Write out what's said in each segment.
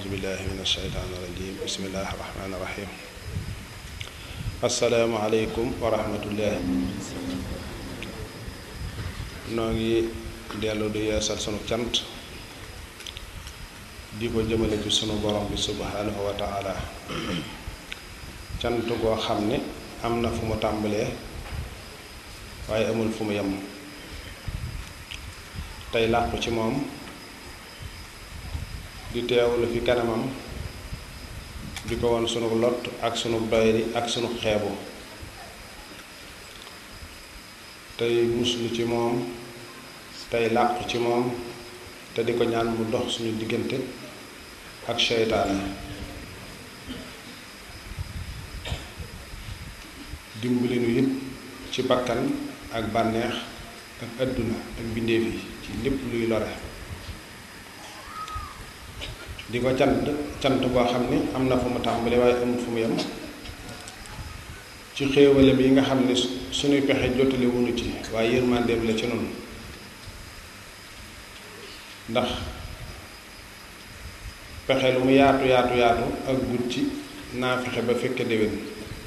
أعوذ بالله من الشيطان الرجيم بسم الله الرحمن الرحيم السلام عليكم ورحمة الله noo ngi dellu di yeesal sunu cant di ko jëmale ci sunu borom bi subhanahu wa taala cant goo xam ne am na fu mu tàmbalee waaye amul fu mu yem tey làqu ci moom di teewlu fi kanamam di ko won sunu lot ak sunu doyri ak sunu xeebu tey muslu ci moom tey làqu ci moom te di ko ñaan mu dox suñu diggante ak seytaane dimbali nu yëpp ci bakkan ak bànneex ak àdduna ak bindeef yi ci lépp luy lore di ko cant cant boo xam ni am na fu mu tàmbali waaye amul fu mu yem ci xéewalam yi nga xam ne suñuy pexe jotale wunu ci waaye yërmandeem la ci noonu ndax pexe lu mu yaatu yaatu yaatu ak gut ci naa fexe ba fekke déwén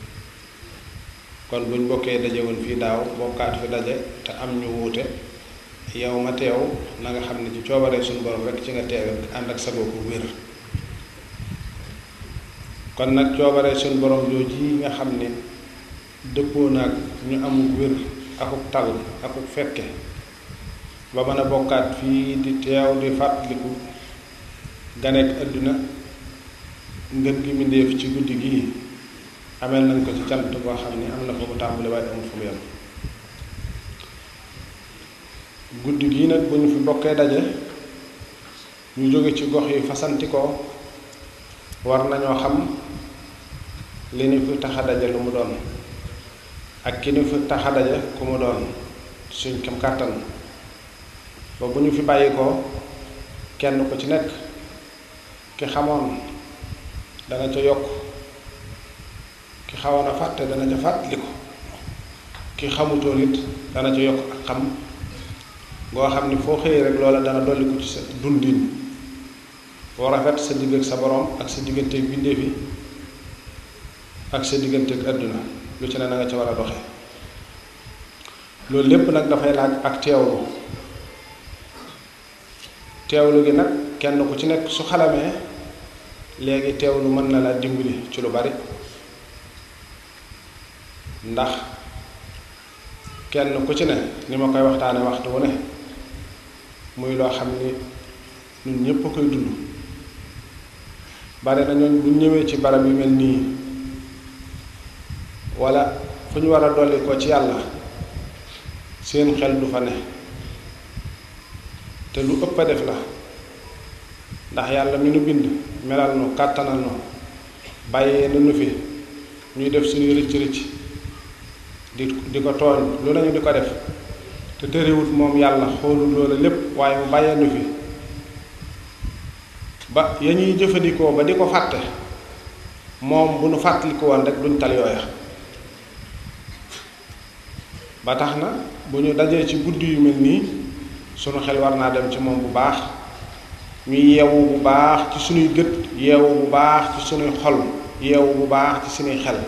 kon buñ bokkee daje woon fii daaw bokkaat fi daje te am ñu wuute yow ma teew na nga xam ne ci coobaree suñu borom rekk ci nga teewe ànd ak sago ko wér kon nag coobaree suñu borom jooju yi nga xam ne dëppoo naag ñu amul wér akuk tal akuk fekke ba mën a bokkaat fii di teew di fàttaliku ganeek àdduna ngën gi mbindéef ci guddi gii ameel nañ ko ci cant boo xam ne am na fu mu tàmbali waaye amul fu mu yem guddi gii nag bu ñu fi bokkee daje ñu jóge ci gox yi fasantikoo war nañoo xam li ñu fi tax a daje lu mu doon ak ki ñu fi tax a daje ku mu doon suñ kem kàttan ba bu ñu fi bàyyi ko kenn ku ci nekk ki xamoon dana ca yokk ki xawoon a fàtte dana ca fàttali ko ki xamutoon it dana ca yokk ak xam ngoo xam ni foo xëyee rek loola dana dolli ko ci sa dundin boo rafet sa digg ak sa borom ak sa digganteeg bindeef yi ak sa digganteeg àdduna lu ci ne na nga ca war a doxe loolu lépp nag dafay laaj ak teewlu teewlu gi nag kenn ku ci nekk su xalamee léegi teewlu mën na la dimbali ci lu bari ndax kenn ku ci ne ni ma koy waxtaane waxtu wu ne muy loo xam ni ñun ñépp a koy dund bari na ñooñ bu ñëwee ci barab yu mel nii walla fu ñu war a dolli ko ci yàlla seen xel du fa ne te lu ëpp a def la ndax yàlla mi nu bind melal nu kàttanal nu bàyyee na nu fi ñuy def suñuy rëcc rëcc di di ko tooñ lu nañu di ko def te tëriwut moom yàlla xoolul loolu lépp waaye mu bàyyee nu fi ba ya ñuy jëfandikoo ba di ko fàtte moom bu nu fàttaliku woon rek duñ tal yooya ba tax na bu ñu dajee ci guddi yu mel nii sunu xel war naa dem ci moom bu baax ñuy yeewu bu baax ci sunuy gët yeewu bu baax ci sunuy xol yeewu bu baax ci sunuy xel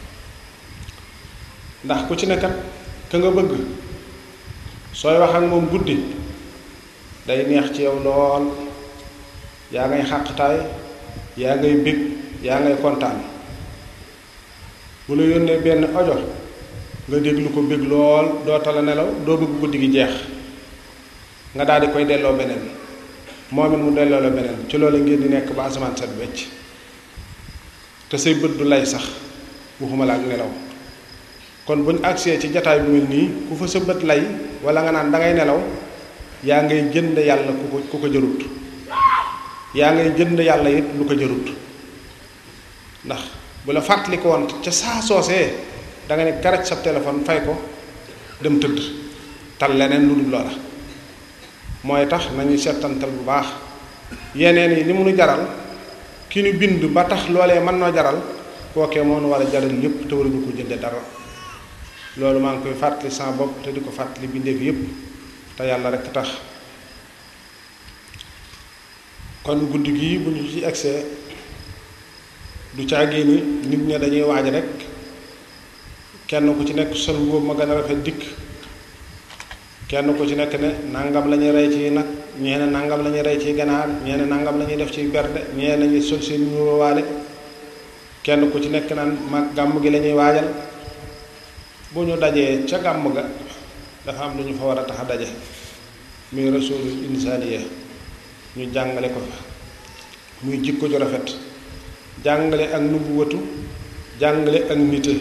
ndax ku ci nekkat ka nga bëgg sooy wax ak moom guddi day neex ci yow lool yaa ngay xàqtaay yaa ngay bég yaa ngay kontaan bu la yónnee benn ojo nga déglu ko bég lool doo tala nelaw doo bëgg guddi gi jeex nga daal di koy delloo beneen moom it mu delloo la beneen ci loolu ngeen di nekk ba asamaan set wecc te say bët du lay sax waxuma la ak nelaw kon buñ agsee ci jataay bu mel nii ku fa sa bët lay wala nga naan dangay nelaw yaa ngay jënd yàlla ku ko ku ko jërut yaa ngay jënd yàlla it lu ko jërut ndax bu la fàttali ko woon ca saa soosee da nga ne karaj sa téléphone fay ko dem tëdd tal leneen lu dul loola mooy tax nañuy settantal bu baax yeneen yi li mu nu jaral ki nu bind ba tax loolee mën noo jaral kookee moo nu war a jaral lépp te waruñu ko jënde dara loolu maa ngi koy fàttali sama bopp te di ko fàttali bindeef yépp te yàlla rekk tax kon guddi gii bu ñu ci egsee du caagee ni nit ña dañuy waaj rek kenn ku ci nekk sol boobu ma gën a rafet dikk kenn ku ci nekk ne nangam la ñuy rey ci nag ñee ne nangam la ñuy rey ci ganaar ñee ne nangam la ñuy def ci berde ñee nañu sol seen ñuwaale kenn ku ci nekk naan mag gàmm gi la ñuy waajal bu ñu dajee ca gàmm ga dafa am lu ñu fa war a tax a daje muy rasulul insaniya ñu jàngale ko fa muy jikko ju rafet jàngale ak nubuwatu jàngale ak nite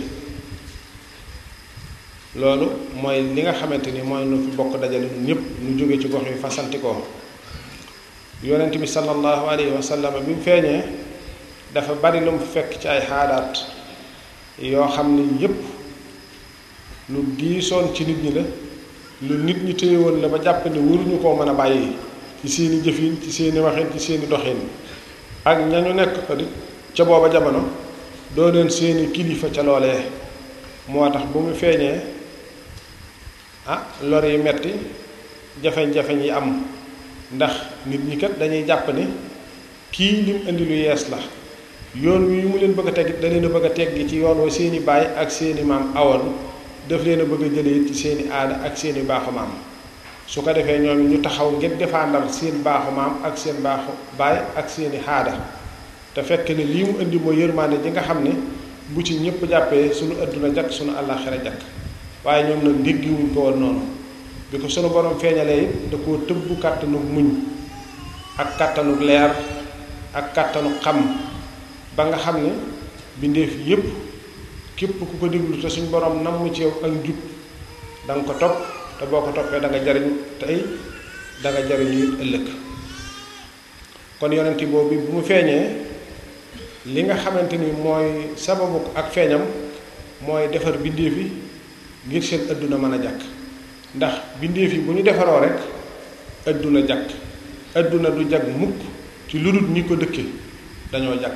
loolu mooy li nga xamante ni mooy nu fi bokk dajale ñun ñëpp ñu jóge ci gox yi fasantikoo yonent bi sallallahu alayhi wa sallam bi mu feeñee dafa bari lu mu fekk ci ay xaadaat yoo xam ni yépp lu diisoon ci nit ñi la lu nit ñi téye woon la ba jàpp ni waruñu koo mën a bàyyi ci seeni jëfin ci seeni waxin ci seeni doxin ak ñañu nekk ca booba jamono doo leen seeni kilifa ca loolee moo tax bu mu feeñee ah lor yi metti jafeñ-jafeñ yi am ndax nit ñi kat dañuy jàpp ni kii lim indi lu yees la yoon wi mu leen bëgg a teg da leen a bëgg a teggi ci yoon wa seeni baay ak seeni maam awoon daf leen a bëgg a jëlee ci seeni aada ak seeni baaxu maam su ko defee ñoom ñu taxaw ngir défendal seen baaxu maam ak seen baaxu baay ak seeni aada te fekk ne lii mu indi mooy yërmaande ji nga xam ne bu ci ñëpp jàppee sunu adduna jakk sunu àllaaxira jakk waaye ñoom nag déggiwuñ ko woon noonu bi ko sunu borom feeñalee it da koo tëbb kàttanu muñ ak kàttanu leer ak kàttanu xam ba nga xam ne bindeef yépp képp ku ko déglu te suñ borom namm ci yow ak njub da nga ko topp te boo ko toppee da nga jariñ tey da nga jariñu it ëllëg kon yonent boobu bu mu feeñee li nga xamante ni mooy sababu ak feeñam mooy defar bindeef yi ngir seen adduna mën a jàkk ndax bindeef yi bu ñu defaroo rek adduna jàkk adduna du jag mukk ci lu dul ñi ko dëkke dañoo jàkk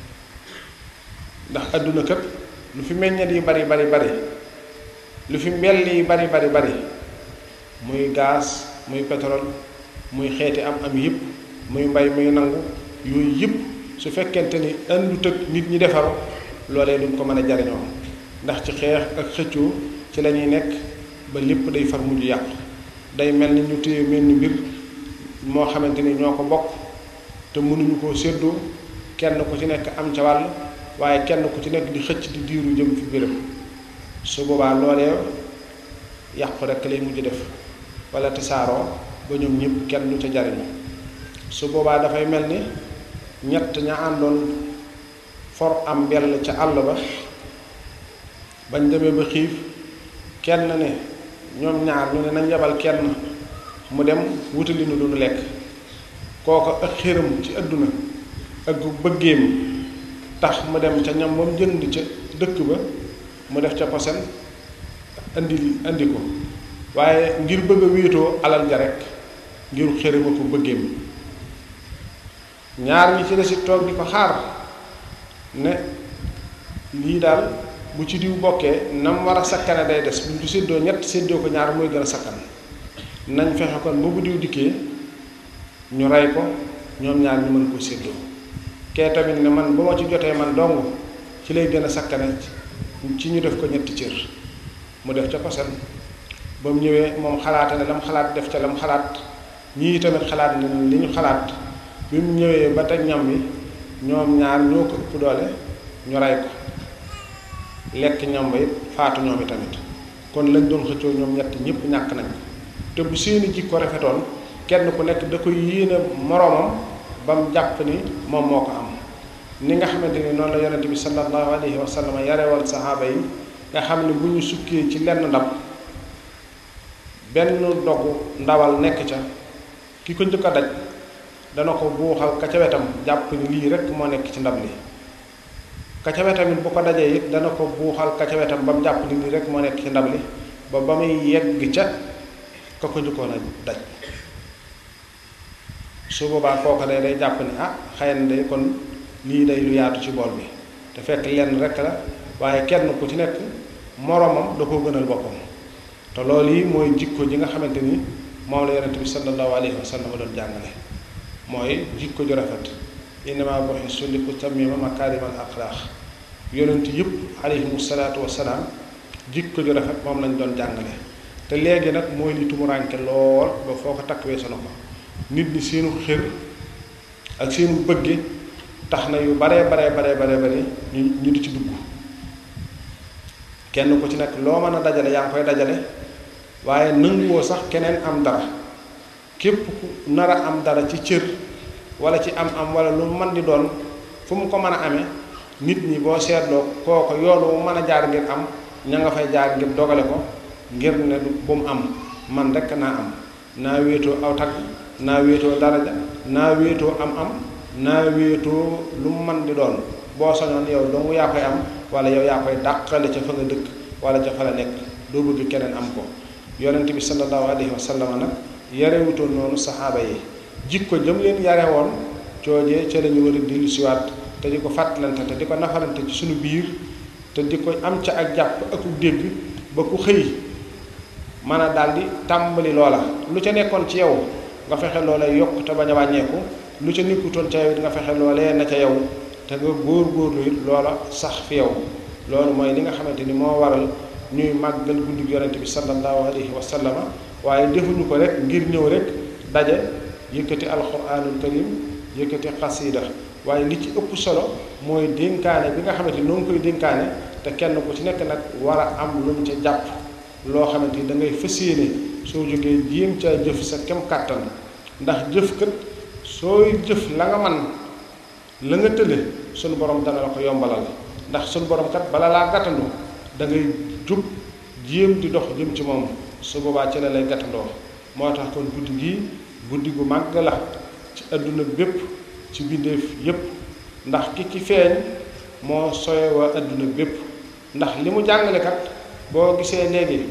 ndax adduna kat lu fi meññet yi bari bari bari lu fi mbell yi bari bari bari muy gaz muy pétrole muy xeeti am am yëpp muy mbay muy nangu yooyu yëpp su fekkente ni àndut ak nit ñi defaru loolee duñ ko mën a jariñoo ndax ci xeex ak xëccoo ci la ñuy nekk ba lépp day far mujj yàqu day mel ni ñu téye mel ni mbir moo xamante ni ñoo ko bokk te mënuñu koo séddoo kenn ku ci nekk am ca wàll waaye kenn ku ci nekk di xëcc di diiru jëm fi biram su boobaa loolee yàqu rekk lay mujj def wala tasaaroo ba ñoom ñëpp kenn du ca jariñu su boobaa dafay mel ni ñett ña àndoon for am mbell ca àll ba bañ demee ba xiif kenn ne ñoom ñaar ñu ne nañ yebal kenn mu dem wutali nu duñu lekk kooko ak xéram ci àdduna ak bëggeem tax mu dem ca ñam ba mu jënd ca dëkk ba mu def ca posen indi indi ko waaye ngir bëgg a wéetoo alal ja rek ngir xérama ko bëggeem ñaar ñi ci desit toog di ko xaar ne lii daal bu ci diw bokkee nam war a sakkane day des buñ ko séddoo ñett séddoo ko ñaar mooy gën a sakkan nañ fexe kon ba bu diw dikkee ñu rey ko ñoom ñaar ñu mën koo séddoo kee tamit ne man ba ma ci jotee man dong ci lay gën a sakkane ci ñu def ko ñetti cër mu def ca posen ba mu ñëwee moom xalaate ne lam xalaat def ca lam xalaat ñii tamit xalaat ne li ñu xalaat bi mu ñëwee ba teg ñam wi ñoom ñaar ñoo ko ëpp doole ñu rey ko lekk ñam ba it faatu ñoom i tamit kon lañ doon xëccoo ñoom ñett ñëpp ñàkk nañ ko te bu seeni jikko rafetoon kenn ku nekk da koy yéene moroomam ba mu jàpp ni moom moo ko am ni nga xamante ni noonu la yonente bi sallallahu alayhi wa sallam yare woon saxaaba yi nga xam ne bu ñu sukkee ci lenn ndab benn dogu ndawal nekk ca ki ko njëkk a daj dana ko buuxal ka ca wetam jàpp ni lii rek moo nekk ci ndab li ka ca wetam it bu ko dajee it dana ko buuxal ka ca wetam ba mu jàpp ni lii rek moo nekk ci ndab li ba ba muy yegg ca ka ko njëkkoon a daj su boobaa kooka day day jàpp ni ah xëy na day kon lii day lu yaatu ci bool bi te fekk lenn rek la waaye kenn ku ci nekk moroomam da koo gënal boppam te loolu yi mooy jikko ji nga xamante ni moom la yonente bi sallallahu alayhi wa sallam doon jàngale mooy jikko ju rafet innama bu'istu li utammima makaarimal axlaaq yonent yëpp alayhimu salaatu wasalaam jikko ju rafet moom lañ doon jàngale te léegi nag mooy li tumuraanke lool ba foo ko takk weesu na ko nit ñi seenu xër ak seenu bëgge tax na yu baree baree baree baree bare ñu ñu di ci dugg kenn ku ci nekk loo mën a dajale yaa ngi koy dajale waaye nanguwoo sax keneen am dara képp ku nar a am dara ci cër wala ci am am wala lu mën di doon fu mu ko mën a amee nit ñi boo seetloo kooko yoonu mu mën a jaar ngir am ña nga fay jaar ngir dogale ko ngir ne bu mu am man rekk naa am naa wéetoo aw tagg naa wéetoo daraja naa wéetoo am am naa wéetoo lu mu mën di doon boo soñoon yow dong yaa koy am wala yow yaa koy dàqale ca fa nga dëkk wala ca fa la nekk doo bëgg keneen am ko yonent bi sallallahu alayhi wa sallam nag yarewutoon noonu saxaaba yi jikko jëm leen yare woon coojee ca lañu war a dellu siwaat te di ko fàttalante te di ko nafarante ci suñu biir te di ko am ca ak jàpp ak dégg ba ku xëy mën a daldi tàmbali loola lu ca nekkoon ci yow nga fexe loola yokk te bañ a wàññeeku lu ca nekkutoon ca yow it nga fexe loolee na ca yow te nga góor góorlu it loola sax fi yow loolu mooy li nga xamante ni moo waral ñuy màggal guddi yonente bi sallallahu alayhi wa sallama waaye defuñu ko rek ngir ñëw rek daje yëkkati alquranul karim yëkkati xasida waaye li ci ëpp solo mooy dénkaane bi nga xamante ni noo ngi koy dénkaane te kenn ku ci nekk nag war a am lu mu ca jàpp loo xamante ni da ngay fas yéene soo jógee jéem caa jëf sa kem kàttan ndax jëf kat sooy jëf la nga man la nga tële sunu borom dana la ko yombalal ndax sunu borom kat bala laa gàttandu da ngay jug jéem di dox jëm ci moom su boobaa ci la lay gàttandoo moo tax kon guddi gii guddi gu màgg la ci àdduna bépp ci bindeef yépp ndax ki ci feeñ moo soye waa àdduna bépp ndax li mu jàngale kat boo gisee léegi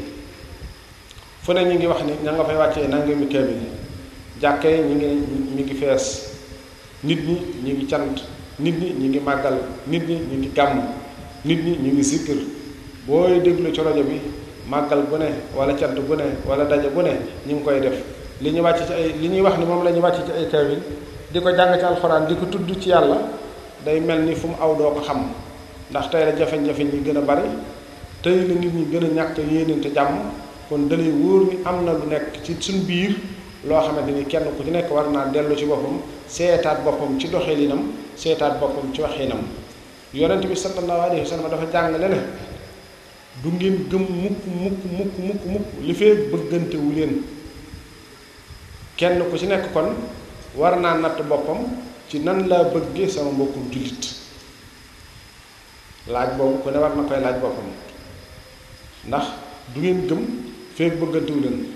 fu ne ñu ngi wax ni ña nga fay wàccee nangami kaamil jàkke yi ñi ngi mi ngi fees nit ñi ñi ngi cant nit ñi ñi ngi màggal nit ñi ñi ngi gàmm nit ñi ñu ngi sikkër booy déglu ci rajo bi màggal bu ne wala cant bu ne wala daje bu ne ñu ngi koy def li ñu wàcc ci ay li ñuy wax ni moom la ñu wàcc ci ay kaamil di ko jàng ci alxuraan di ko tudd ci yàlla day mel ni fu mu aw doo ko xam ndax tey la jafe-jafe ñi gën a bari tey la nit ñi gën a ñàkk yéenante jàmm kon dalay wóor ni am na lu nekk ci suñ biir loo xamante ni kenn ku ci nekk war naa dellu ci boppam seetaat boppam ci doxalinam seetaat boppam ci waxinam yonent bi sallallahu alayhi wa sallam dafa jàngale ne du ngeen gëm mukk mukk mukk mukk mukk li fee bëggante wu leen kenn ku ci nekk kon war naa natt boppam ci nan laa bëggee sama mbokkum jullit laaj boobu ku ne war na koy laaj boppam ndax du ngeen gëm feek bëggante wu leen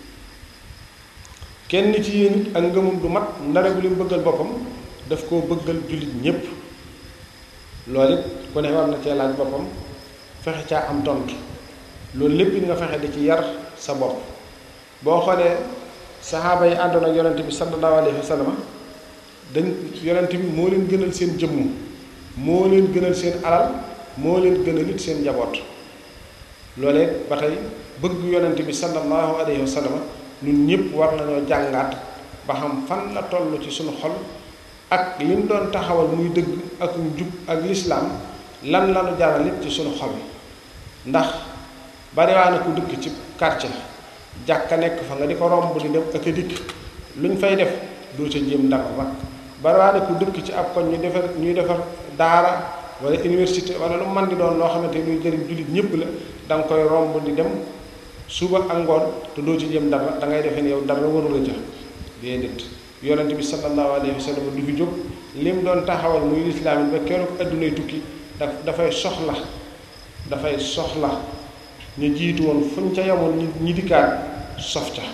kenn ci yéen it ak ngëmum du mat ndare bu lim bëggal boppam daf koo bëggal jullit ñépp loolu it ku ne war na cee laaj boppam fexe caa am tontu loolu lépp it nga fexe di ci yar sa bopp boo xoolee saxaaba yi àndoon ak yonent bi sallallahu alayhi wa sallam dañ yonent bi moo leen gënal seen jëmm moo leen gënal seen alal moo leen gënal it seen njaboot loolee ba tey bëgg yonent bi sallallahu alayhi wa sallam ñun ñëpp war nañoo jàngaat ba xam fan la toll ci suñu xol ak li mu doon taxawal muy dëgg ak njub ak lislaam lan la nu jaral it ci suñu xol ndax bariwaane ku dëkk ci quartier jàkka nekk fa nga di ko romb di dem ak a dikk lu ñu fay def doo ca jéem dara ba bariwaane ku dëkk ci ab koñ ñu defar ñuy defar daara wala université wala lu man di doon loo xamante luy jëriñ jullit ñëpp la da nga koy romb di dem suba ak ngoon te doo ci jéem dara da ngay defee ne yow dara warula ca déedéet yonent bi sallallahu alayhi wa sallam du fi jóg lim doon taxawal muy lislaam ba keroog addunay tukki daf dafay soxla dafay soxla ñu jiitu woon fuñ ca yemoon ñi ñi dikkaat sof ca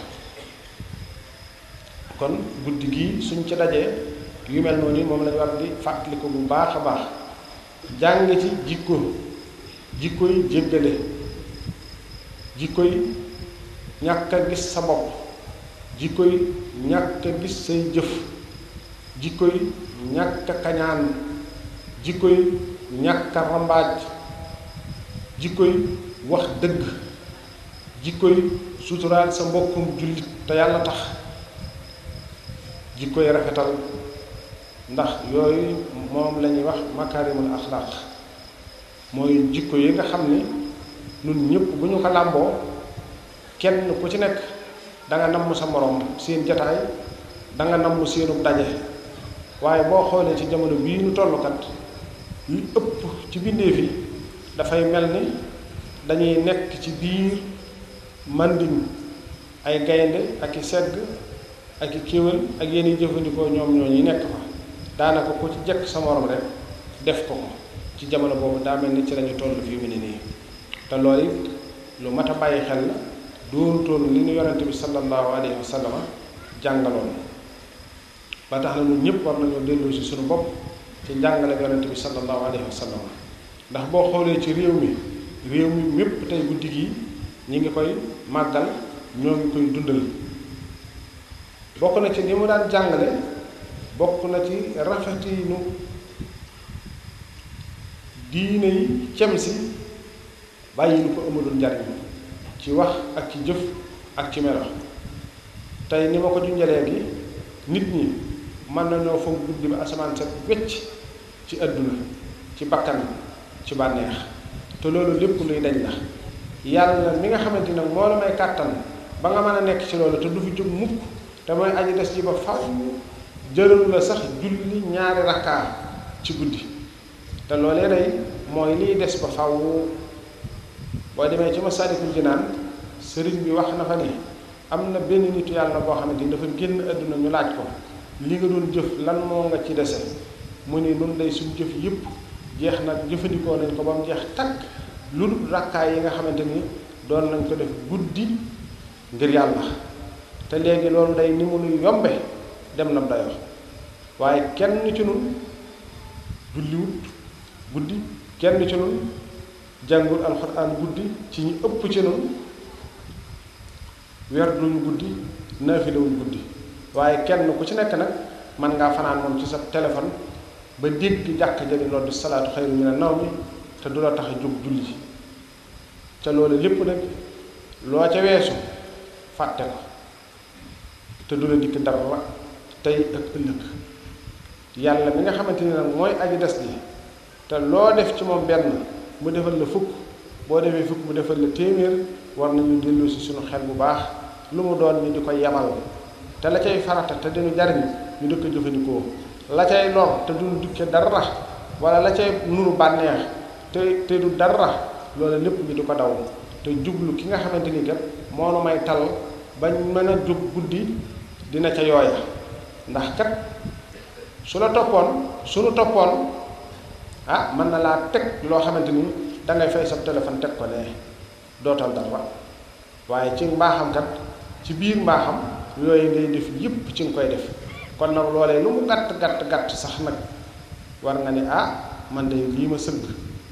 kon guddi gii suñ ca dajee yu mel noonu moom lañu war di fàttaliku bu baax a baax jàng ci jikko jikko yi jéggale jikko yi ñàkk a gis sa bopp jikko yi ñàkk a gis say jëf jikko yi ñàkk a kañaan jikko yi ñàkk a rambaaj jikko yi wax dëgg jikko yi suturaal sa mbokkum jullit te yàlla tax jikko yi rafetal ndax yooyu moom la ñuy wax makaarimul axlaaq mooy jikko yi nga xam ni nun ñëpp bu ñu ko làmboo kenn ku ci nekk da nga namm sa moroom seen jataay da nga namm seenu daje waaye boo xoolee ci jamono bii nu tollukat li ëpp ci bindeef yi dafay mel ni dañuy nekk ci biir màndiñ ay gaynde ak i segg ak i kéwél ak yéen jëfandikoo ñoom ñoo ñi nekk fa daanaka ku ci jekk sa morom rek def ko ko ci jamono boobu daa mel ni ci lañu toll fii mu ne nii te loolu it lu mat a bàyyi xel la doonutoon li ñu yonente bi sallallahu alayhi wa sallam jàngaloon ba tax na ñun ñëpp war nañoo dellu si suñu bopp ci njàngale yonente bi sallallahu alayhi wa sallam ndax boo xoolee ci réew mi réew mi mépp tey guddi gi ñi ngi koy màggal ñoo ngi koy dundal bokk na ci li mu daan jàngale bokk na ci rafetinu diine yi cem si bàyyi lu ko amalul njariñ ci wax ak ci jëf ak ci melo tey ni ma ko junjalee gi nit ñi mën nañoo foog guddi ba asamaan set wecc ci àdduna ci bakkan ci bànneex te loolu lépp luy dañ la yàlla mi nga xamante nag moo la may kàttan ba nga mën a nekk ci loolu te du fi jóg mukk te mooy aji des ji ba faw jëlalu la sax julli ñaari rakkaa ci guddi te loolee day mooy liy des ba faw boo demee ci Masaalikul Jinaan sëriñ bi wax na fa ne am na benn nitu yàlla boo xamante ni dafa génn àdduna ñu laaj ko li nga doon jëf lan moo nga ci dese mu ni nun day suñ jëf yëpp jeex nag jëfandikoo nañ ko ba mu jeex takk lu dul rakkaay yi nga xamante ni doon nañ ko def guddi ngir yàlla te léegi loolu day ni mu nuy yombe dem na dayoo waaye kenn ci nun julliwut guddi kenn ci nun jàngul alxuraan guddi ci ñi ëpp ci nun werduñu guddi naafilawuñ guddi waaye kenn ku ci nekk nag mën ngaa fanaan moom ci sa téléphone ba dégg jàkk jëli loolu salaatu xayru mina nawmi te du la tax a jóg julli ca loolu lépp nag loo ca weesu fàtte ko te du la dikk dara tey ak ëllëg yàlla mi nga xamante ni nag mooy aji des ji te loo def ci moom benn mu defal la fukk boo defee fukk mu defal la téeméer war nañu dellu si suñu xel bu baax lu mu doon ñu di ko yemal te la cay farata te dinu jariñ ñu dëkk jëfandikoo la cay lor te duñu dikke dara wala la cay nuru bànneex te te du dara loolu lépp ñu di ko daw te jublu ki nga xamante ni kat moo nu may tal bañ mën a jóg guddi dina ca yooya ndax kat su la toppoon suñu toppoon ah mën na laa teg loo xamante ni dangay fay sa téléphone teg ko ne dootal dara waaye ci mbaaxam kat ci biir mbaaxam yooyu ngay def yépp ci nga koy def kon nag loolee lu mu gàtt gàtt gàtt sax nag war nga ni ah man de lii ma sëgg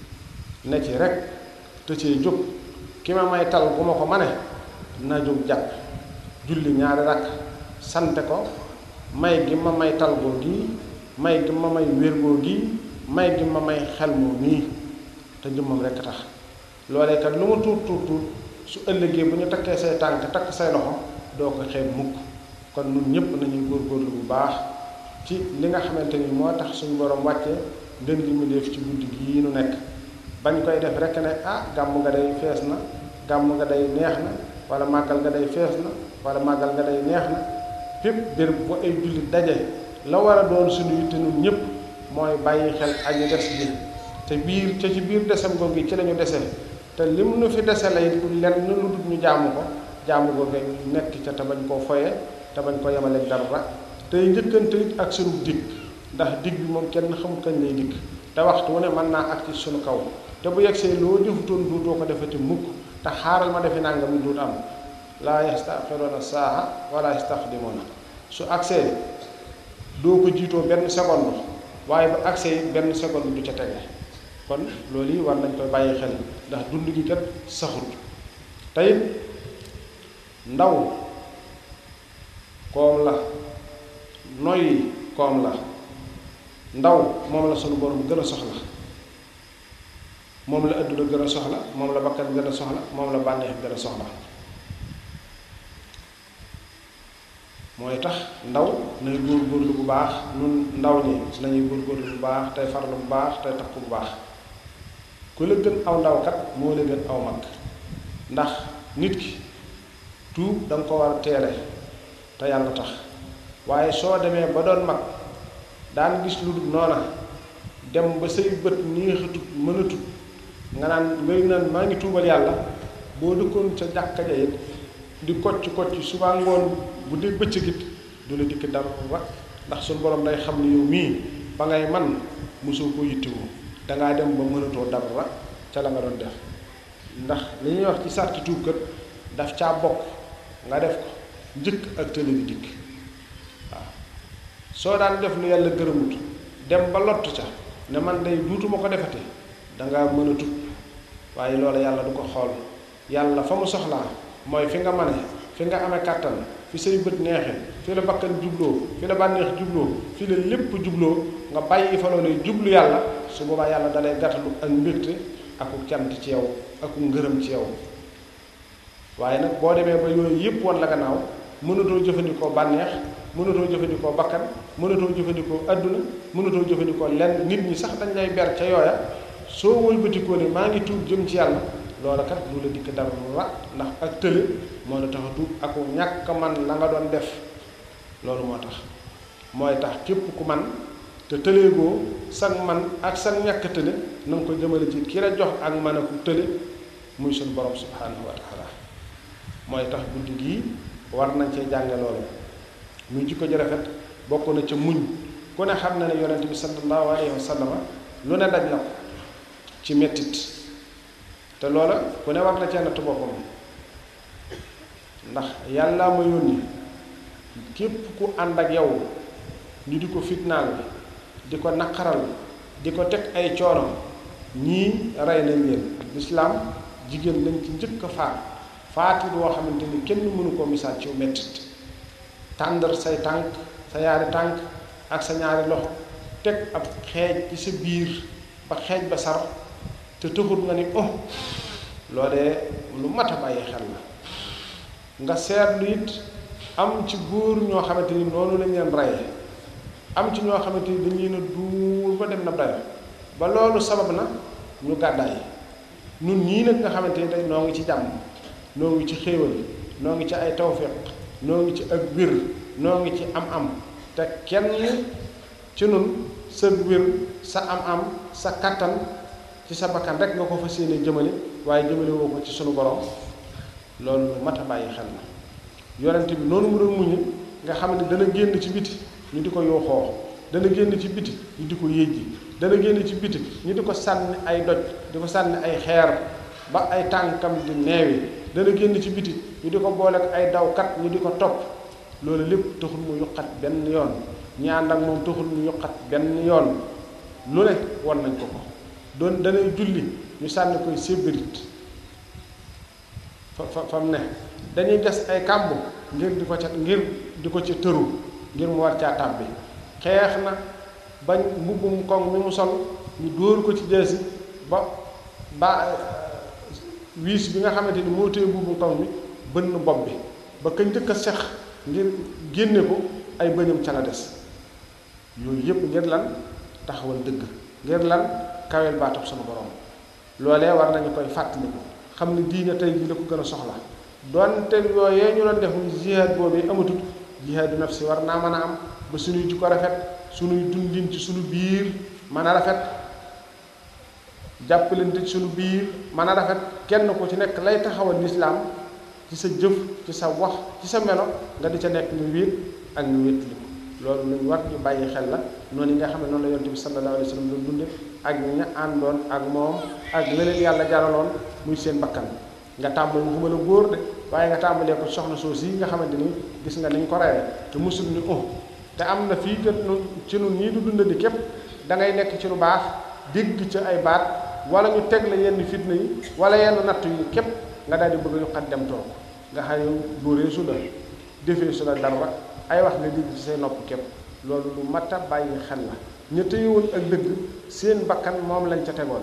ne ci rek te cee jóg ki ma may tal bu ma ko mane na jóg jàpp julli ñaari rakk sante ko may gi ma may tal goo gii may gi ma may wér goo gii may gi ma may xel moo nii te jëmmam rekk tax loolee kat lu ma tuut tuut tuut su ëllëgee bu ñu takkee say tànk takk say loxo doo ko xeeb mukk kon ñun ñëpp nañuy góorgóorlu bu baax ci li nga xamante ni moo tax suñu borom wàcce ndën gi mu def ci guddi gii nu nekk bañ koy def rekk ne ah gàmm nga day fees na gàmm nga day neex na wala màggal nga day fees na wala màggal nga day neex na fépp béréb bu ay jullit daje la war a doon suñu yitte ñun ñëpp mooy bàyyi xel aji des bi te biir ca ci biir desam googu ci lañu dese te lim nu fi dese lay lenn lu dul ñu jaamu ko jaamu ko nga nekk ca te bañ koo foye te bañ ko yemaleeg dara tey njëkkante it ak sunu digg ndax digg bi moom kenn xamul kañ lay digg te waxtu wu ne mën naa ak ci sunu kaw te bu yegsee loo defutoon duutoo ko defati mukk te xaaral ma defi nangam yi duut am laa yastaxiroona saaha wala yastaqdimoona su agsee doo ko jiitoo benn seconde waaye bu agsee it benn seconde du ca tege kon loolu yi war nañ koy bàyyi xel ndax dund gi kat saxut tey ndaw koom la noyyi koom la ndaw moom la sunu borom gën a soxla moom la adduna gën a soxla moom la bakkan gën a soxla moom la bànneex gën a soxla mooy tax ndaw nay góorgóorlu bu baax nun ndaw ñi nañuy góorgóorlu bu baax tey farlu bu baax tey takku bu baax ku la gën aw ndaw kat moo la gën aw mag ndax nit ki tuub da nga ko war a teele te yàlla tax waaye soo demee ba doon mag daan gis lu dul noona dem ba say bët neexatut mënatut nga naan ngay naan maa ngi tuubal yàlla boo dëkkoon ca jàkka ja it di kocc kocc suba ngoon bu dee bëccëg it du la dikk dara ndax suñu borom day xam ne yow mii ba ngay man mosoo ko yittewoo dangaa dem ba mënatoo dara ca la nga doon def ndax li ñuy wax ci sarti tuub kat daf caa bokk nga def ko njëkk ak tële di dikk waaw soo daan def lu yàlla gërëmut dem ba lott ca ne man day duutuma ko defati dangaa mën a tut waaye loolu yàlla du ko xool yàlla fa mu soxlaa mooy fi nga mane fi nga amee kàttan fi say bët neexe fi la bakkan jubloo fi la bànneex jubloo fi la lépp jubloo nga bàyyi fa loolu jublu yàlla su boobaa yàlla dalay gàttalu ak mbégte aku cant ci yow aku ngërëm ci yow waaye nag boo demee ba yooyu yépp wan la gannaaw mënatoo jëfandikoo bànneex mënatoo jëfandikoo bakkan mënatoo jëfandikoo adduna mënatoo jëfandikoo lenn nit ñi sax dañ lay ber ca yooya soo wëlbatikoo ne maa ngi tuub jëm ci yàlla loola kat lu la dikk dara ra ndax ak tële moo la tax a tuub aku ñàkk man la nga doon def loolu moo tax mooy tax képp ku man te tëleegoo sag man ak sag ñàkk tële na nga ko jëmale ci ki la jox ak man aku tële muy suñu borom subhanahu wa taala mooy tax guddi gii war nañ cee jànge loolu muy jikko ji rafet bokk na ca muñ ku ne xam na ne yonent bi sallallahu alayhi wa sallam lu ne daj na ko ci mettit te loola ku ne war na cee natt boppam ndax yàlla ma yónni képp ku ànd ak yow ñu di ko fitnaal di ko naqaral di ko teg ay coono ñii rey nañ leen lislaam jigéen lañ ci njëkk a faat faati boo xamante ni kenn mënu koo misaal ci mettit tàndar say tànk sa ñaari tànk ak sa ñaari loxo teg ab xeej ci sa biir ba xeej ba sar te tëxut nga ni oh loolee lu mat a bàyyi xel la nga seetlu it am ci góor ñoo xamante ni noonu lañ leen reye am ci ñoo xamante ni dañ leen a duur ba dem na dayo ba loolu sabab na ñu gàddaay nun ñii nag nga xamante ni tey noo ngi ci jàmm noo ngi ci xéewal noo ngi ci ay tawfiq noo ngi ci ak wér noo ngi ci am-am te kenn ci nun sa wér sa am-am sa kattan ci sa bakkan rek nga ko fas yéene jëmale waaye jëmale woo ko ci sunu borom loolu lu mat a bàyyi xel na yonent bi noonu mu doon muñu nga xam ne dana génn ci biti ñu di ko yooxoo dana génn ci biti ñu di ko yéjji dana génn ci biti ñu di ko sànni ay doj di ko sànni ay xeer ba ay tànkam di neewi dana génn ci biti ñu di ko boole ak ay dawkat ñu di ko topp loolu lépp taxul mu yuqat benn yoon ñi ànd ak moom taxul mu yuqat benn yoon lu ne won nañ ko ko doon danay julli ñu sànni koy sébrit fa fa fa mu ne dañuy gas ay kàmb ngir di ko ca ngir di ko ca tëru ngir mu war caa tàbbi xeex na bañ mbubbum koŋ mi mu sol ñu dóor ko ci jeesi ba ba wiis bi nga xamante ni moo téye mbubbum koŋ mi bënn bopp bi ba kañ njëkk a sex ngir génne ko ay bëñam ca la des yooyu yépp ngir lan taxawal dëgg ngir lan kawel baatab sunu borom loolee war nañu koy fàttaliku xam ne diine tey jii la ko gën a soxla donte yooyee ñu doon def muy jihaad boobu amatut jihaadu nafsi war naa mën a am ba suñuy jikko rafet suñuy dundin ci suñu biir mën a rafet jàppalante ci suñu biir mën a rafet kenn ku ci nekk lay taxawal lislaam ci sa jëf ci sa wax ci sa melo nga di ca nekk ñu wéet ak ñu wéetli ko loolu lu war ñu bàyyi xel la noonu yi nga xam ne noonu la yonent bi sallallahu alayhi wa sallam doon dunde ak ña àndoon ak moom ak leneen yàlla jaraloon muy seen bakkan nga tàmbali waxuma la góor de waaye nga tàmbalee ko soxna soos yi nga xamante ni gis nga niñ ko reyee te musul ni oh te am na fii kat ci nun ñii du dundadi képp da ngay nekk ci lu baax dégg ci ay baat wala ñu teg la yenn fitna yi wala yenn natt yi képp nga daal di bëgg a yokkat dem toog nga xam yow dóoree su la defee su la dara ay wax nga dégg ci say nopp képp loolu lu mat a bàyyi xel la ña téyewoon ak dëgg seen bakkan moom lañ ca tegoon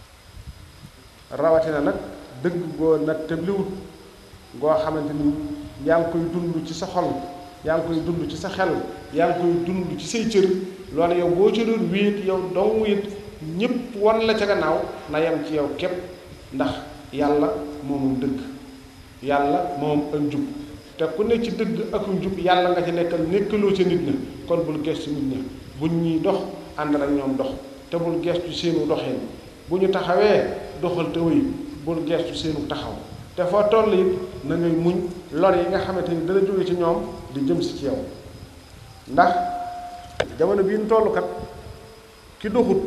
rawatina nag dëgg goo nag tëbliwut goo xamante ni yaa ngi koy dund ci sa xol yaa ngi koy dund ci sa xel yaa ngi koy dund ci say cër loolu yow boo ca doon wéet yow dong it ñépp wan la ca gannaaw na yem ci yow képp ndax yàlla moomum dëgg yàlla moom ak njub te ku ne ci dëgg ak njub yàlla nga ci nekkal nekkaloo ca nit ña kon bul gestu nit ña buñ ñuy dox ànd ak ñoom dox te bul gestu seenu doxin bu ñu taxawee doxal te wéy bul gestu seenu taxaw te foo toll it na ngay muñ lor yi nga xamante ni dana jóge ci ñoom di jëm si ci yow ndax jamono bii ñu toll kat ki doxut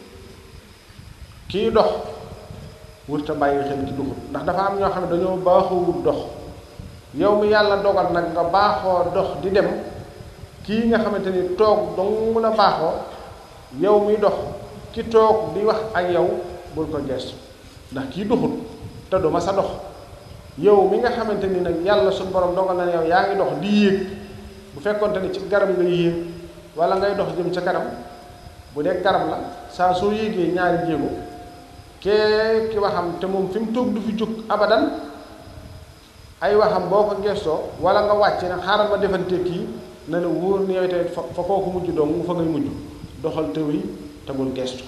kii dox wurta bàyyi xel ki doxut ndax dafa am ñoo xam ne dañoo baaxoo wut dox yow mi yàlla dogal nag nga baaxoo dox di dem kii nga xamante ni toog dong la baaxoo yow mi dox ki toog di wax ak yow bul ko gestu ndax kii doxut te du ma sa dox yow mi nga xamante ni nag yàlla suñu borom dogal na ne yow yaa ngi dox di yéeg bu fekkonte ni ci garab ngay yéeg wala ngay dox jëm ca kanam bu dee garab la saa soo yéegee ñaari jéego kee ki waxam te moom fi mu toog du fi jóg abadan ay waxam boo ko gestoo wala nga wàcc nag xaaral ma defante kii na la wóor ni yow tey fa fa kooku mujj dong fa ngay mujj doxal tëw yi te bul gestu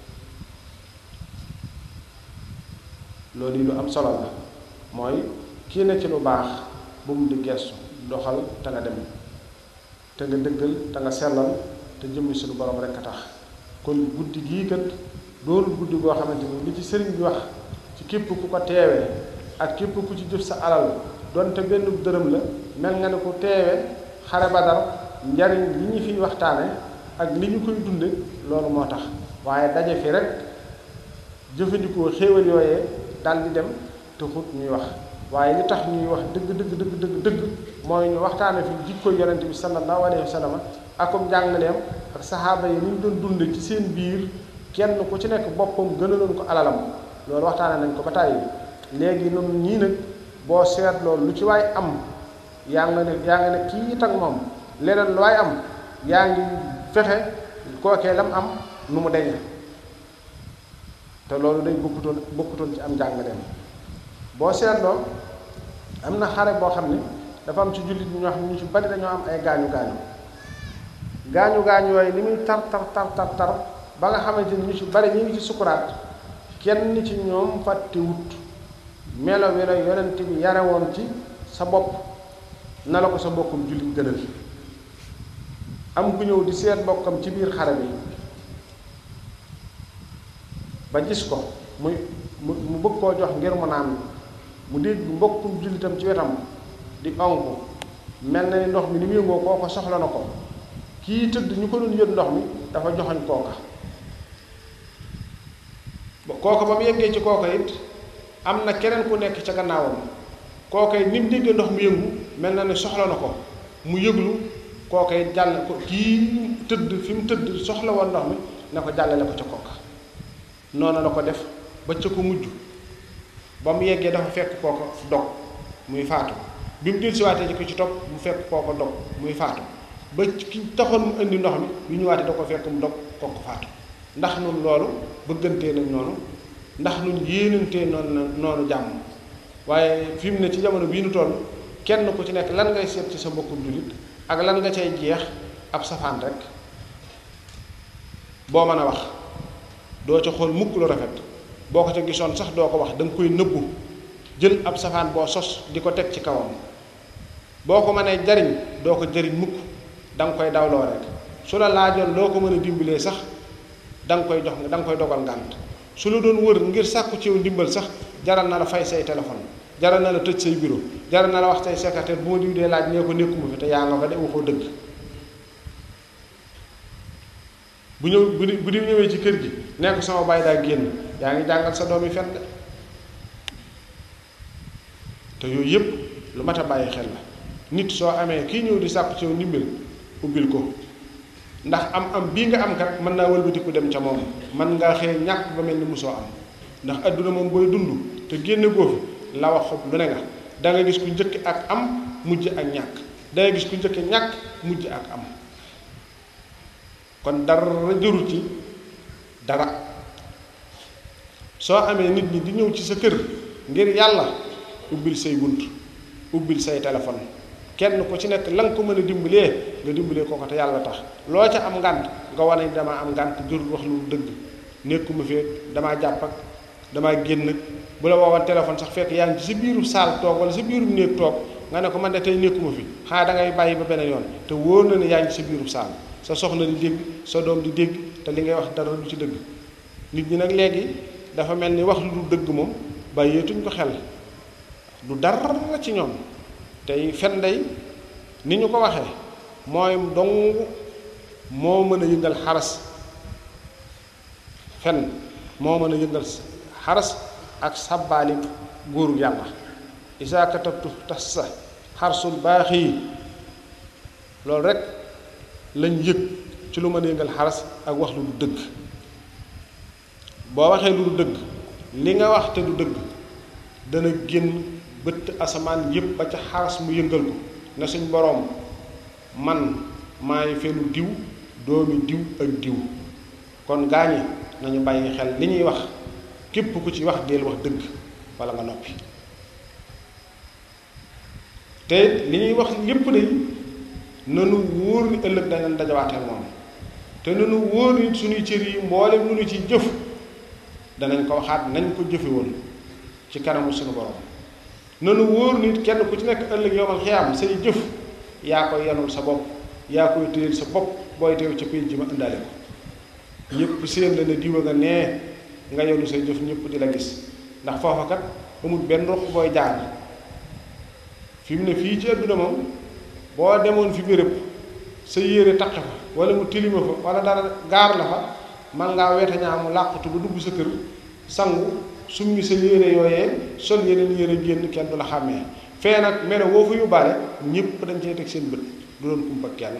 loolu yi lu am solo la mooy kii na ci lu baax bu mu di gestu doxal te nga dem te nga dëggal te nga sellal te jëmmi suñu borom rekk a tax kon guddi gii kat doonul guddi goo xamante ni li ci sëriñ bi wax ci képp ku ko teewee ak képp ku ci jëf sa alal donte benn dërëm la mel nga ne ku teewee xare Badar njariñ li ñu fiy waxtaane ak li ñu koy dunde loolu moo tax waaye daje fi rek jëfandikoo xéewal yooyee dal di dem taxut ñuy wax waaye li tax ñuy wax dëgg dëgg dëgg dëgg dëgg mooy ñu waxtaane fi jikko yonent bi sallallahu alayhi wa sallam akum jàngaleem ak saxaaba yi ni ñu doon dunde ci seen biir kenn ku ci nekk boppam gënaloon ko alalam loolu waxtaane nañ ko ba tàyyi léegi noonu ñii nag boo seet loolu lu ci waay am yaa nga ne yaa nga ne kii it ak moom leneen lu waay am yaa ngi fexe kookee lam am nu mu deñe te loolu day bokkutoon bokkutoon ci am njàngaleem boo seetloo am na xare boo xam ne dafa am ci jullit ñi ñoo xam ne ñu ci bari dañoo am ay gaañu gaañu gaañu gaañu yooyu li muy tar tar tar tar tar ba nga xamante ni ñu ci bari ñu ngi ci sukuraat kenn ci ñoom fàtte wut melo wi la yonent bi yare woon ci sa bopp na la ko sa mbokkum jullit gënal am ku ñëw di seet bokkam ci biir xare bi ba gis ko muy mu mu bëgg koo jox ngir mu naan mu dégg mbokkum jullitam ci wetam di onk mel na ni ndox mi ni mu yëngoo kooko soxla na ko kii tëdd ñu ko doon yët ndox mi dafa joxoñ kooka ba kooka ba mu yeggee ci kooka it am na keneen ku nekk ca gannaawam kooka it ni mu déggee ndox mu yëngu mel na ni soxla na ko mu yëglu kooka it jàll ko kii tëdd fi mu tëdd soxla woon ndox mi na ko jàllale ko ca kooka noonu la ko def ba ca ko mujj ba mu yeggee dafa fekk kooka dog muy faatu bi mu dellusiwaatee ci ko ci topp mu fekk kooka dog muy faatu ba ki taxoon mu indi ndox mi bi ñu waatee da ko fekk mu dog kooku faatu ndax nun loolu bëggantee nañ noonu ndax nun yéenantee noonu noonu jàmm waaye fi mu ne ci jamono bii nu toll kenn ku ci nekk lan ngay seet ci sa mbokkum jullit ak lan nga cay jeex ab safaan rek boo mën a wax doo ca xool mukk lu rafet boo ko ca gisoon sax doo ko wax da nga koy nëbbu jël ab safaan boo sos di ko teg ci kawam boo ko mënee jariñ doo ko jariñ mukk da nga koy dawloo rek su la laajoon loo ko mën a dimbalee sax da nga koy jox da nga koy dogal ngànt su la doon wër ngir sàkku ci yow ndimbal sax jaral na la fay say téléphone jaral na la tëj say bureau jaral na la wax say secrétaire bu ma diw dee laaj nee ko nekkuma fi te yaa nga fa de waxoo dëgg bu ñëw bu di bu di ñëwee ci kër gi nee ko sama baay daa génn yaa ngi jàngal sa doom yi fen de te yooyu yépp lu mat a bàyyi xel la nit soo amee kii ñëw di sàkku ci yow ndimbal ubbil ko ndax am am bii nga am kat mën naa wëlbatiku dem ca moom man ngaa xëy ñàkk ba mel ni musoo am ndax adduna moom booy dund te génne goo fi la wax xob lu ne nga da nga gis ku njëkk ak am mujj ak ñàkk da nga gis ku njëkk ñàkk mujj ak am kon dara jërul ci dara soo amee nit ñi di ñëw ci sa kër ngir yàlla ubbil say bunt ubbil say téléphone kenn ku ci nekk la nga ko mën a dimbalee nga dimbalee ko ko te yàlla tax loo ca am ngànt nga wane damaa am ngànt jërul wax lu dëgg nekkuma fee damaa jàpp ak damaa génn bu la woowoon téléphone sax fekk yaa ngi ci sa biiru saal toog wala sa biiru néeg toog nga ne ko man de tey nekkuma fi xanaa da ngay bàyyi ba beneen yoon te wóor na ne yaa ngi ci sa biiru saal sa soxna di dégg sa doom di dégg te li ngay wax dara du ci dëgg nit ñi nag léegi dafa mel ni wax lu du dëgg moom bàyyeetuñ ko xel du dara ci ñoom tey fen day ni ñu ko waxee mooy dong moo mën a yëngal xaras fen moo mën a yëngal xaras ak sàbbaali góoru yàlla isa katabtu tas sa xarsul baax yi loolu rek lañ yëg ci lu mën a yëngal xaras ak wax lu du dëgg boo waxee lu du dëgg li nga wax te du dëgg dana génn bëtt asamaan yépp ba ca xaras mu yëngal ko ne suñ boroom man maay fenu diw doomi diw ak diw kon gaañi nañu bàyyi xel li ñuy wax képp ku ci wax deel wax dëgg walla nga noppi te li ñuy wax yépp de nanu wóor ni ëllëg dañ leen dajawaateel moom te nanu wóor ni suñuy cër yi mboolem lu ñu ci jëf danañ ko waxaat nañ ko jëfe woon ci kanamu suñu borom nanu wóor nit kenn ku ci nekk ëllëg yomal xiyaam say jëf yaa koy yanul sa bopp yaa koy téyel sa bopp booy teew ca pénc ma indaale ko ñëpp seen la ne diwa nga nee nga yenu say jëf ñëpp di la gis ndax foofa kat amul benn ruq booy jaar fi mu ne fii ci adduna moom boo demoon fi béréb sa yére taq fa wala mu tilima fa wala dara gaar la fa man ngaa weete ñaa mu làqutu ba dugg sa kër sangu summi sa yére yooyee sol yeneen yére génn kenn du la xàmmee fee nag mene woo fa yóbbaale ñëpp dañ cey teg seen bët du doon kumpa kenn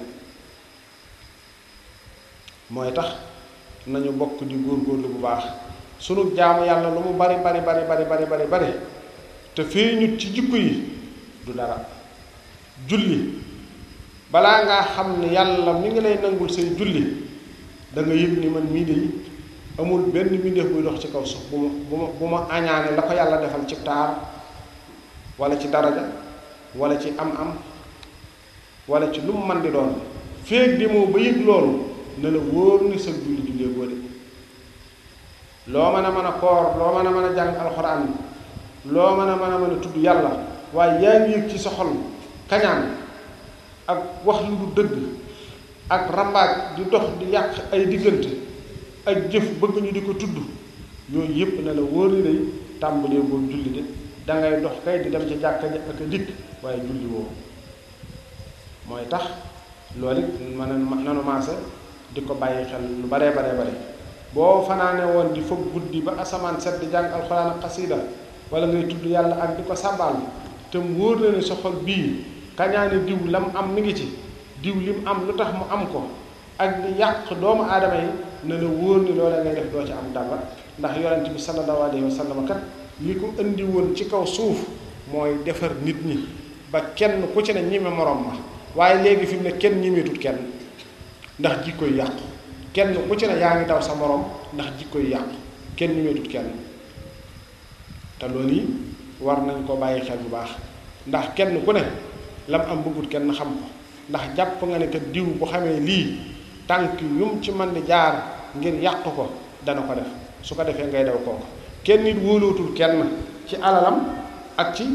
mooy tax nañu bokk di góorgóorlu bu baax sunu jaamu yàlla lu mu bari bari bari bari bari bari bari te feeñut ci jikko yi du dara julli balaa ngaa xam ne yàlla mi ngi lay nangul say julli da nga yëg ni man mii de amul benn mbindeef buy dox ci kaw suuf bu ma bu ma bu ma añaane la ko yàlla defal ci taar wala ci daraja wala ci am-am wala ci lu mu man di doon féeg demoo ba yëg loolu ne la wóor ni sa julli jullee boo de loo mën a mën a koor loo mën a mën a jàng alxuraan loo mën a mën a mën a tudd yàlla waaye yaa ngi yëg ci sa xol kañaan ak wax lu du dëgg ak rambaaj di dox di yàq ay diggante ak jëf bëgg ñu di ko tudd yooyu yépp ne la wóor ni day tàmbalee boo julli de dangay dox kay di dem ca jàkka ja ak a dikk waaye julli woo mooy tax loolu it mën a nanu maase di ko bàyyi xel lu baree baree bare boo fanaane woon di foog guddi ba asamaan set di jàng alxuraan ak xasiida wala ngay tudd yàlla ak di ko sàbbaal te mu wóor na ne sa xol bii kañaane diw lam am mi ngi ci diw lim am lu tax mu am ko ak di yàq doomu aadama yi ne la wóor ni loola ngay def doo ci am dara ndax yonent bi sallallahu alayhi wa sallam kat li ko indi woon ci kaw suuf mooy defar nit ñi ba kenn ku ci ne ñime morom ma waaye léegi fi mu ne kenn ñimeetut kenn ndax jikkoy yàqu kenn ku ci ne yaa ngi daw sa morom ndax jikkoy yàqu kenn ñimeetut kenn te loolu yi war nañ ko bàyyi xel bu baax ndax kenn ku ne lam am bëggut kenn xam ko ndax jàpp nga ne que diw bu xamee lii tànk yum ci mën di jaar ngir yàq ko dana ko def su ko defee ngay daw kooku kenn nit wóolootul kenn ci alalam ak ci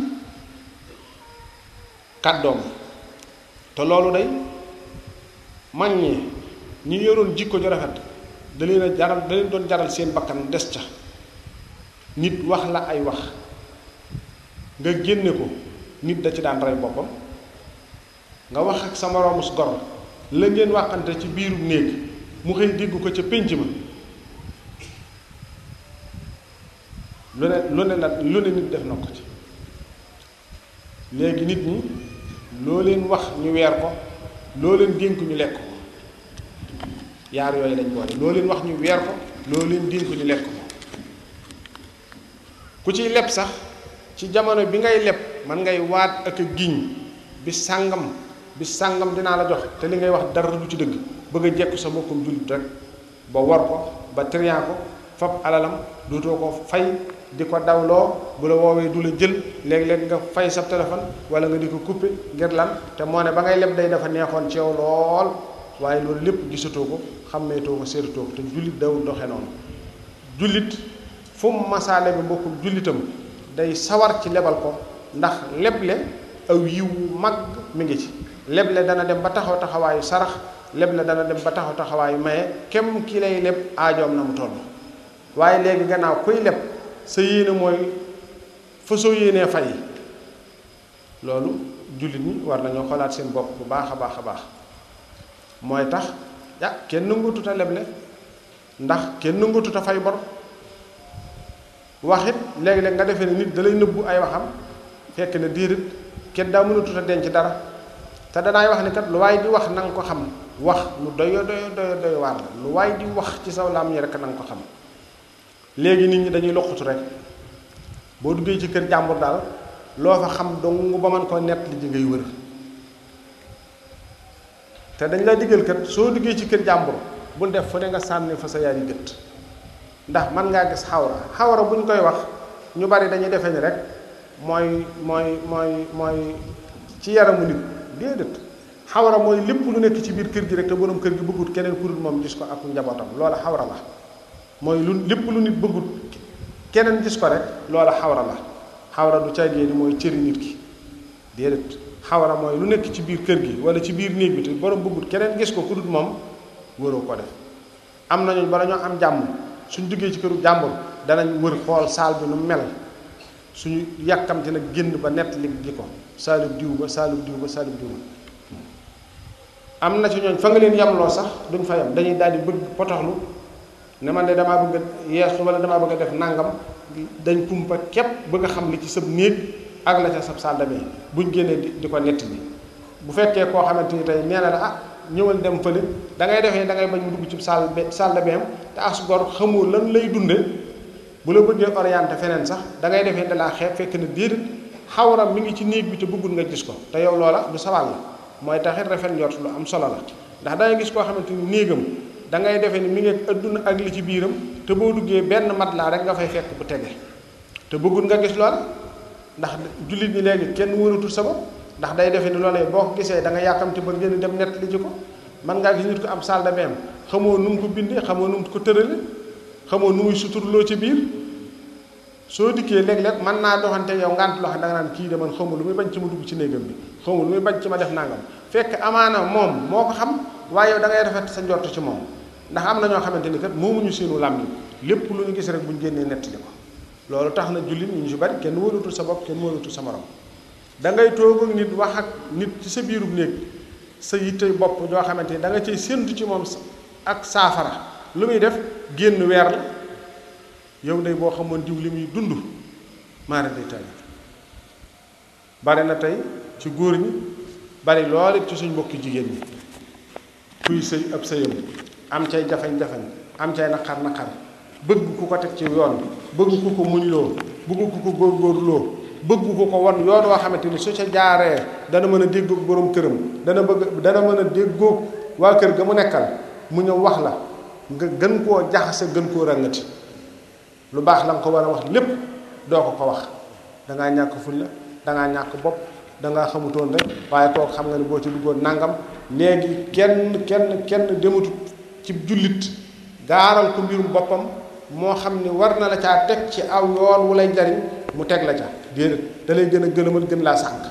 kàddoom te loolu day mag ñi ñi yoroon jikko ju rafet da leen a jaral da leen doon jaral seen bakkan des ca nit wax la ay wax nga génne ko nit da ci daan rey boppam nga wax ak sa moroomus gor la ngeen waxante ci biiru néeg mu xëy dégg ko ca pénc ma lu ne lu ne nag lu ne nit def na ko ci léegi nit ñi loo leen wax ñu weer ko loo leen dénk ñu lekk ko yaar yooyu lañ boole loo leen wax ñu weer ko loo leen dénk ñu lekk ko ku ciy leb sax ci jamono bi ngay leb man ngay waat ak a giñ bi sàngam bi sàngam dinaa la jox te li ngay wax dara du ci dëgg bëgg a jekku sa mbokkum jullit rek ba war ko ba trian ko fab alalam dootoo ko fay di ko dawloo bu la woowee du la jël léeg-léeg nga fay sa téléphone wala nga di ko couper ngir lan te moo ne ba ngay leb day dafa neexoon ci yow lool waaye loolu lépp gisatoo ko xàmmeetoo ko séeratoo ko te jullit dawul doxe noonu jullit fu mu masaale bi mbokkum jullitam day sawar ci lebal ko ndax leble aw yiwu mag mi ngi ci leble dana dem ba taxaw taxawaayu sarax leble dana dem ba taxaw taxawaayu maye kem ki lay leb aajoom na mu toll waaye léegi gannaaw kuy leb sa yéene mooy fa soo yéenee fay loolu jullit ñi war nañoo xoolaat seen bopp bu baax a baax a baax mooy tax ah kenn nangatut a leble ndax kenn nangatut a fay bor wax it léegi-léeg nga defee ne nit da lay nëbbu ay waxam fekk ne déedéet kenn daa mënatut a denc dara te danaay wax ni kat lu waay di wax na nga ko xam wax lu doyo doyo doyo doyo waar la lu waay di wax ci saw laam ñi rek na nga ko xam léegi nit ñi dañuy loqutu rek boo duggee ci kër jàmbur daal loo fa xam dong ba mën koo nett li ji ngay wër te dañ la diggal kat soo duggee ci kër jàmbur bul def fu ne nga sànni fa sa yaay yi gët ndax man ngaa gis xawra xawra bu ñu koy wax ñu bari dañuy defee ni rek mooy mooy mooy mooy ci yaramu nit déedéet xawra mooy lépp lu nekk ci biir kër gi rek te borom kër gi bëggut keneen ku dul moom gis ko ak njabootam loola xawra la mooy lu lépp lu nit bëggut keneen gis ko rek loola xawra la xawra du caagee ni mooy cëri nit ki déedéet xawra mooy lu nekk ci biir kër gi wala ci biir néeg bi te borom bëggut keneen gis ko ku dul moom wëroo ko def am nañu bala ñoo am jàmm suñ duggee ci këru jàmbur danañ wër xool saal bi nu mel suñu yàkkamti nag génn ba nett li gi ko saalub diw ba saalub diw ba saalub diw ba am na ci ñooñ fa nga leen yamloo sax duñ fa yam dañuy daal di bëgg potoxlu ne man de damaa bëgg a yeesu wala damaa bëgg a def nangam dañ kumpa képp bëgg a xam li ci sab néeg ak la ca sab salle de bain buñ génnee di di ko nett bi bu fekkee koo xamante ni tey nee na la ah ñëwal dem fële da ngay defee da ngay bañ mu dugg ci salle salle de bain te as gor xamoo lan lay dunde bu la bëggee orienté feneen sax da ngay defee da laa xeeb fekk na déedéet xawram mi ngi ci néeg bi te bëggul nga gis ko te yow loola du sawal la mooy taxit rafet njort lu am solo la ndax da ngay gis koo xamante ni néegam da ngay defee ni mi ngi adduna ak li ci biiram te boo duggee benn mat laa rek nga fay fekk bu tege te bëggul nga gis loola ndax jullit ñi léegi kenn wëratul sa bopp ndax day defee ni loolee boo ko gisee da nga yàkkamti ba génn dem nett li ji ko man ngaa gis nit ko am salle de bain xamoo nu mu ko bindee xamoo nu mu ko tërale xamoo nu muy suturloo ci biir soo dikkee léeg-léeg mën naa doxante yow ngant loo xam da nga naan kii de man xawma lu muy bañ ci ma dugg ci néegam bi xawma lu muy bañ ci ma def nangam fekk amaana moom moo ko xam waaye yow da ngay rafet sa njort ci moom ndax am na ñoo xamante ni kat moomuñu seenu làmmiñ lépp lu ñu gis rek bu ñu génnee nettali ko loolu tax na jullit ñu ci bari kenn wóolatul sa bopp kenn wóolatul sa morom da ngay toog ak nit wax ak nit ci sa biirub néeg sa yittey bopp joo xamante ni da nga cay séntu ci moom ak saafara lu muy def génn weer la yow day boo xamoon diw li muy dund maara day tey bari na tey ci góor ñi bari lool it ci suñ mbokki jigéen ñi kuy sëy ab sëyam am cay jafañ-jafañ am cay naqar naqar bëgg ku ko teg ci yoon bëgg ku ko muñ loo bëgg ku ko góorgóorloo bëgg ku ko won yoon woo xamante ni su ca jaaree dana mën a déggoog borom këram dana bëgg dana mën a déggoog waa kër ga mu nekkal mu ñëw wax la nga gën koo jaxase gën koo ràngati lu baax la nga ko war a wax lépp doo ko ko wax dangaa ñàkk fulla dangaa ñàkk bopp dangaa xamutoon rek waaye kooku xam nga ne boo ci duggoon nangam léegi kenn kenn kenn dematut ci jullit gaaral ko mbirum boppam moo xam ni war na la caa teg ci aw yoon wu lay jariñ mu teg la ca déedéet da lay gën a gëlëmal gën laa sànq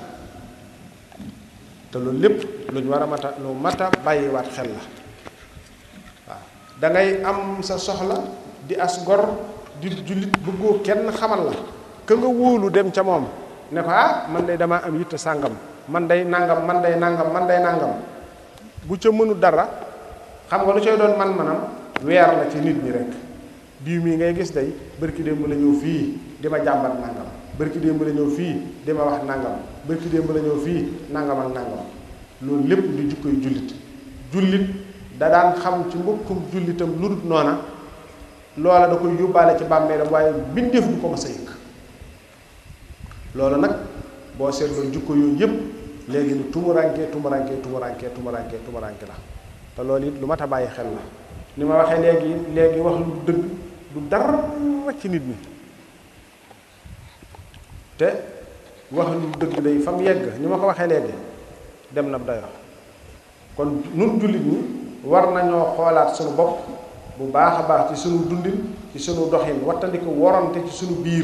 te loolu lépp lu ñu war a mata lu mata bàyyiwaat xel la waaw da ngay am sa soxla di as gor di jullit bëggoo kenn xamal la ka nga wóolu dem ca moom ne ko ah man day damaa am yitte sàngam man day nangam man day nangam man day nangam bu ca mënu dara xam nga lu cay doon man manam weer la ci nit ñi rek diw mii ngay gis day bërki démb la ñëw fii di ma jàmbat nangam bërki démb la ñëw fii di ma wax nangam bërki démb la ñëw fii nangam ak nangam loolu lépp di jukkoy jullit jullit da daan xam ci mbokkum jullitam lu dul noona loola da koy yóbbaale ci bàmmeelam waaye bindeef du ko ma sa yëg loolu nag boo seetloo jukko yooyu yëpp léegi ni tumurankee tumurankee tumurankee tumurankee tumuranke la te loolu it lu mat a bàyyi xel la ni ma waxee léegi léegi wax lu dëgg du dara ci nit ñi te wax lu dëgg day fa mu yegg ni ma ko waxee léegi dem na dayo kon nun jullit ñi war nañoo xoolaat sunu bopp bu baax a baax ci sunu dundin ci sunu doxin wattandiku worante ci sunu biir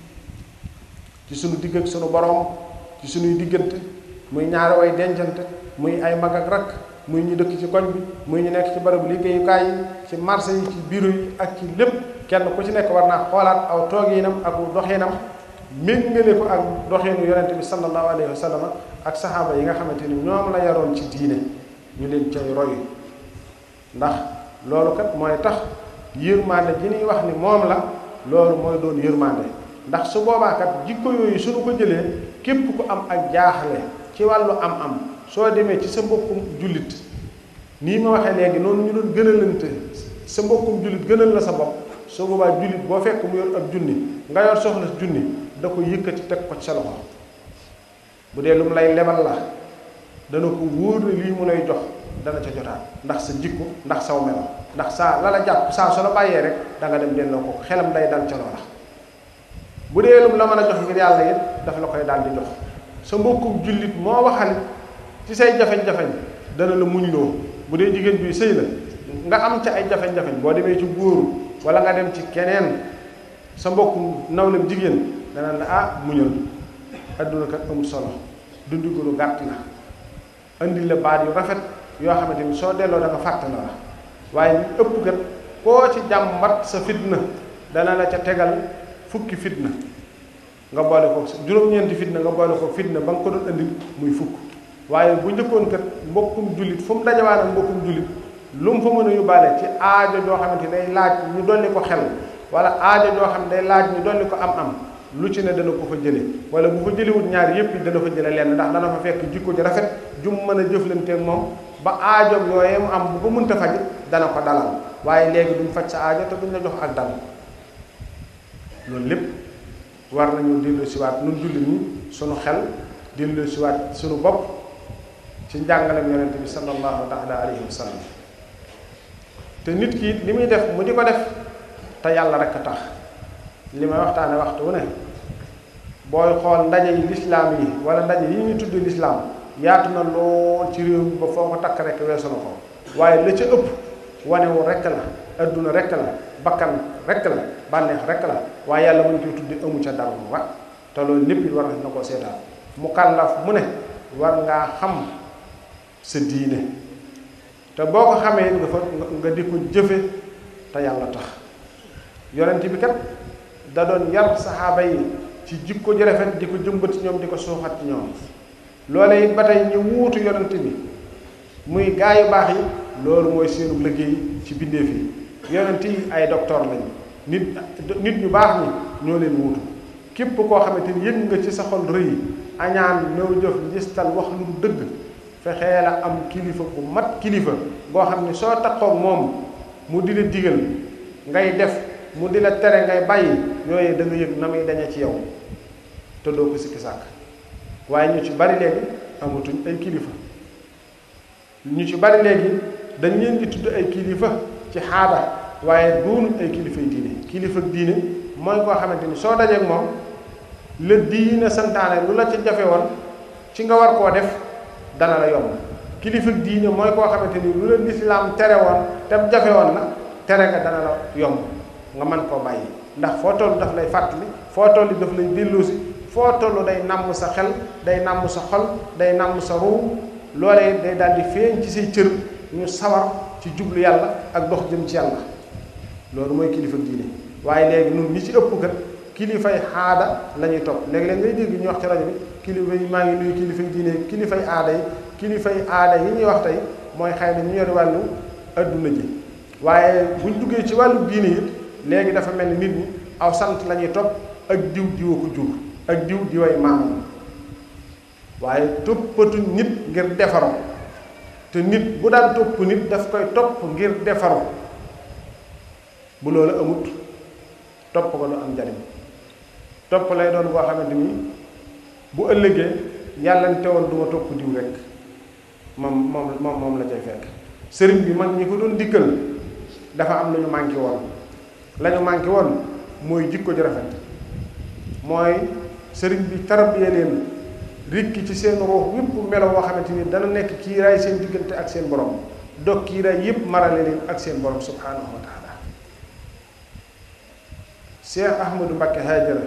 ci sunu digg ak sunu borom ci sunuy diggante muy ñaari way dencante muy ay mag ak rakk muy ñu dëkk ci koñ bi muy ñu nekk ci barabu liggéeyukaay yi ci marché yi ci bureau yi ak ci lépp kenn ku ci nekk war naa xoolaat aw tooginam ak doxinam méngale ko ak doxinu yonente bi sallallahu alayhi wa sallam ak saxaaba yi nga xamante ni ñoom la yaroon ci diine ñu leen cay roy ndax loolu kat mooy tax yërmande ji ñuy wax ni moom la loolu mooy doon yërmande ndax su boobaa kat jikko yooyu suñu ko jëlee képp ku am ak jaaxle ci wàllu am-am soo demee ci sa mbokkum jullit nii ma waxee léegi noonu ñu doon gënalante sa mbokkum jullit gënal la sa bopp su boobaa jullit boo fekk mu yor ab junni nga yor soxla junni da ko yëkkati teg ko ci sa loxo bu dee lu mu lay lebal la dana ko wóor ne lii mu lay jox dana ca jotaat ndax sa jikko ndax saw melo ndax saa la la jàpp saa su la bàyyee rek da nga dem delloo ko xelam day dal ca loola bu dee lu mu la mën a jox ngir yàlla it dafa la koy daal di jox sa mbokkum jullit moo waxal ci say jafeñ-jafeñ dana la muñ loo bu dee jigéen bi sëy la nga am ca ay jafeñ-jafeñ boo demee ci góoru wala nga dem ci keneen sa mbokkum nawlem jigéen dana la ah muñal adduna kat amul solo dundi ko lu gàtt la andi la baat yu rafet yoo xamante ni soo delloo da nga fàtte la la waaye ñu ëpp kat koo ci jàmbat sa fitna dana la ca tegal fukki fitna nga boole ko juróom-ñeenti fitna nga boole ko fitna ba nga ko doon andi muy fukk waaye bu njëkkoon kat mbokkum jullit fu mu dajawaan ak mbokkum jullit lu mu fa mën a yóbbaale ci aajo joo xamante ni day laaj ñu dolli ko xel wala aajo joo xam ne day laaj ñu dolli ko am-am lu ci ne dana ko fa jële wala bu fa jëliwut ñaar yépp it dana fa jële lenn ndax dana fa fekk jikko ji rafet jum mën a jëflanteeg moom ba aajoom yooyee mu am bu ko mënta faj dana ko dalal waaye léegi duñ faj sa aajo te duñ la jox ak dal loolu lépp war nañu dellu siwaat nun jullit ñi sunu xel dellu siwaat sunu bopp ci njàngalem yonente bi sallallahu taala alayhi wa sallam te nit ki li muy def mu di ko def te yàlla rek a tax li may waxtaane waxtu wu ne booy xool ndaje yi lislaam yi wala ndaje yi ñu tudd lislaam yaatu na lool ci réew mi ba foo ko takk rek weesu na ko waaye la ca ëpp wanewu rekk la adduna rekk la bakkan rekk la bànneex rekk la waaye yàlla mën koy tuddi amu ca dara mu wa te loolu lépp it war na ko seetaan mu kàllaf mu ne war ngaa xam sa diine te boo ko xamee nga fa nga di ko jëfe te yàlla tax yonent bi kat da doon yar saxaaba yi ci jikko ji rafet di ko jëmbat ci ñoom di ko suuxat ci ñoom loole it ba tey ñu wuutu yonent bi muy gaa yu baax yi loolu mooy seenu liggéey ci bindeef yi yonent yi ay docteur lañu nit nit ñu baax ñi ñoo leen wuutu képp koo xamante ni yëg nga ci sa xol rëy añaan ñëw jëf njistal wax lu du dëgg fexee la am kilifa bu mat kilifa boo xam ne soo takkoog moom mu di la digal ngay def mu di la tere ngay bàyyi yooyu da nga yëg na muy dañe ci yow te doo ko sikki sàkk waaye ñu ci bari léegi amatuñ ay kilifa ñu ci bari léegi dañ leen di tudd ay kilifa ci xaada waaye doonuñ ay kilifay diine kilifa diine mooy koo xamante ni soo dajeeg moom la diine santaane lu la ca jafe woon ci nga war koo def dana la yomb kilifa diine mooy koo xamante ni lu la lislaam tere woon te jafe woon la tere nga dana la yomb nga mën koo bàyyi ndax foo toll daf lay fàttali foo toll daf lay delloosi foo toll day nàmm sa xel day nàmm sa xol day nàmm sa ruu loolee day daal di feeñ ci say cër ñu sawar ci jublu yàlla ak dox jëm ci yàlla loolu mooy kilifa diine waaye léegi ñun ñi ci ëpp kat kilifay aada la ñuy topp léegi-léeg ngay dégg ñu wax ci rajo bi kilifa yi maa ngi nuyu kilifay diine kilifay aada yi kilifay aada yi ñuy wax tey mooy xëy na ñu yor wàllu adduna ji waaye buñ duggee ci wàllu diine it léegi dafa mel ni nit ñi aw sant la ñuy topp ak diw diwa ko jur ak diw diway maamam waaye toppatuñ nit ngir defaru te nit bu daan topp nit daf koy topp ngir defaru bu loolu amut topp ko lu am njariñ topp lay doon boo xamante ni bu ëllëgee yàlla ne teewoon du ma topp diw rek moom moom moom moom la cay fekk sëriñ bi mag ñi ko doon dikkal dafa am lu ñu manqué woon la ñu manqué woon mooy jikko ju rafet mooy sëriñ bi tarbiya leen rikki ci seen ruux yépp melo woo xamante ni dana nekk kiiraay seen diggante ak seen borom dog kiiraay yépp marale leen ak seen borom subhanahu wa taala Cheikh Ahmadou Mbacké Haajara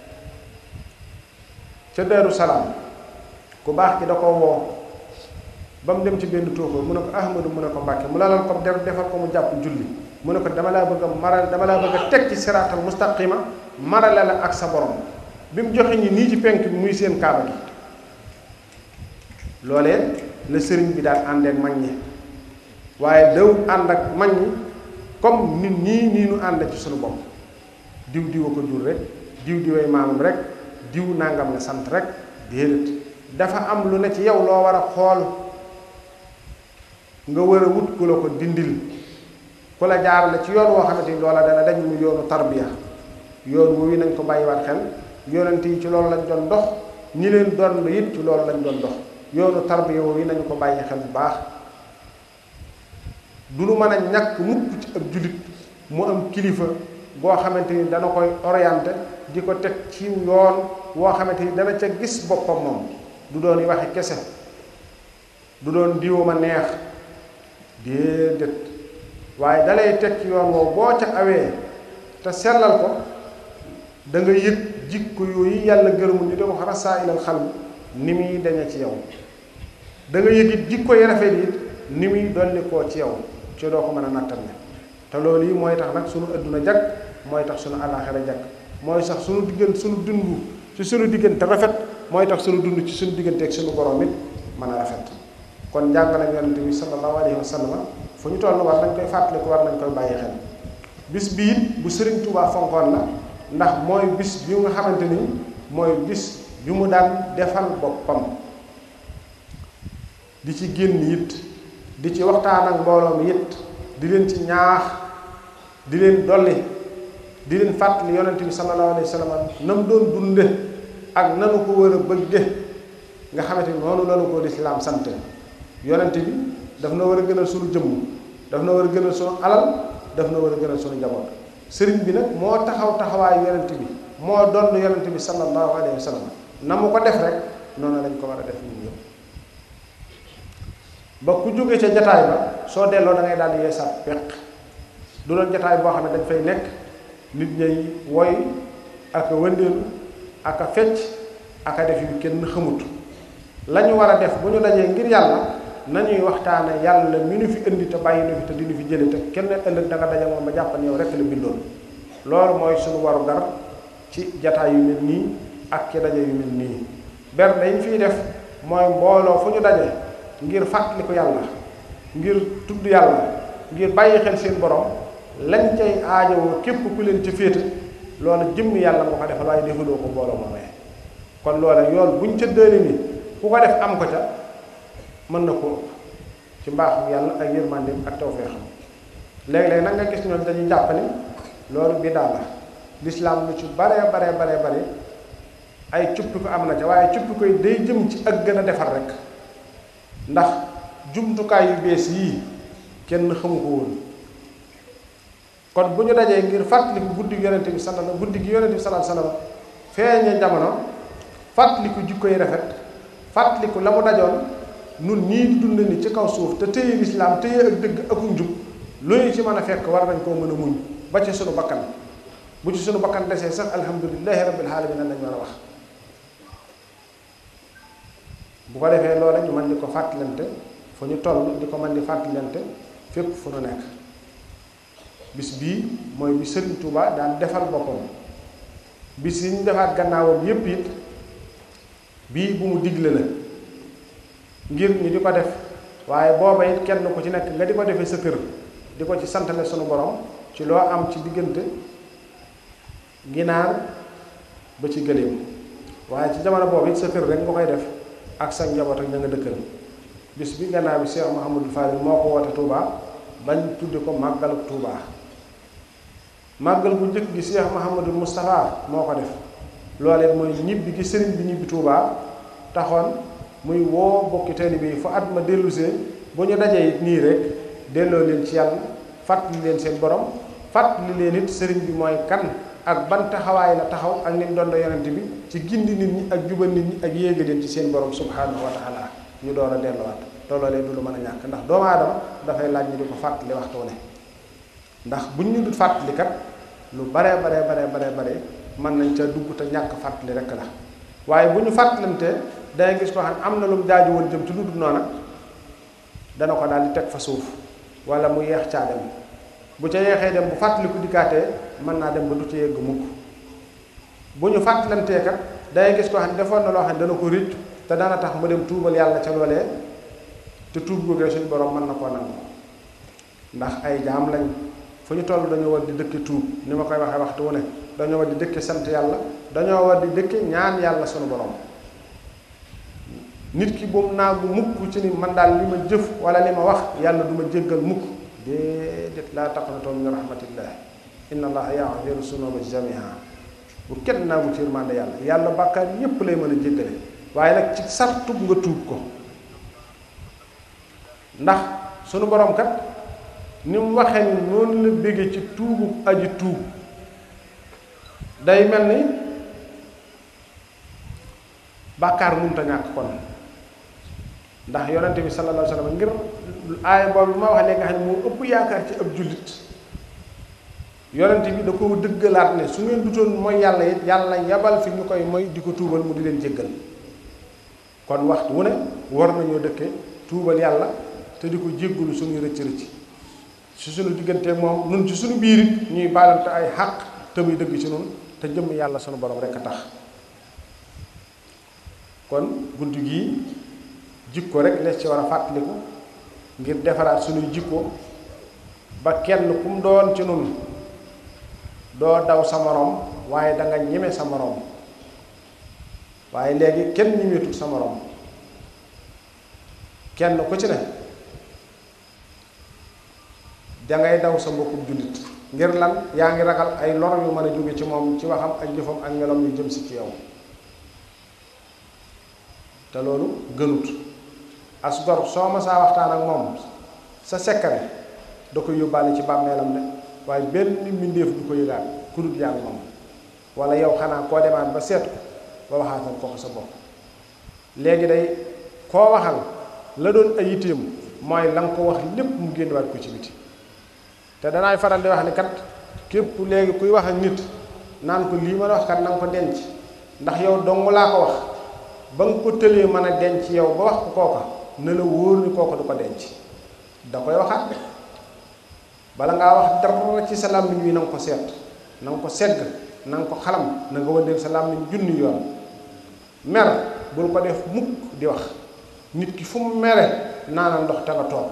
ca Daaru Salaam ku baax ki da ko woo ba mu dem ci benn tóokóor mu ne ko Ahmadou mu ne ko Mbacké mu lalal ko def defal ko mu jàpp julli mu ne ko dama laa bëgg a maral dama laa bëgg a teg ci siraatal mustaqima marale la ak sa borom bi mu joxe ñi nii ci penk bi muy seen kaaba gi loolee la sëriñ bi daal ànd ak mag ñi waaye daw ànd ak mag ñi comme nit ñii nii nu ànd ci suñu bopp diw diwa ko jur rek diw diway maamam rek diw nangam la sant rek déedéet dafa am lu ne ci yow loo war a xool nga war a wut ku la ko dindil ku la jaarale ci yoon woo xamante ni loola dana dañ mu yoonu tarbiya yoon woowu nañ ko bàyyiwaat xel yonent yi ci loolu lañ doon dox ñi leen doon it ci loolu lañ doon dox yoonu tarbiya woowu nañu ko bàyyi xel bu baax du lu mën a ñàkk mukk ci ab jullit mu am kilifa boo xamante ni dana koy orienté di ko teg ci yoon woo xamante ni dana ca gis boppam moom du doon yi waxi kese du doon diwo ma neex déedéet waaye dalay teg ci yoon woowu boo ca awee te sellal ko da nga yëg jikko yooyu yàlla gërëmul ñu di ko rasaa ilal xal ni muy dañe ci yow da nga yëg it jikko yi rafet it ni muy dolli koo ci yow ci doo ko mën a nattal ne te loolu yi mooy tax nag sunu adduna jag mooy tax sunu àllaaxira jag mooy sax sunu diggante sunu dund ci sunu diggante rafet mooy tax sunu dund ci sunu diggante ak sunu borom it mën a rafet kon njàngale yonente bi sallallahu alayhi wa sallam fu ñu toll war nañ koy fàttaliku war nañ koy bàyyi xel bis bi it bu Sëriñ Tuubaa fonkoon la ndax mooy bis bi nga xamante ni mooy bis bi mu daan defal boppam di ci génn it di ci waxtaan ak mbooloo mi it di leen ci ñaax di leen dolli di leen fàttali yonente bi sallallahu alayhi wa sallam na mu doon dunde ak nanu ko war a bëgge nga xamante ni noonu lanu ko lislaam sant yonente bi daf na war a gënal sunu jëmm daf na war a gënal sunu alal daf na war a gënal sunu njaboot sëriñ bi nag moo taxaw taxawaayu yonente bi moo doon yonente bi sallallahu alayhi wa sallam na mu ko def rek noonu lañ ko war a def ñun ñëpp ba ku jóge ca jataay ba soo delloo da ngay daal di yeesaat peq du doon jataay boo xam ne dañ fay nekk nit ñay woy ak a wëndeelu ak a fecc ak a def yu kenn xamut la ñu war a def bu ñu dajee ngir yàlla nañuy waxtaane yàlla mi nu fi indi te bàyyi nu fi te di nu fi jële te kenn ëllëg da nga daje moom ba jàpp ne yow rekk la bindoon loolu mooy suñu waru gar ci jataay yu mel nii ak ci daje yu mel nii ber dañ fiy def mooy mbooloo fu ñu daje ngir fàttaliku yàlla ngir tudd yàlla ngir bàyyi xel seen borom lañ cay aajowoo képp ku leen ca féete loolu jëmm yàlla moo ko defal waaye defaloo ko mbooloo moomee kon loola yoon buñ ca dëni ni ku ko def am ko ca mën na ko ci mbaaxu yàlla ak yërmandeem ak tawfeexam léeg-léeg nag nga gis ñoom dañuy jàpp ni loolu biddaa la lislaam lu ci bare bare bare bare ay cuppi ko am na ca waaye cuppi koy day jëm ci ak gën a defar rek ndax jumtukaay yu bees yii kenn xamu ko woon kon bu ñu dajee ngir fàttaliku guddi gi yonente bi sallallahu guddi gi yonente bi sallallahu alayhi wasallam feeñe jamono fàttaliku jikko yi rafet fàttaliku la mu dajoon nun ñii di dund ni ci kaw suuf te téye lislaam téye ak dëgg aku njub lu ñu ci mën a fekk war nañ koo mën a muñ ba ci sunu bakkan bu ci sunu bakkan desee sax alhamdulilahi rabbil alamin lañ war a wax bu ko defee loola ñu mën di ko fàttalante fu ñu toll di ko mën di fàttalante fépp fu nu nekk bis bii mooy bi Sëriñ Tuuba daan defal boppam bis yi ñu defaat gannaawam yépp it bii bu mu digle la ngir ñu di ko def waaye booba it kenn ku ci nekk nga di ko defee sa kër di ko ci santale sunu borom ci loo am ci diggante ginaar ba ci gëléem waaye ci jamono boobu it sa kër rek nga koy def ak sa njaboot ak ña nga dëkkal bis bi gannaaw bi Cheikh Mouhamadou Fadil moo ko woote Touba bañ tudde ko màggalu Touba màggal bu njëkk gi Cheikh Mouhamadou Moustapha moo ko def loolee mooy ñibbi gi sëriñ bi ñibbi Touba taxoon muy woo bokki taalibe yi fu at ma dellusee bu ñu dajee it nii rek delloo leen ci yàlla fàttali leen seen borom fàttali leen it sëriñ bi mooy kan ak ban taxawaay la taxaw ak ni mu doon yonent bi ci gindi nit ñi ak jubal nit ñi ak yéega leen ci seen borom subhanahu wa taala ñu door a delluwaat looloolee du lu mën a ñàkk ndax doomu aadama dafay laaj ñu di ko fàttali waxtu ne ndax buñ ñu dut fàttali kat lu baree baree baree baree bare mën nañ ca dugg te ñàkk fàttali rek la waaye bu ñu fàttalantee dangay gis koo xam ne am na lu mu jaaju woon jëm ci lu dul noona dana ko daal di teg fa suuf wala mu yeex caa dem bu ca yeexee dem bu fàttaliku dikkaatee mën naa dem ba du ci yegg mukk bu ñu fàttalantee kat dangay gis koo xam ne defoon na loo xam ne dana ko rëcc te dana tax mu dem tuubal yàlla ca loolee te tuub googee suñu borom mën na koo nangu ndax ay jaam lañ fu ñu toll dañoo war di dëkke tuub ni ma koy waxee waxtu wu ne dañoo war di dëkke sant yàlla dañoo war di dëkke ñaan yàlla suñu borom nit ki bu mu naagu mukk ci ni man daal li ma jëf wala li ma wax yàlla du ma jéggal mukk déedéet laa taqnatoo min rahmatillah inna allaha yaxfiru sunuba jamiha bu kenn naagu ci yërmande yàlla yàlla bàkkaar yépp lay mën a jéggale waaye nag ci sartub nga tuub ko ndax sunu borom kat ni mu waxee ni noonu la béggee ci tuubu aji tuub day mel ni bàkkaar munta ñàkk kon ndax yonente bi sallallahu alayhi wa sallam ngir aaya boobu ma wax léegi nga xam ne moo ëpp yaakaar ci ab jullit yonente bi da ko dëggalaat ne su ngeen dutoon mooy yàlla it yàlla yabal fi ñu koy mooy di ko tuubal mu di leen jéggal kon waxtu wu ne war nañoo dëkke tuubal yàlla te di ko jéggalu suñuy rëcc rëcc ci suñu digganteeg moom nun ci suñu biir it ñuy baalante ay xàq te muy dëgg ci nun te jëmm yàlla sunu borom rekk a tax kon bunt gii jikko rek les ci war a fàttaliku ngir defaraat suñuy jikko ba kenn kum doon ci nun doo daw sa moroom waaye danga ñeme sa moroom waaye léegi kenn ñemeetul sa moroom kenn ku ci ne dangay daw sa mbokkum jullit ngir lan yaa ngi ragal ay lor yu mën a jóge ci moom ci waxam ak jëfam ak meloom yu jëm si ci yow te loolu gënut as gor soo ma saa waxtaan ak moom sa sekkare da koy yóbbaale ci bàmmeelam de waaye benn mbindéef du ko yëgaat ku dul yaa moom wala yow xanaa koo demaat ba seet ko ba waxaatal ko ko sa bopp léegi day koo waxal la doon ay yitteem mooy la nga ko wax lépp mu génnewaat ko ci biti te danaay faral di wax ni kat képp léegi kuy wax ak nit naan ko lii ma la wax kat na nga ko denc ndax yow dong laa ko wax ba nga ko tëlee mën a denc yow ba wax ko kooka ne la wóor ni kooka du ko denc da koy waxaat de bala ngaa wax dara ci sa làmmiñ wi na nga ko seet na nga ko segg na nga ko xalam na nga wëndeel sa làmmiñ junni yoon mer bul ko def mukk di wax nit ki fu mu mere naanal ndox te nga toog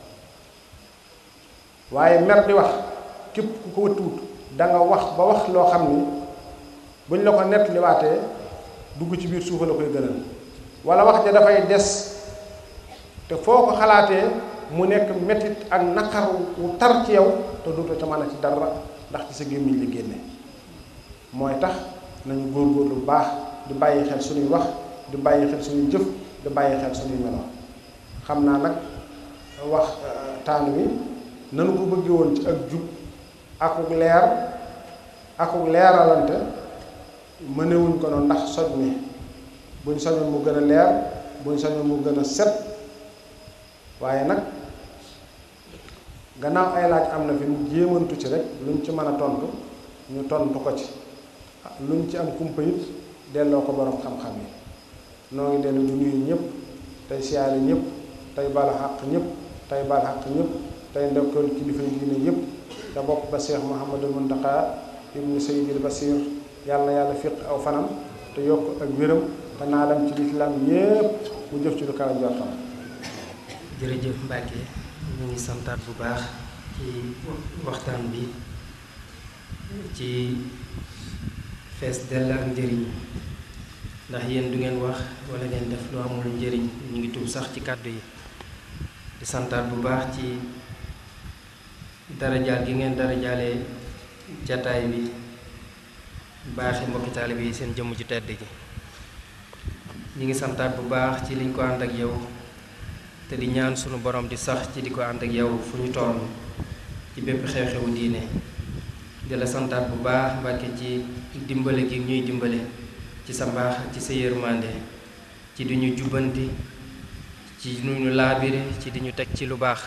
waaye mer di wax képp ku ko wëttuwut da nga wax ba wax loo xam ni buñ la ko nettaliwaatee dugg ci biir suufa la koy gënal wala wax ja dafay des te foo ko xalaatee mu nekk metit ak naqar wu tar ci yow te duuta ca mën a ci dara ndax ci sa gémmiñ li génne mooy tax nañu góorgóorlu bu baax di bàyyi xel suñuy wax di bàyyi xel suñuy jëf di bàyyi xel suñuy melo xam naa nag wax taan wi nanu ko bëggee woon ci ak jub akuk leer akuk leeralante mënewuñ ko noonu ndax soj mi buñ soñoon mu gën a leer buñ soñoon mu gën a set waaye nag gannaaw ay laaj am na fi mu jéemantu ci rek luñ ci mën a tontu ñu tontu ko ci luñ ci am kumpa it delloo ko borom xam-xam yi noo ngi dellu du nuyu ñëpp tey siyaare ñëpp tey bala xàq ñëpp tey bal xàq ñëpp tey ndokkeel kilifa yi diine yëpp te bopp ba Cheikh Mouhamadul Muntaqa ibnu Sayyidil Basir yàlla yàlla fiq aw fanam te yokk ak wéram te naa dem ci lislaam yépp mu jëf ci lu kaw njortam jërëjëf Mbacke ñu ngi santaat bu baax ci waxtaan bi ci fees dell ak njëriñ ndax yéen du ngeen wax wala ngeen def lu amul njëriñ ñu ngi tuub sax ci kàddu yi di santaat bu baax ci darajaal gi ngeen darajaalee jataay bi baaxi mbokki taalibe yi seen jëmm ju tedd ji ñu ngi santaat bu baax ci liñ ko ànd ak yow te di ñaan sunu borom di sax ci di ko ànd ak yow fu ñu toll ci bépp xew-xewu diine di la santaat bu baax Mbàkke ci dimbale gi ñuy dimbale ci sa mbaax ci sa yërmande ci di ñu jubbanti ci nu ñu laabire ci di ñu teg ci lu baax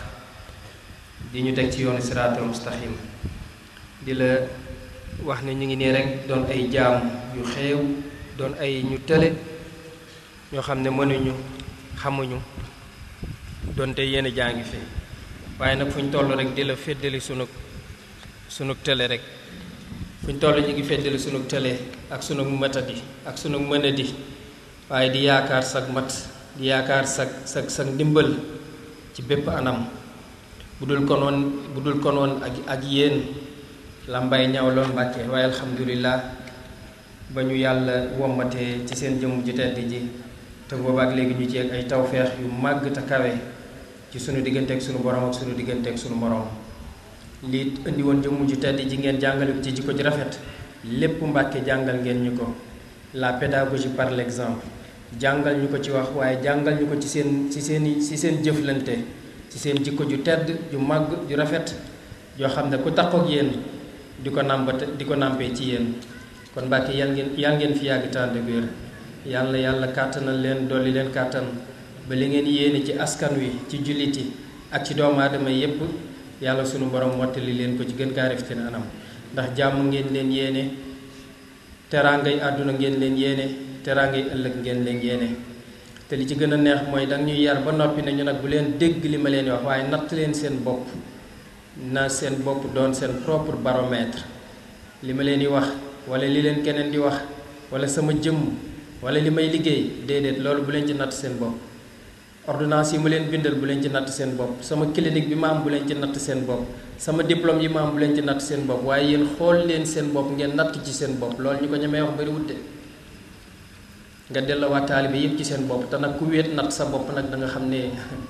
di ñu teg ci yoonu siraatal mustaqim di la wax ne ñu ngi nii rek doon ay jaam yu xeew doon ay ñu tële ñoo xam ne mënuñu xamuñu doonte yéen jaa ngi fi waaye nag fu ñu toll rek di la féddali sunu sunu tële rek fu ñu toll ñu ngi féddali sunu tële ak sunu matadi ak sunu mënadi waaye di yaakaar sag mat di yaakaar sag sag sag ndimbal ci bépp anam bu dul konoon bu dul konoon ak ak yéen lambay ñaw lool mbàkke waaye alhamdulilah ba ñu yàlla wommatee ci seen jëmm ji tedd ji te boobaak léegi ñu ci ay tawfeex yu màgg te kawe ci sunu diggante ak sunu borom ak sunu diggante ak sunu morom lii indi woon jëmm ji tedd ji ngeen jàngale ko ci jikko ji rafet lépp mbàkke jàngal ngeen ñu ko la pédagogie par l'exemple jàngal ñu ko ci wax waaye jàngal ñu ko ci seen ci seen ci seen jëflante ci seen jikko ju tedd ju màgg ju rafet yoo xam ne ku takkook yéen di ko nàmbate di ko nàmpee ci yéen kon Mbàkke yal ngeen yal ngeen fi yàgg tànn wér yàlla yàlla kàttanal leen dolli leen kàttan ba li ngeen yéene ci askan wi ci jullit yi ak ci doomu aadama yépp yàlla sunu borom mottali leen ko ci gën kaa rafetal anam ndax jàmm ngeen leen yéene teraangay àdduna ngeen leen yéene teraangay ëllëg ngeen leen yéene te li ci gën a neex mooy danga ñuy yar ba noppi ne ñu nag bu leen dégg li ma leen wax waaye natt leen seen bopp na seen bopp doon seen propre baromètre li ma leen di wax wala li leen keneen di wax wala sama jëmm wala li may liggéey déedéet loolu bu leen ci natt seen bopp ordonnance yi ma leen bindal bu leen ci natt seen bopp sama clinique bi ma am bu leen ci natt seen bopp sama diplôme yi ma am bu leen ci natt seen bopp waaye yéen xool leen seen bopp ngeen natt ci seen bopp loolu ñu ko ñemee wax bari wut de nga delloowaat taalibe yépp ci seen bopp te nag ku wéet natt sa bopp nag da nga xam ne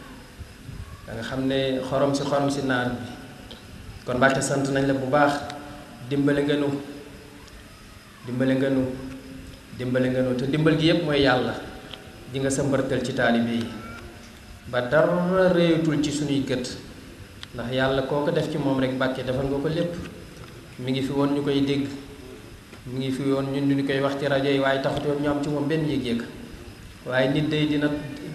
da nga xam ne xorom si xorom si naan bi kon Mbàkke sant nañ la bu baax dimbale nga nu dimbale nga nu dimbale nga nu te dimbal gi yépp mooy yàlla di nga sa mbërtal ci taalibe yi ba dara réyatul ci suñuy gët ndax yàlla koo ko def ci moom rek Mbàkke defal nga ko lépp mi ngi fi woon ñu koy dégg mi ngi fi woon ñun ñu koy wax ci rajo yi waaye taxutoon ñu am ci moom benn yëg-yëg waaye nit day dina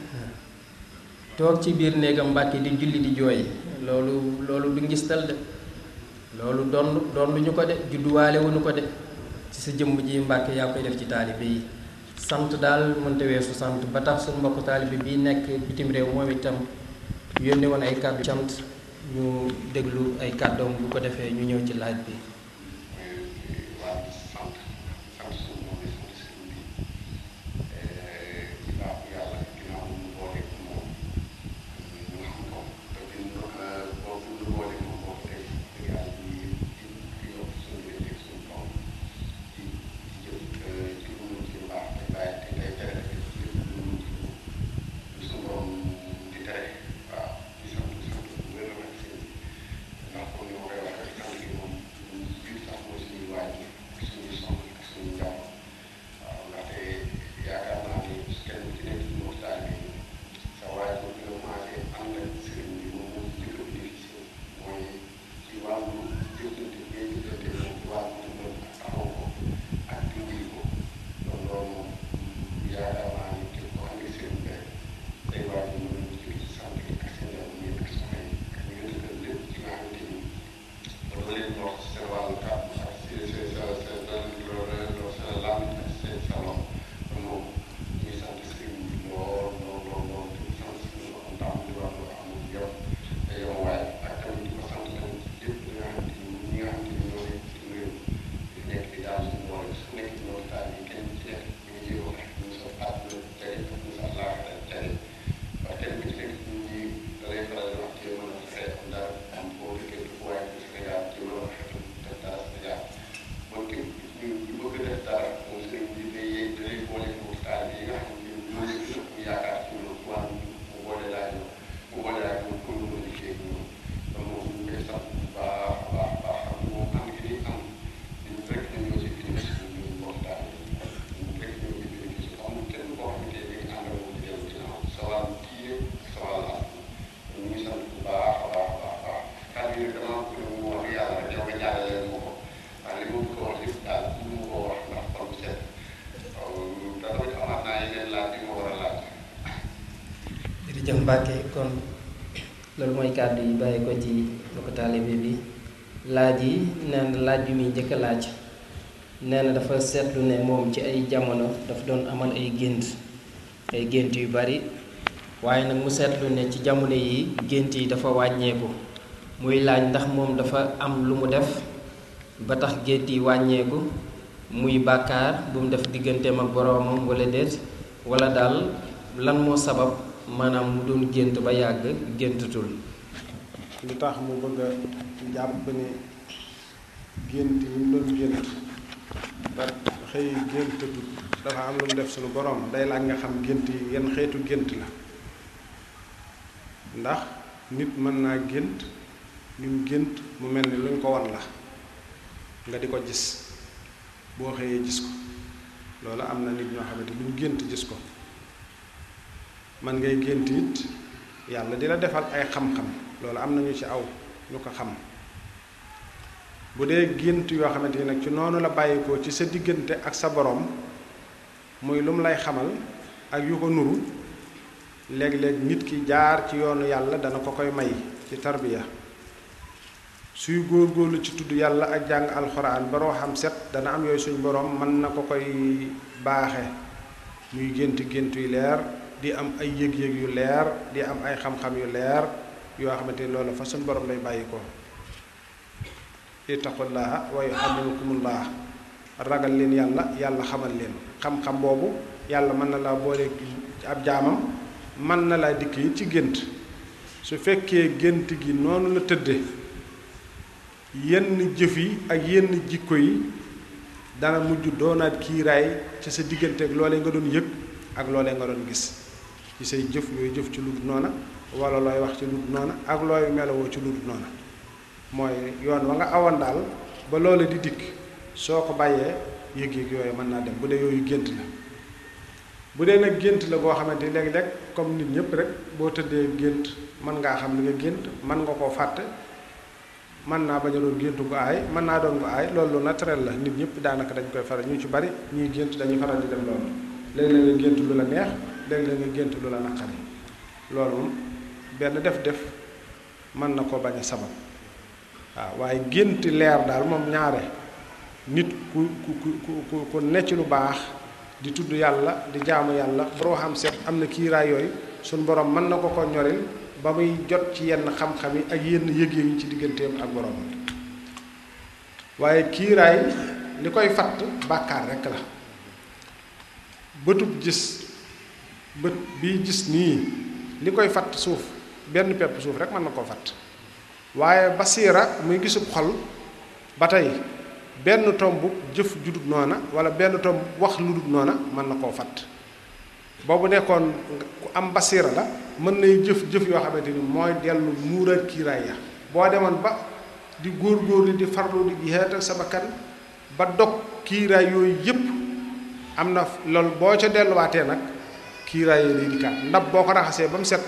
toog ci biir néegam Mbàkke di julli di jooy loolu loolu du ngistal de loolu doon doon lu ñu ko de judduwaale wuñu ko de ci sa jëmm ji Mbàkke yaa koy def ci taalibe yi sant daal mënta weesu sant ba tax suñu mbokk taalibe bii nekk bitim réew moom itam yónne woon ay kàddu cant ñu déglu ay kàddoom bu ko defee ñu ñëw ci laaj bi waaw Mbàkke kon loolu mooy kàddu yi bàyyi ko ci mbokk taalibe bi laaj yi nee na laaj bi muy njëkk a laaj nee na dafa seetlu ne moom ci ay jamono dafa doon amal ay gént ay gént yu bari waaye nag mu seetlu ne ci jamono yi gént yi dafa wàññeeku muy laaj ndax moom dafa am lu mu def ba tax gént yi wàññeeku muy bàkkaar bu mu def digganteem ak boroomam wala déet wala daal lan moo sabab maanaam mu doon gént ba yàgg géntatul li tax mu bëgg a jàpp ni gént yi mu doon gént ba xëy géntatul dafa am lu mu def suñu borom day laaj nga xam gént yi yan xeetu gént la ndax nit mën naa gént li mu gént mu mel ni luñ ko wan la nga di ko gis boo xëyee gis ko loolu am na nit ñoo xamante luñ gént gis ko man ngay gént it yàlla di la defal ay xam-xam loolu am na ñu ci aw ñu ko xam bu dee gént yoo xamante ni nag ci noonu la bàyyikoo ci sa diggante ak sa borom muy lu mu lay xamal ak yu ko nuru léeg-léeg nit ki jaar ci yoonu yàlla dana ko koy may ci tarbiya suy góor-góorlu ci tudd yàlla ak jàng alxuraan ba roo xam set dana am yooyu suñ borom mën na ko koy baaxe muy gént gént yu leer di am ay yëg-yëg yu leer di am ay xam-xam yu leer yoo xamante ni loolu fa suñ borom lay bàyyi ko ittaqullaha wa yuallimukumullah ragal leen yàlla yàlla xamal leen xam-xam boobu yàlla mën na laa boole ab jaamam mën na laa dikk yi ci gént su fekkee gént gi noonu la tëdde yenn jëf yi ak yenn jikko yi dana mujj doonaat kiiraay ci sa diggante ak loolee nga doon yëg ak loolee nga doon gis ci say jëf yooyu jëf ci lu dul noona wala looy wax ci lu dul noona ak looy melowoo ci lu dul noona mooy yoon wa nga awoon daal ba loola di dikk soo ko bàyyee yëg-yëg yooyu mën naa dem bu dee yooyu gént la bu dee nag gént la boo xamante ni léeg-léeg comme nit ñëpp rek boo tëddee gént mën ngaa xam li nga gént mën nga koo fàtte mën naa bañ a doon géntu gu aay mën naa doon gu aay loolu lu naturel la nit ñëpp daanaka dañ koy faral ñu ci bari ñuy gént dañuy faral di dem loolu léeg-léeg nga gént lu la neex léeg-léeg nga gént lu la naqari loolu moom benn def-def mën na koo bañ a sabab waaw waaye gént leer daal moom ñaare nit ku ku ku ku ku necc lu baax di tudd yàlla di jaamu yàlla boo xam set am na kiiraay yooyu suñ borom mën na ko ko ñoril ba muy jot ci yenn xam-xam yi ak yenn yëg-yëg yi ci digganteem ak borom waaye kiiraay li koy fatt bàkkaar rekk la bëtub gis bët bii gis nii li koy fatt suuf benn pepp suuf rek mën na koo fatt waaye basiira muy gisub xol ba tey benn tomb jëf judut noona wala benn tomb wax lu dut noona mën na koo fatt boobu nekkoon ku am basiira la mën nay jëf jëf yoo xamante ni mooy dellu muuraat kiiraay ya boo demoon ba di góor-góorlu di farlu di jihaat sa bakkan ba dog kiiraay yooyu yépp am na loolu boo ca delluwaatee nag kiiraay yooyu day dikkaat ndab boo ko raxasee ba mu set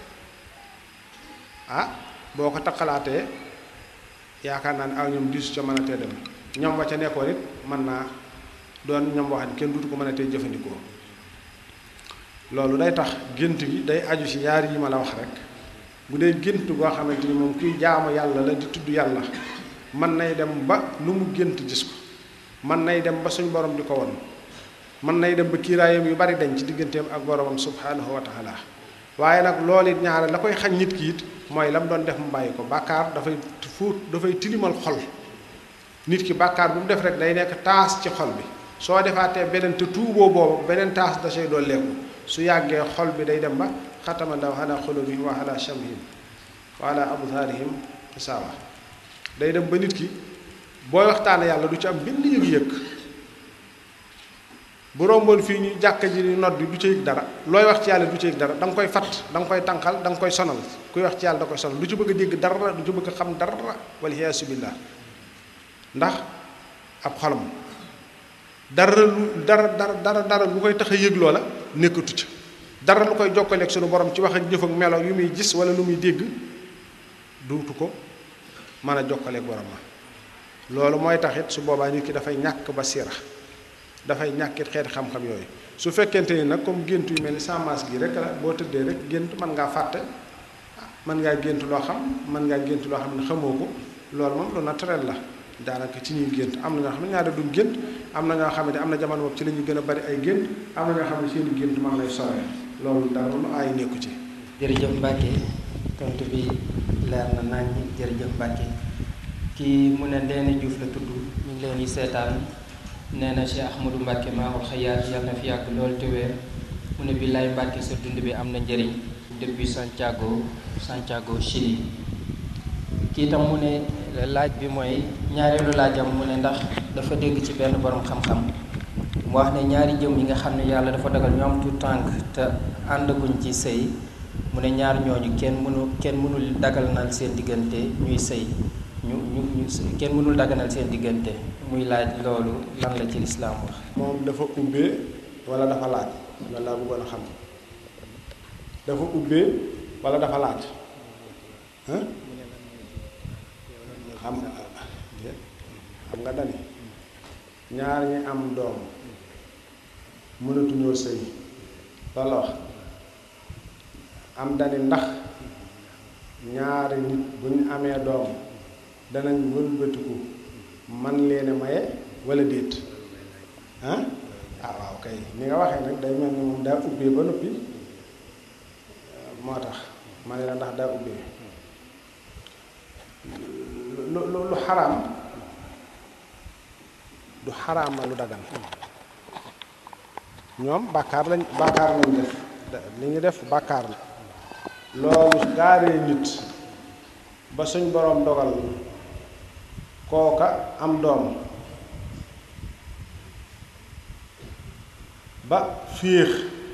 ah boo ko taqalaatee yaakaar naa ne aw ñoom diisu ca mën a tee dem ñoom wa ca nekkoon it mën naa doon ñoom wax ni kenn dutu ko mën a tee jëfandikoo loolu day tax gént gi day aju ci ñaari yi ma la wax rek bu dee gént goo xamante ni moom kuy jaamu yàlla la di tudd yàlla mën nay dem ba lu mu gént gis ko mën nay dem ba suñ borom di ko won mën nay dem ba kiiraayam yu bari dañ ci digganteem ak boromam subhanahu wa taala waaye nag loolu it ñaare la koy xañ nit ki it mooy la mu doon def mu bàyyi ko bàkkaar dafay fuut dafay tilimal xol nit ki bàkkaar bu mu def rek day nekk taas ci xol bi soo defaatee beneen te tuuboo boobu beneen taas da say dooleeku su yàggee xol bi day dem ba xatama law ala xulubihim wa ala shamhim wa ala absaarihim saawa day dem ba nit ki booy waxtaane yàlla du ci am benn yëg-yëg bu romboon fii ñu jàkka ji nodd du ci yëg dara looy wax ci yàlla du ci yëg dara da nga koy fatt da nga koy tànqal da nga koy sonal kuy wax ci yàlla da koy sonal du ci bëgg a dégg dara du ci bëgg a xam dara waliyaasu billaah ndax ab xolam dara lu dara dara dara dara lu koy tax a yëg loola nekkatu ca dara lu koy jokkaleeg sunu borom ci wax ak jëf ak melo yu muy gis wala lu muy dégg duutu ko mën a jokkaleeg borom ma loolu mooy taxit su boobaa nit ki dafay ñàkk basiira dafay ñàkkit xeeti xam-xam yooyu su fekkente ni nag comme gént yu mel ni sàmmaas gi rek la boo tëddee rek gént mën ngaa fàtte mën ngaa gént loo xam mën ngaa gént loo xam ne xamoo ko loolu moom lu naturel la daanaka ci ñuy gént am na ñoo xam ne ñaari duñ gént am na ñoo xam ne am na jamono boobu ci la ñuy gën a bari ay gént am na ñoo xam ne seen i gént man lay sore loolu dara lu ay nekku ci. jërëjëf Mbacke tontu bi leer na nañ jërëjëf Mbacke kii mu ne Ndeene Diouf la tudd ñu ngi leen di seetaan nee na Cheikh Ahmadou Mbacke Maoul Hayaat yàlla na fi yàgg loolu te wér mu ne billaay Mbacke sa dund bi am na njëriñ depuis Santiago Santiago Chili kii tam mu ne laaj bi mooy ñaareelu laajam mu ne ndax dafa dégg ci benn borom xam-xam mu wax ne ñaari jëm yi nga xam ne yàlla dafa dagal ñu am tout tànk te àndaguñ ci sëy mu ne ñaar ñooñu kenn mënu kenn mënul daganal seen diggante ñuy sëy ñu ñu ñu kenn mënul daganal seen diggante muy laaj loolu lan la ci lislaam wax moom dafa ubbee wala dafa laaj loolu laa bëggoon a xam dafa ubbee wala dafa laaj ah xam xam nga dani ñaar ñi am doom mënatuñoo sëy loolu la wax am dani ndax ñaari nit bu ñu amee doom danañ wëlbatiku man leen a maye wala déet ah ah waaw kay ni nga waxee nag day mel ni moom daa ubbee ba noppi moo tax ma ne la ndax daa ubbee lu lu lu xaraam du xaraama lu dagan ñoom bàkkaar lañ bàkkaar lañ def li ñu def bàkkaar la loolu gaaree nit ba suñ boroom dogal kooka am doom ba féex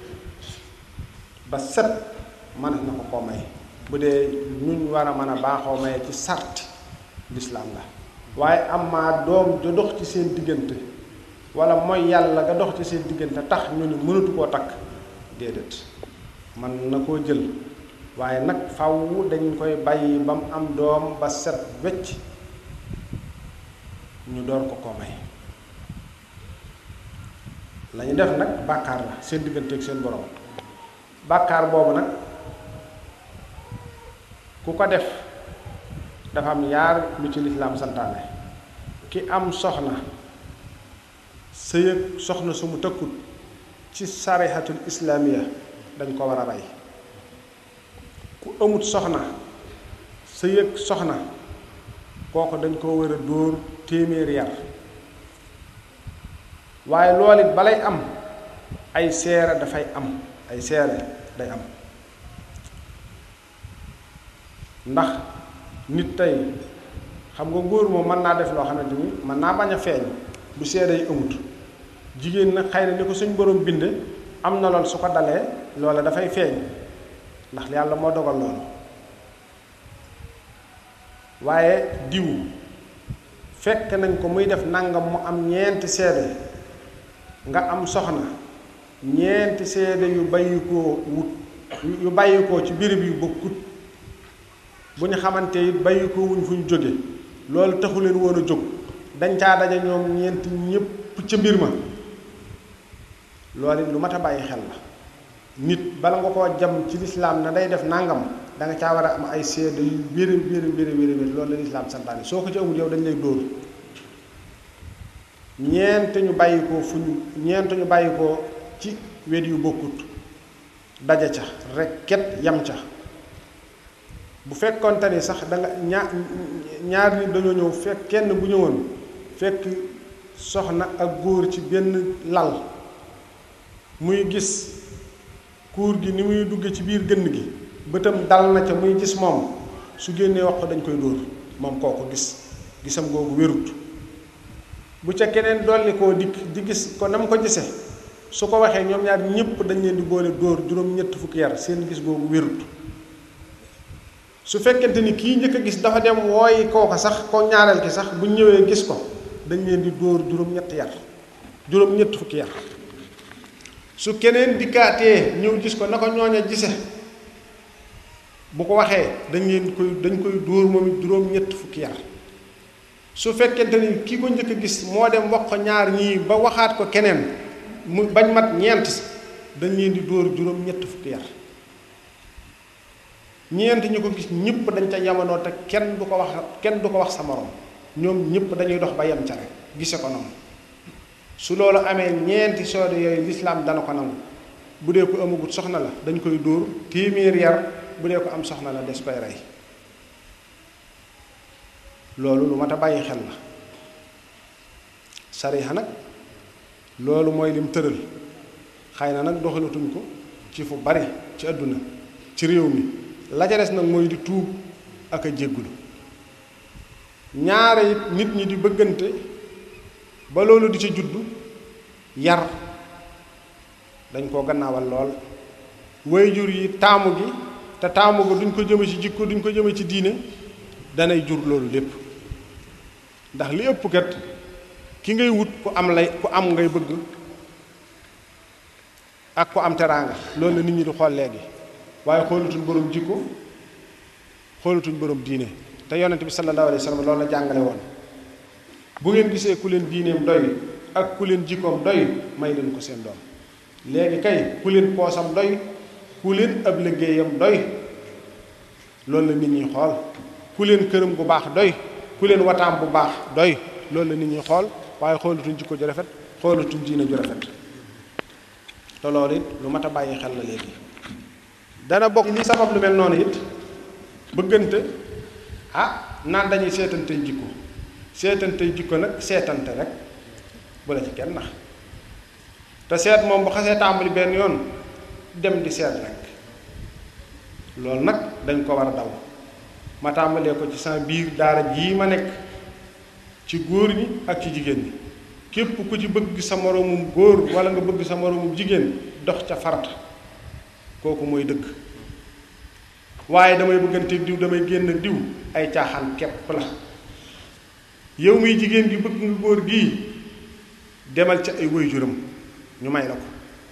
ba set mën na ko ko may bu dee ñuñ war a mën a baaxoo maye ci sarti lislaam la waaye am maa doom ja dox ci seen diggante wala mooy yàlla nga dox ci seen diggante tax ñu ni mënatu koo takk déedéet man na koo jël waaye nag faw dañ koy bàyyi ba mu am doom ba set wecc ñu door ko koo may lañu def nag bàkkaar la seen diggante ak seen borom bàkkaar boobu nag ku ko def dafa am yaar lu ci lislaam santaane ki am soxna sëy ak soxna su mu tëkkut ci sarixatul islaamiya dañ ko war a rey ku amut soxna sëy ak soxna kooku dañ ko war a dóor téeméeri yar waaye loolu it balay am ay seere dafay am ay seere day am ndax nit tey xam nga góor moom mën naa def loo xamante ni mën naa bañ a feeñ bu seede yi amut jigéen nag xëy na ni ko suñ borom binde am na lool su ko dalee loola dafay feeñ ndax yàlla moo dogal loolu waaye diw fekk nañ ko muy def nangam mu am ñeenti seede nga am soxna ñeenti seede yu bàyyikoo wut yu bàyyikoo ci birib yu bokkut bu ñu xamante it bàyyikoo wuñ fu ñu jóge loolu taxu leen woon a jóg dañ caa daje ñoom ñeenti ñépp ca mbir ma loolu it lu mat a bàyyi xel la nit bala nga koo jam ci lislaam na day def nangam da nga caa war a am ay seede yu wéri wéri wéri wéri wéri loolu la lislaam santaane soo ko ci amul yow dañ lay dóor ñeent ñu bàyyi ko fu ñu ñeent ñu bàyyi ko ci wet yu bokkut daja ca rek ket yam ca bu fekkonte ni sax da nga ñaar ñaar nit dañoo ñëw fekk kenn bu ñëwoon fekk soxna ak góor ci benn lal muy gis kuur gi ni muy dugge ci biir gënn gi bëtam dal na ca muy gis moom su génnee wax ko dañ koy dóor moom kooku gis gisam googu wérut bu ca keneen dolli koo dikk di gis ko na mu ko gisee su ko waxee ñoom ñaar ñëpp dañ leen di boole dóor juróom ñett fukki yar seen gis googu wérut su fekkente ni kii njëkk a gis dafa dem wooyi kooka sax ko ñaareel ki sax bu ñëwee gis ko dañ leen di dóor juróom ñett yar juróom ñett fukki yar su keneen dikkaatee ñëw gis ko na ko ñooña gise bu ko waxee dañ leen koy dañ koy dóor moom it juróom ñett fukki yar su fekkente ni ki ko njëkk a gis moo dem wax ko ñaar ñii ba waxaat ko keneen mu bañ mat ñeent dañ leen di dóor juróom ñett fukki yar ñeent ñu ko gis ñëpp dañ ca yamanoo te kenn du ko wax kenn du ko wax sa morom ñoom ñëpp dañuy dox ba yem ca rek gise ko noonu su loolu amee ñeenti soode yooyu lislaam dana ko nangu bu dee ko amagut soxna la dañ koy dóor téeméer yar bu dee ko am soxna la des koy rey loolu lu mat a bàyyi xel la sariya nag loolu mooy lim tëral xëy na nag doxalatuñ ko ci fu bari ci àdduna ci réew mi la ca des nag mooy di tuub ak a jéggulu ñaare it nit ñi di bëggante ba loolu di ca juddu yar dañ koo gannaawal lool waajur yi taamu gi te taamu ga duñ ko jëme ci jikko duñ ko jëme ci diine danay jur loolu lépp ndax li ëpp kat ki ngay wut ku am lay ku am ngay bëgg ak ku am teraanga loolu la nit ñi di xool léegi waaye xoolatuñ borom jikko xoolatuñ borom diine te yonent bi sallallahu alayhi wa sallam loolu la jàngale woon bu ngeen gisee ku leen diineem doy ak ku leen jikkoom doy may leen ko seen doom léegi kay ku leen poosam doy ku leen ab liggéeyam doy loolu la nit ñi xool ku leen këram bu baax doy ku leen wataam bu baax doy loolu la nit ñi xool waaye xoolatuñ jikko ju rafet xoolatuñ diine ju rafet te loolu it lu mat a bàyyi xel la léegi dana bokk li sabab lu mel noonu it bëggante ah naan dañuy seetantey jikko seetantey jikko nag seetante rek bu la ci kenn nax te seet moom bu xasee tàmbali benn yoon dem di seet rek loolu nag dañ ko war a daw ma tàmbalee ko ci sama biir daara jii ma nekk ci góor ñi ak ci jigéen ñi képp ku ci bëgg sa moroomum góor wala nga bëgg sa moroomum jigéen dox ca farata kooku mooy dëgg waaye damay bëgganteeg diw damay génn ak diw ay caaxaan kepp la yow muy jigéen gi bëgg nga góor gii demal ca ay waajuram ñu may la ko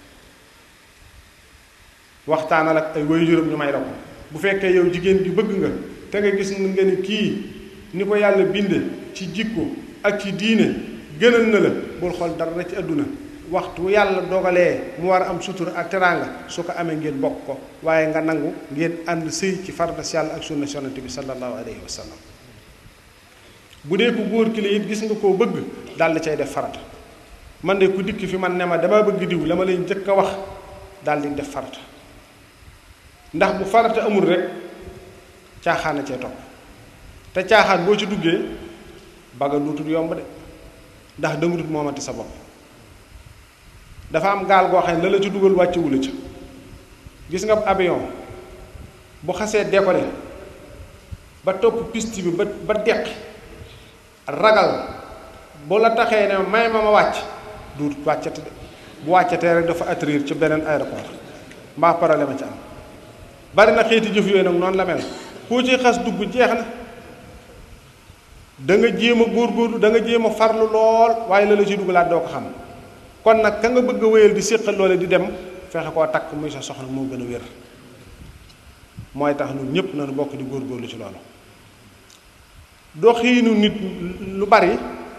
waxtaanal ak ay waajuram ñu may la ko bu fekkee yow jigéen gi bëgg nga te nga gis nga ni kii ni ko yàlla binde ci jikko ak ci diine gënal na la bul xool dara ci àdduna waxtu yàlla dogalee mu war a am sutura ak teraanga su ko amee ngeen bokk ko waaye nga nangu ngeen ànd sëy ci farata si yàlla ak sunna yonent bi sallallahu alayhi wa sallam bu dee ku góor ki la it gis nga koo bëgg daal di cay def farata man de ku dikk fi man ne ma dama bëgg diw la ma lay njëkk a wax daal di def farata ndax bu farata amul rek caaxaan a cee topp te caaxaan boo ci duggee baga duutul yomb de ndax danga dut moomati sa bopp dafa am gaal goo xam ne la la ci dugal wàccewu la ca gis nga avion bu xasee décoller ba topp piste bi ba ba deq ragal bu la taxee ne may ma ma wàcc duut wàccati de bu wàccatee rek dafa atterrir ci beneen aéroport mbaa problème a ci am bari na xeeti jëf yooyu nag noonu la mel koo ci xas dugg jeex na da nga jéem a góorgóorlu da nga jéem a farlu lool waaye la la ci dugalaat doo ko xam kon nag ka nga bëgg a wéyal di séqal loole di dem fexe koo takk muy sa soxna moo gën a wér mooy tax ñun ñëpp nañu bokk di góorgóorlu ci loolu doxiinu nit lu bari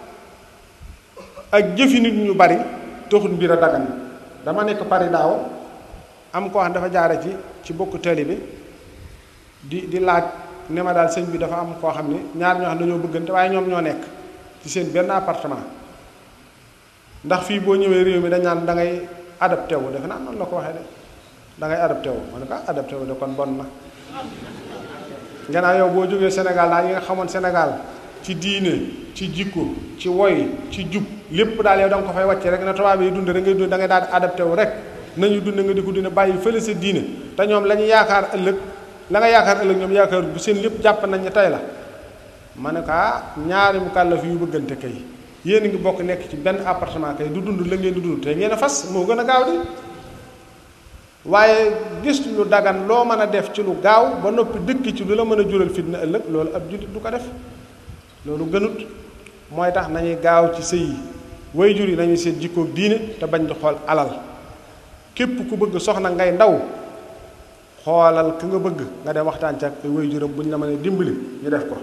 ak jëfi nit ñu bari taxul mbir a dagan dama nekk Paris daaw am koo xam dafa jaare ci ci bokk tali bi di di laaj ne ma daal sëñ bi dafa am koo xam ne ñaar ñoo xam dañoo bëggante waaye ñoom ñoo nekk ci seen benn appartement ndax fii boo ñëwee réew mi dañ naan da ngay adapté wu defe naa noonu la ko waxee de da ngay adapté wu ma ne ko adapté wu de kon bon na gannaaw yow boo jógee Sénégal daal yi nga xamoon Sénégal ci diine ci jikko ci woy ci jub lépp daal yow da nga ko fay wàcce rek na tubaab yi dund rek ngay dund da ngay daal di adapté wu rek nañu dund nga di ko dund bàyyi fële sa diine te ñoom la ñu yaakaar ëllëg la nga yaakaar ëllëg ñoom yaakaar bu seen lépp jàpp nañ ne tey la ma ne ko ah ñaari mu kàllaf yu bëggante kay yéen a ngi bokk nekk ci benn appartement kay du dund la ngeen di dund te ngeen a fas moo gën a gaaw di waaye gis lu dagan loo mën a def ci lu gaaw ba noppi dëkk ci lu la mën a jural fitna ëllëg loolu ab jullit du ko def loolu gënut mooy tax nañuy gaaw ci sëy yi way jur yi nañuy seet jikkoog diine te bañ di xool alal képp ku bëgg soxna ngay ndaw xoolal ki nga bëgg nga dem waxtaan ci ak way juram bu ñu la mën a dimbali ñu def ko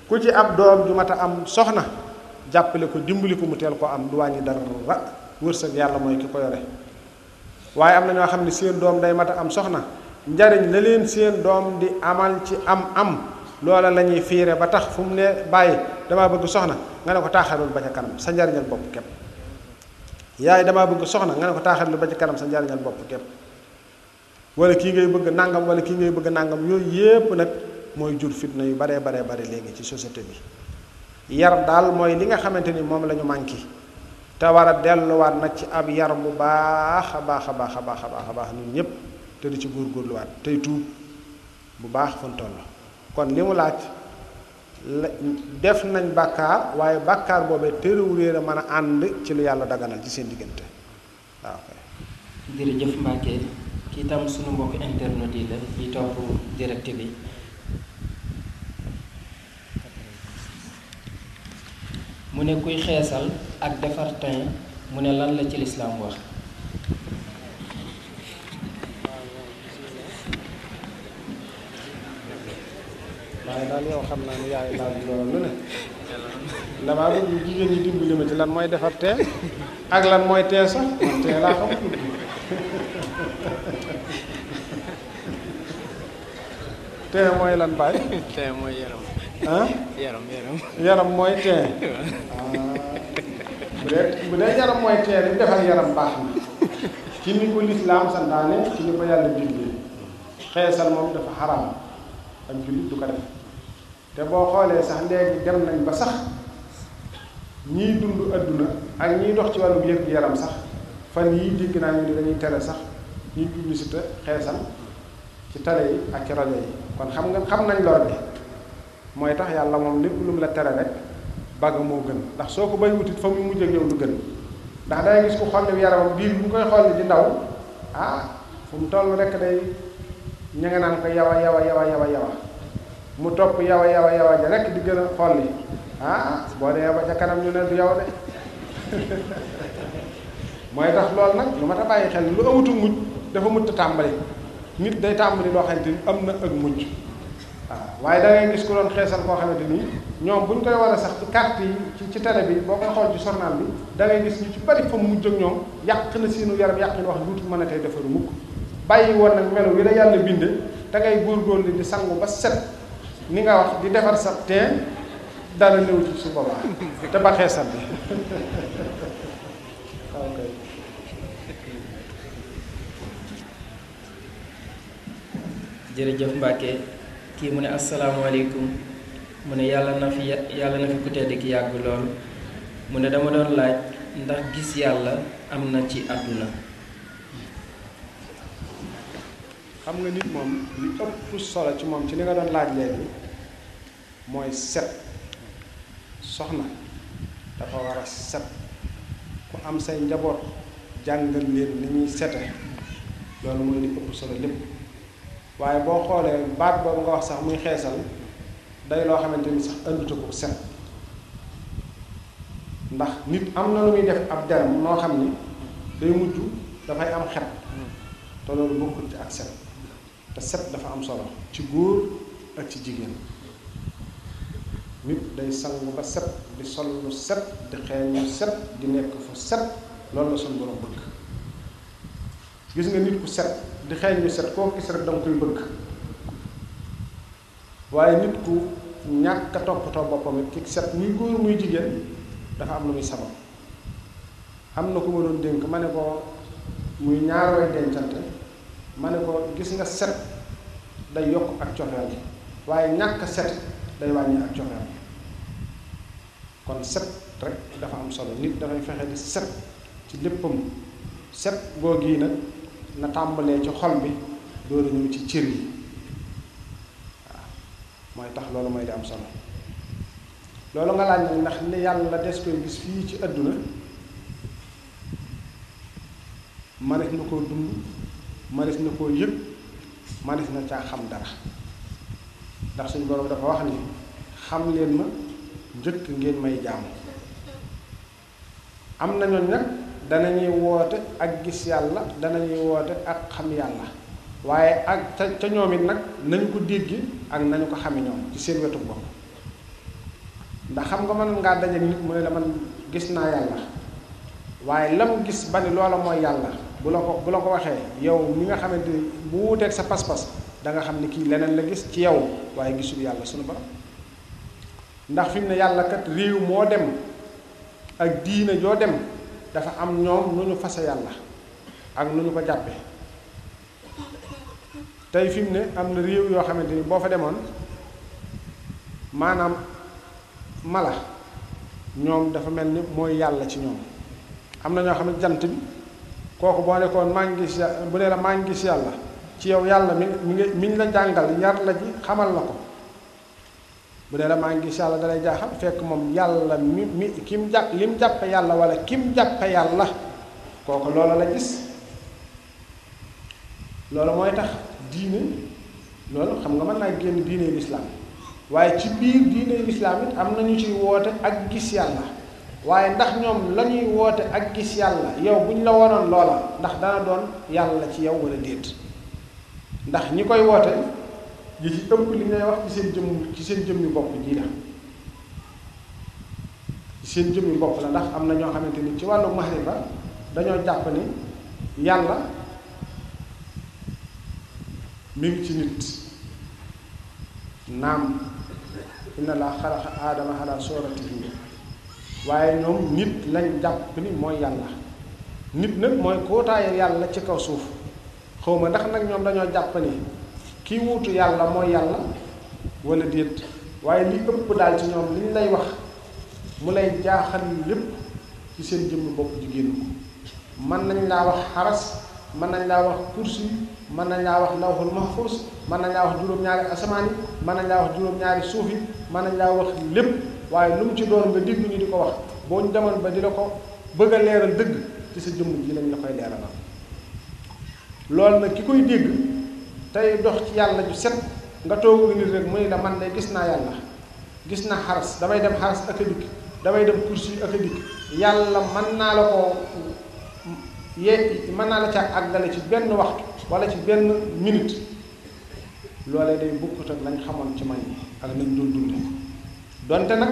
ku ci ab doom ju mat a am soxna jàppale ko dimbali ko mu teel ko am du wàññi dara wërsëg yàlla mooy ki ko yore waaye am na ñoo xam ne seen doom day mat a am soxna njariñ la leen seen doom di amal ci am am loola la ñuy fiire ba tax fu mu ne bàyyi damaa bëgg soxna nga ne ko taaxalul ba ca kanam sa njariñal bopp képp yaay damaa bëgg soxna nga ne ko taaxalul ba ca kanam sa njariñal bopp képp wala kii ngay bëgg nangam wala kii ngay bëgg nangam yooyu yépp nag mooy jur fitna yu baree baree bare léegi ci société bi yar daal mooy li nga xamante ni moom la ñu manqué te war a delluwaat nag ci ab yar bu baax a baax a baax a baax a baax a baax ñun ñëpp te di ci góorgóorluwaat tey tuub bu baax fun toll kon li mu laaj la def nañ bàkkaar waaye bàkkaar boobee tëréwu réer a mën a ànd ci lu yàlla daganal ci seen diggante waaw kay jërëjëf Mbacke kii tam sunu mbokk internet yi la yi topp direct bi mu ne kuy xeesal ak defar teint mu ne lan la ci lislaam wax waaye daal yow xam naa ne yaay laaj loolu lu ne damaa bëgg jigéen ñi dimbali ma ci lan mooy defar teen ak lan mooy teen sax man teen laa xam teen mooy lan baay tey mooy yaram ah yaram yaram yaram mooy teen bu dee bu dee yaram mooy teen li defar yaram baax na ci ni ko lislaam santaane ci ni ko yàlla diglee xeesal moom dafa xaram ak jullit du ko def te boo xoolee sax léegi dem nañ ba sax ñiy dund adduna ak ñiy dox ci wàllu yëg yaram sax fan yii dégg naa ñu ni dañuy tere sax ñuy publicité xeesal ci télé yi ak ci rajo yi kon xam nga xam nañ lor bi mooy tax yàlla moom lépp lu mu la tere rek bagg moo gën ndax soo ko bay wutit fa muy mujj ak yow du gën ndax dangay gis ku xolli yaramam biir bu ñu koy xolli di ndaw ah fu mu toll rek day ña nga naan ko yawa yawa yawa yawa yawa mu topp yawa yawa yawa ja rek di gën a xolli ah boo dee ba ca kanam ñu ne du yow de mooy tax loolu nag lu ma ta bàyyi xel lu amatu mujj dafa mujj tàmbali nit day tàmbali loo xamante ni am na ak mujj waaw waaye da ngay gis ku doon xeesal koo xamante ni ñoom bu ñu koy war a sax ci carte yi ci ci télé bi boo koy xool ci journal bi da ngay gis ñu ci bari fa mu mujj ak ñoom yàq na seenu yaram yàq na wax duutu mën a tey defaru mukk bàyyi woon nag melo wi la yàlla binde da ngay góorgóorlu di sangu ba set ni nga wax di defar sa teen dara néew ci su boobaa te ba xeesal bi ok jërëjëf Mbacke kii mu ne asalaamaaleykum mu ne yàlla na fi yàlla na fi ku tedd ki yàgg lool mu ne dama doon laaj ndax gis yàlla am na ci àdduna xam nga nit moom li ëpp solo ci moom ci li nga doon laaj léegi mooy set soxna dafa war a set ku am say njaboot jàngal leen ni ñuy sete loolu mooy li ëpp solo lépp waaye boo xoolee baat boobu nga wax sax muy xeesal day loo xamante ni sax ënduta ko set ndax nit am na lu muy def ab deram noo xam ni day mujj dafay am xet te loolu bokkul ci ak set te set dafa am solo ci góor ak ci jigéen nit day sangu ba set di sol lu set di xeeñ lu set di nekk fu set loolu la suñu borom bëgg gis nga nit ku set di xeeñ lu set koo gis rek danga koy bëgg waaye nit ku ñàkk a toppatoo boppam it ki set muy góor muy jigéen dafa am lu muy sabab am na ku ma doon dénk ma ne ko muy ñaar way dencante ma ne ko gis nga set day yokk ak cofeel gi waaye ñàkk set day wàññi ak cofeel kon set rek dafa am solo nit dafay fexe di set ci léppam set googu yi nag na tàmbalee ci xol bi dooru ñëw ci cër yi waaw mooy tax loolu mooy di am solo loolu nga laaj nag ndax ne yàlla des koy gis fii ci àdduna manes na koo dund manes na koo yëg manes na caa xam dara ndax suñu borom dafa wax ni xam leen ma njëkk ngeen may jaamu am na ñooñ nag danañuy woote ak gis yàlla danañuy woote ak xam yàlla waaye ak ca ca ñoom it nag nañu ko dégg ak nañu ko xame ñoom ci seen wetu bopp ndax xam nga mën ngaa daje nit mu ne la man gis naa yàlla waaye lam gis ba ni loola mooy yàlla bu la ko bu la ko waxee yow mi nga xamante ni bu wuuteeg sa pas-pas da nga xam ni kii leneen la gis ci yow waaye gisul yàlla sunu borom ndax fi mu ne yàlla kat réew moo dem ak diine joo dem dafa am ñoom nu ñu fase yàlla ak nu ñu ko jàppe tey fi mu ne am na réew yoo xamante ni boo fa demoon maanaam mala ñoom dafa mel ni mooy yàlla ci ñoom am na ñoo xam ne jant bi kooku boo nekkoon maa ngi gis bu ne la maa ngi gis yàlla ci yow yàlla mi mi ngi mi ngi la jàngal yar la ji xamal la ko bu ne la maa ngi gis yàlla dalay jaaxal fekk moom yàlla mi mi ki mu jàpp li mu jàppe yàlla wala ki mu jàppe yàlla kooku loola la gis loolu mooy tax diine loolu xam nga mën naa génn diine lislaam waaye ci biir diine lislaam it am na ñu ciy woote ak gis yàlla waaye ndax ñoom la ñuy woote ak gis yàlla yow bu ñu la wonoon loola ndax dana doon yàlla ci yow wala déet ndax ñi koy woote yi ci ëpp li ngay wax ci seen jëmm ci seen jëmmi bopp jii la ci seen jëmmi bopp la ndax am na ñoo xamante ni ci wàllu mahrifa dañoo jàpp ni yàlla mi ngi ci nit naam inna laa xalaqa aadama ala suratihi waaye ñoom nit lañ jàpp ni mooy yàlla nit nag mooy kootaayu yàlla ci kaw suuf xawma ndax nag ñoom dañoo jàpp ni kii wuutu yàlla mooy yàlla wala déet waaye li ëpp daal ci ñoom liñ lay wax mu lay jaaxal lépp ci seen jëmmi bopp jigéen ko mën nañ laa wax xaras mën nañ laa wax kursi mën nañ laa wax lawhul mahfuz mën nañ laa wax juróom-ñaari asamaan yi mën nañ laa wax juróom-ñaari suuf yi mën nañ laa wax lépp waaye lu mu ci doon nga dégg ñu di ko wax boo ñu demoon ba di la ko bëgg a leeral dëgg ci sa jëmm ji lañ la koy leeralal loolu nag ki koy dégg tey dox ci yàlla ju set nga toog nit rek mu ne la man de gis naa yàlla gis naa xaras damay dem xaras ak a dikk damay dem kursi ak a dikk yàlla mën naa la ko yee mën naa la ca àggale ci benn waxtu wala ci benn minute loolee day bukkut ak lañ xamoon ci man yi ak nañ doon dunde donte nag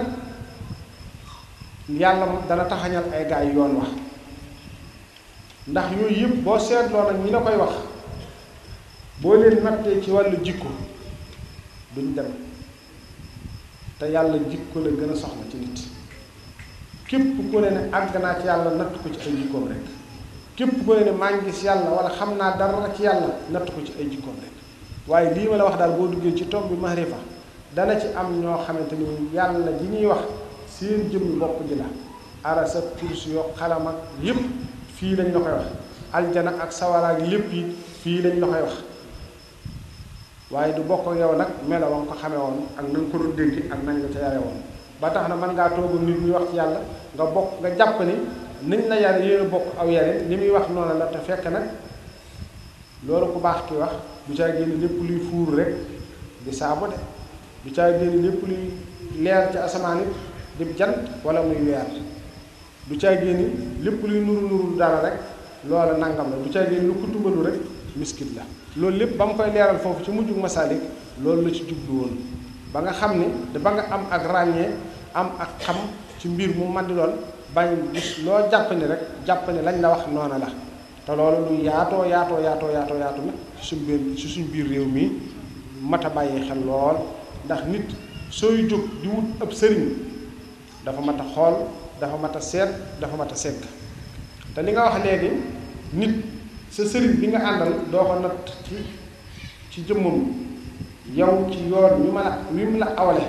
yàlla dana taxañal ay gaay yoon wax ndax yooyu yëpp boo seetloo nag ñi la koy wax boo leen nattee ci wàllu jikko duñ dem te yàlla jikko la gën a soxla ci nit képp ku ne ne àgg naa ci yàlla natt ko ci ay jikkoom rek képp ku ne ne maa ngi gis yàlla wala xam naa dara ci yàlla natt ko ci ay jikkoom rek waaye lii ma la wax daal boo duggee ci tomb bi mahrifa dana ci am ñoo xamante ni yàlla ji ñuy wax seen jëmmi bopp ji la arasa kursi yoo xalam ak yépp fii lañ la koy wax aljana ak sawara ak lépp yi fii lañ la koy wax waaye du bokk ak yow nag melo wa nga ko xamee woon ak na nga ko doon dégg ak nañ la ca yare woon ba tax na mën ngaa toog nit ñuy wax ci yàlla nga bokk nga jàpp ni niñ la yare yéen a bokk aw yare li muy wax noonu la te fekk nag loolu ku baax ki wax du caa génn lépp luy fuur rek di saabu de du caa génn lépp luy leer ci asamaan it di jant wala muy weer du caa génn lépp luy nuru nuru dara rek loola nangam la du caa génn lu ko tumbalu rek miskit la loolu lépp ba mu koy leeral foofu ci mujjug masaalik loolu la ci jublu woon ba nga xam ni da ba nga am ak ràññee am ak xam ci mbir mu man di doon bañ gis loo jàpp ni rek jàpp ni lañ la wax noona la te loolu lu yaatoo yaatoo yaatoo yaatoo yaatu na ci suñ biir ci suñ biir réew mi mat a bàyyi xel lool ndax nit sooy jóg di wut ab sëriñ dafa mat a xool dafa mat a seet dafa mat a segg te li nga wax léegi nit sa sëriñ bi nga àndal doo ko natt ci ci jëmmam yow ci yoon wi ma la wi mu la awale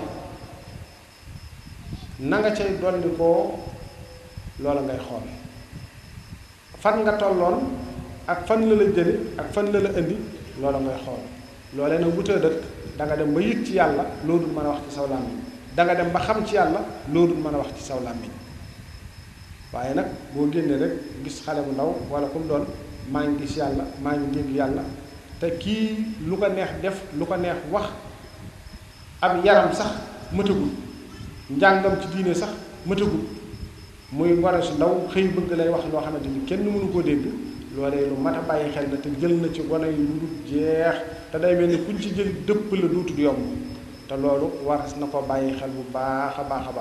na nga cay dolli koo loola ngay xool fan nga tolloon ak fan la la jële ak fan la la indi loola ngay xool loolee nag wutee dëkk da nga dem ba yëg ci yàlla loo dul mën a wax ci saw làmmiñ da nga dem ba xam ci yàlla loo dul mën a wax ci saw làmmiñ waaye nag boo génnee rek gis xale bu ndaw wala ku mu doon maa ngi gis yàlla maa ngi dégg yàlla te kii lu ko neex def lu ko neex wax ab yaram sax mëtagul njàngam ci diine sax mëtagul muy ngone su ndaw xëy bëgg lay wax loo xamante ni kenn mënu koo dégg loolee lu mat a bàyyi xel na te jël na ci gone yu lu dul jeex te day mel ni kuñ ci jël dëpp la duutul yomb te loolu waras na ko bàyyi xel bu baax a baax a baax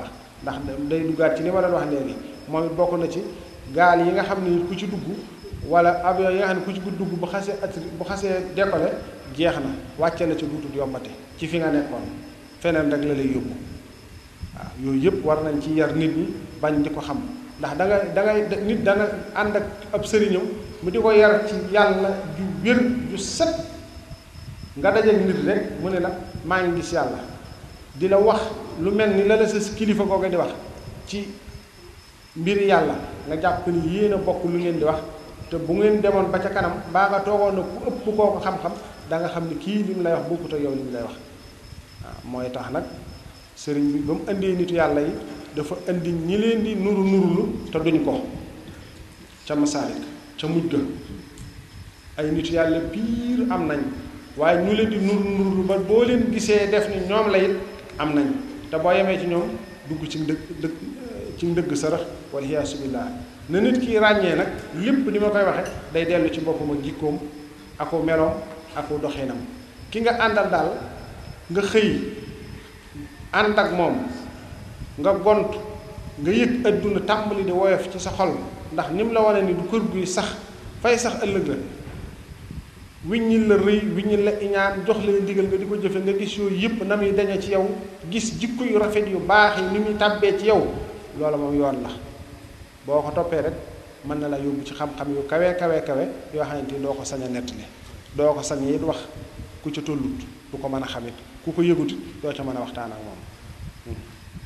ndax day duggaat ci li ma doon wax léegi moom it bokk na ci gaal yi nga xam ne ku ci dugg wala avion yi nga xam ne ku ci dugg bu xasee at bu xasee décollé jeex na wàcce la ci duutut yombate ci fi nga nekkoon feneen rek la lay yóbbu waaw yooyu yëpp war nañ ci yar nit ñi bañ di ko xam ndax da nga da ngay nit da nga ànd ak ab sëriñam mu di ko yar ci yàlla ju wér ju set nga dajeeg nit rek mu ne la maa ngi gis yàlla di la wax lu mel ni la la sa kilifa kooku di wax ci mbiri yàlla nga jàpp ni yéen a bokk lu ngeen di wax te bu ngeen demoon ba ca kanam mbaa nga toogoon na ku ëpp kooku xam-xam da nga xam ni kii li mu lay wax bokkut ak yow li mu lay wax waaw mooy tax nag sëriñ bi ba mu indee nitu yàlla yi dafa indi ñi leen di nuru nurulu te duñ ko ca masaalik ca mujj ga ay nitu yàlla piir am nañ waaye ñu leen di nuru nurulu ba boo leen gisee def ni ñoom la it am nañ te boo yemee ci ñoom dugg ci ndëgg dëgg ci ndëgg sërëx wala iyaasu billaah na nit ki ràññee nag lépp ni ma koy waxe day dellu ci boppam ak jikkoom aku meloom aku doxinam ki nga àndal daal nga xëy ànd ak moom nga gont nga yëg adduna tàmbali di woyof ci sa xol ndax ni mu la wane ni du kër guy sax fay sax ëllëg la wiññil la rëy wiññil la iñaan jox la ndigal nga di ko jëfe nga gis yooyu yëpp na muy dañe ci yow gis jikko yu rafet yu baax yi ni muy tàbbee ci yow loola moom yoon la boo ko toppee rek mën na la yóbbu ci xam-xam yu kawe kawe kawe yoo xamante ni doo ko sañ a nettali doo ko sañ it wax ku ca tollut du ko mën a xamit ku ko yëgutit doo ca mën a waxtaan ak moom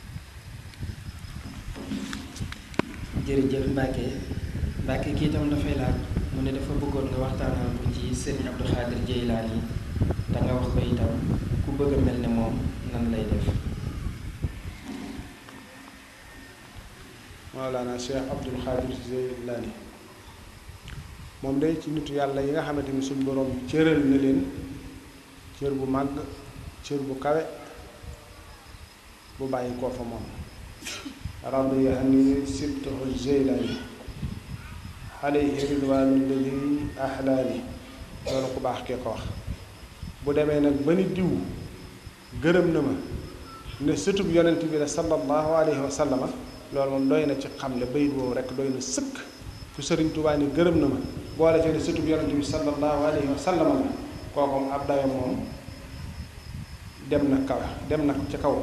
jërëjëf Mbacke Mbacke kii tam dafay laaj mu ne dafa bëggoon nga waxtaanal ko ci Serigne Abdou Khadir Jeylaani yi te nga wax ko itam ku bëgg a mel ne moom nan lay def Mawlana Cheikh Abdou Khadir Jeylaani moom day ci nitu yàlla yi nga xamante ni suñ boroom cëral na leen cër bu màgg cër bu kawe bu bàyyi koo fa moom radiya anni sibtahu Jeylaani alayhi ridwaanu alladi ahlaani loolu ku baax kee ko wax bu demee nag ba ni diw gërëm na ma ne sëtub yonent bi la sallallahu alayhi wa sallama loolu moom doy na ci xamle bayit woowu rek doy na sëkk ku sëriñ Tuubaa ni gërëm na ma boole ci ne sëtub yonent bi sallallahu alayhi wa sallama la kooku ab dayo moom dem na kaw dem na ci kaw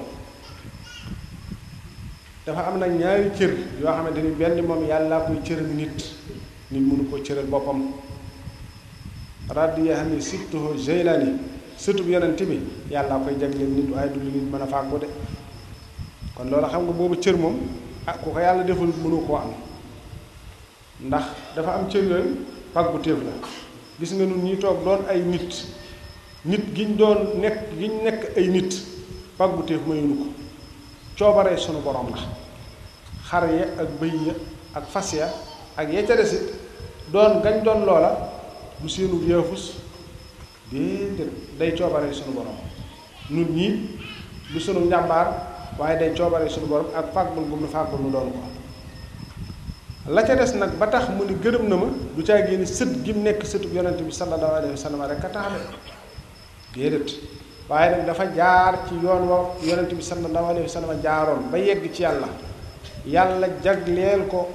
dafa am nag ñaari cër yoo xamante ni benn moom yàllaa koy cëral nit nit mënu ko cëral boppam radiya ni sibtuhu Jeylaani sëtub yonent bi yàllaa koy jagleel nit waaye du lu nit mën a fàggu de kon loolu xam nga boobu cër moom ah ku ko yàlla deful mënu koo am ndax dafa am cër yooyu fàggu téef la gis nga nun ñi toog doon ay nit nit giñ doon nekk giñ nekk ay nit fàggu téef mayunu ko coobaree sunu borom la xar ya ak bëy ya ak fas ya ak ya ca desit doon gañ doon loola du seenu yaafus déedéet day coobaree sunu borom nun ñii du sunu njàmbaar waaye day coobaree sunu borom ak fàggul gum nu fàggul nu doon ko la ca des nag ba tax mu ni gërëm na ma du caa génne sët gi mu nekk sëtub yonent bi sallallahu alayhi wa sallam rek a tax de déedéet waaye nag dafa jaar ci yoon wa yonent bi sallallahu alayhi wa sallam jaaroon ba yegg ci yàlla yàlla jagleel ko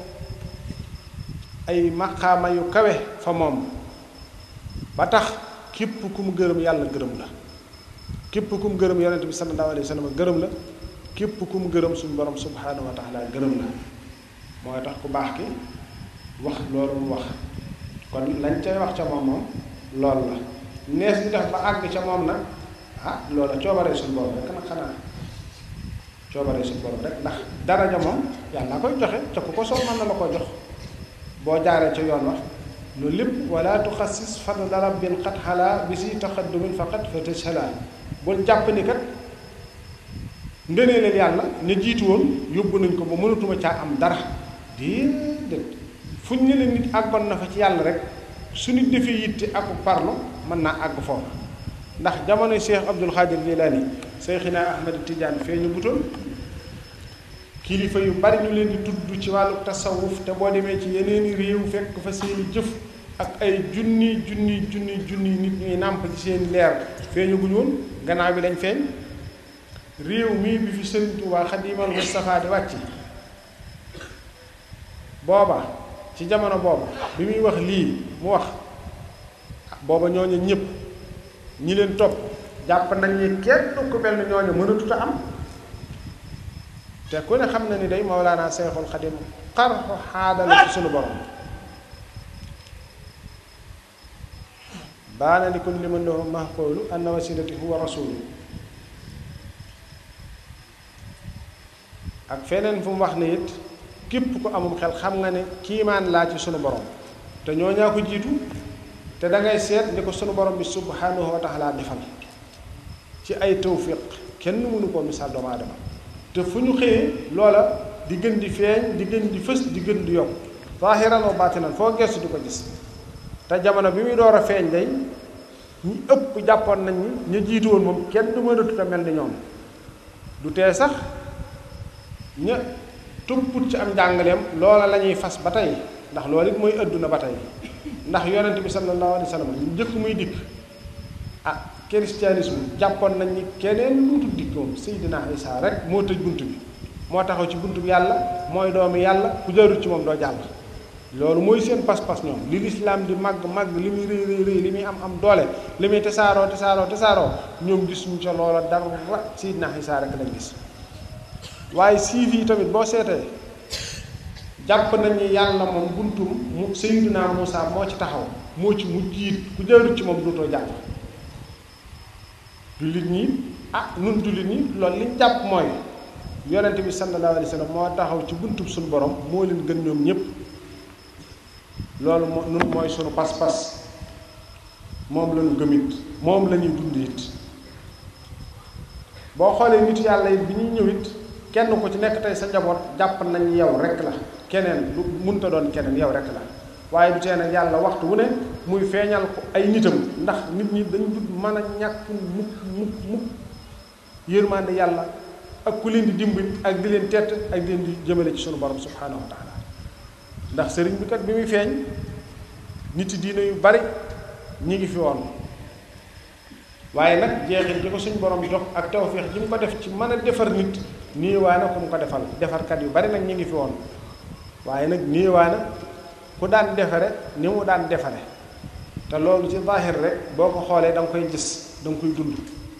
ay maqaama yu kawe fa moom ba tax képp ku mu gërëm yàlla gërëm la képp ku mu gërëm yonent bi sallallahu alayhi wa sallam gërëm la képp ku mu gërëm suñu borom subhaanahu wa taala gërëm la mooy tax ku baax ki wax loolu mu wax kon lañ cay wax ca moom moom loolu la nees bi def ba àgg ca moom nag ah loola coobaree suñu borom rek nag xanaa coobaree suñu borom rek ndax daraja moom yàlla koy joxe ca ku ko soo mën na la ko jox boo jaaree ca yoon wax loolu lépp wala tuxassis fadla rabbin xat xalaa bi si taxaddumin faqat fa tëshalaa bul jàpp ni kat ngëneelal yàlla ne jiitu woon yóbbu nañ ko ba mënatuma caa am dara déedéet fuñ ne la nit àggoon na fa ci yàlla rek su nit defee yitte ak parlo mën naa àgg foofu ndax jamono Cheikh Abdul Xaadir Jilaani Seyxina Ahmad Tijaan feeñu butoon kilifa yu bari ñu leen di tudd ci wàllu tasawuf te boo demee ci yeneeni réew fekk fa seeni jëf ak ay junni junni junni junni nit ñuy nàmp ci seeni leer feeñu guñu woon gannaaw bi lañ feeñ réew mii bi fi Sëriñ Tuubaa Xadimal Mustafaa di wàcc booba ci jamono booba bi muy wax lii mu wax booba ñooñu ñëpp ñi leen topp jàpp nañ ni kenn ku mel ni ñooñu mënatut a am te ku ne xam na ni day Mawlaana Seexul Xadim xarxu xaadala ci sunu borom baana li kulli man lahu mahqulu anna wasilati huwa rasulu ak feneen fu mu wax ne it képp ku amum xel xam nga ne kiimaan laa ci sunu borom te ñoo ñaa ko jiitu te da ngay seet ni ko sunu borom bi subhanahu wa taala defal ci ay tawfiq kenn mënu koo misaal doomu aadama te fu ñu xëyee loola di gën di feeñ di gën di fës di gën di yokk zaahiran wa baatinan foo gestu di ko gis te jamono bi muy door a feeñ day ñi ëpp jàppoon nañ ni ñu jiitu woon moom kenn du mënatut a mel ni ñoom du tee sax ña tupput ci am njàngaleem loola la ñuy fas ba tey ndax loolu it mooy ëdduna ba tey ndax yonent bi sallallahu alayhi wa sallam njëkk muy dikk ah christianisme jàppoon nañ ni keneen luutu dikk moom Seydina Isa rek moo tëj bunt bi moo taxaw ci bunt bi yàlla mooy doomi yàlla ku jarut ci moom doo jàll loolu mooy seen pas-pas ñoom li lislaam di màgg màgg li muy rëy rëy rëy li muy am am doole li muy tasaaroo tasaaroo tasaaroo ñoom gisuñu ca loola dara Seydina Isa rek lañ gis waaye siif yi tamit boo seetee jàpp nañ ni yàlla moom buntum mu Seydina Muusa moo ci taxaw moo ci mu jiit ku jarut ci moom dootoo jàll jullit ñi ah nun jullit ñi loolu liñ jàpp mooy yonent bi sallallahu alayhi wa sallam moo taxaw ci buntub suñu borom moo leen gën ñoom ñépp loolu moo nun mooy sunu pas-pas moom lañu gëmit moom la ñuy dund it boo xoolee nit yàlla it bi ñuy ñëw it kenn ku ci nekk tey sa njaboot jàpp nañ yow rek la keneen lu munta doon keneen yow rek la waaye du tee nag yàlla waxtu wu ne muy feeñal ko ay nitam ndax nit ñi dañ dut mën a ñàkk mukk mukk mukk yërmande yàlla ak ku leen di dimbali ak di leen tett ak di leen di jëmale ci sunu borom subhaanahu wa taala ndax sëriñ bi kat bi muy feeñ nit diine yu bari ñi ngi fi woon waaye nag jeexit ji ko suñu borom jox ak tawféex ji mu ko def ci mën a defar nit niiwaana ku mu ko defal defarkat yu bari nag ñi ngi fi woon waaye nag niiwaana ku daan defare ni mu daan defare te loolu ci zaahir rek boo ko xoolee da nga koy gis da nga koy dund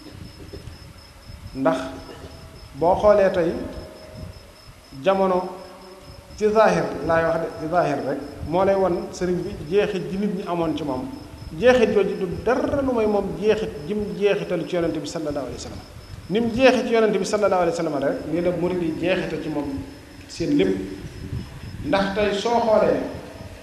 ndax boo xoolee tey jamono ci zaahir laay wax de ci zaahir rek moo lay won sëriñ bi jeexit ji nit ñi amoon ci moom jeexit jooju du dara lu may moom jeexit jim jeexitalu ci yonente bi sallallahu alayhi wa sallam ni mu jeexit ci yonente bi sallallahu alayhi wa sallam rek nii la murid yi jeexita ci moom seen lépp ndax tey soo xoolee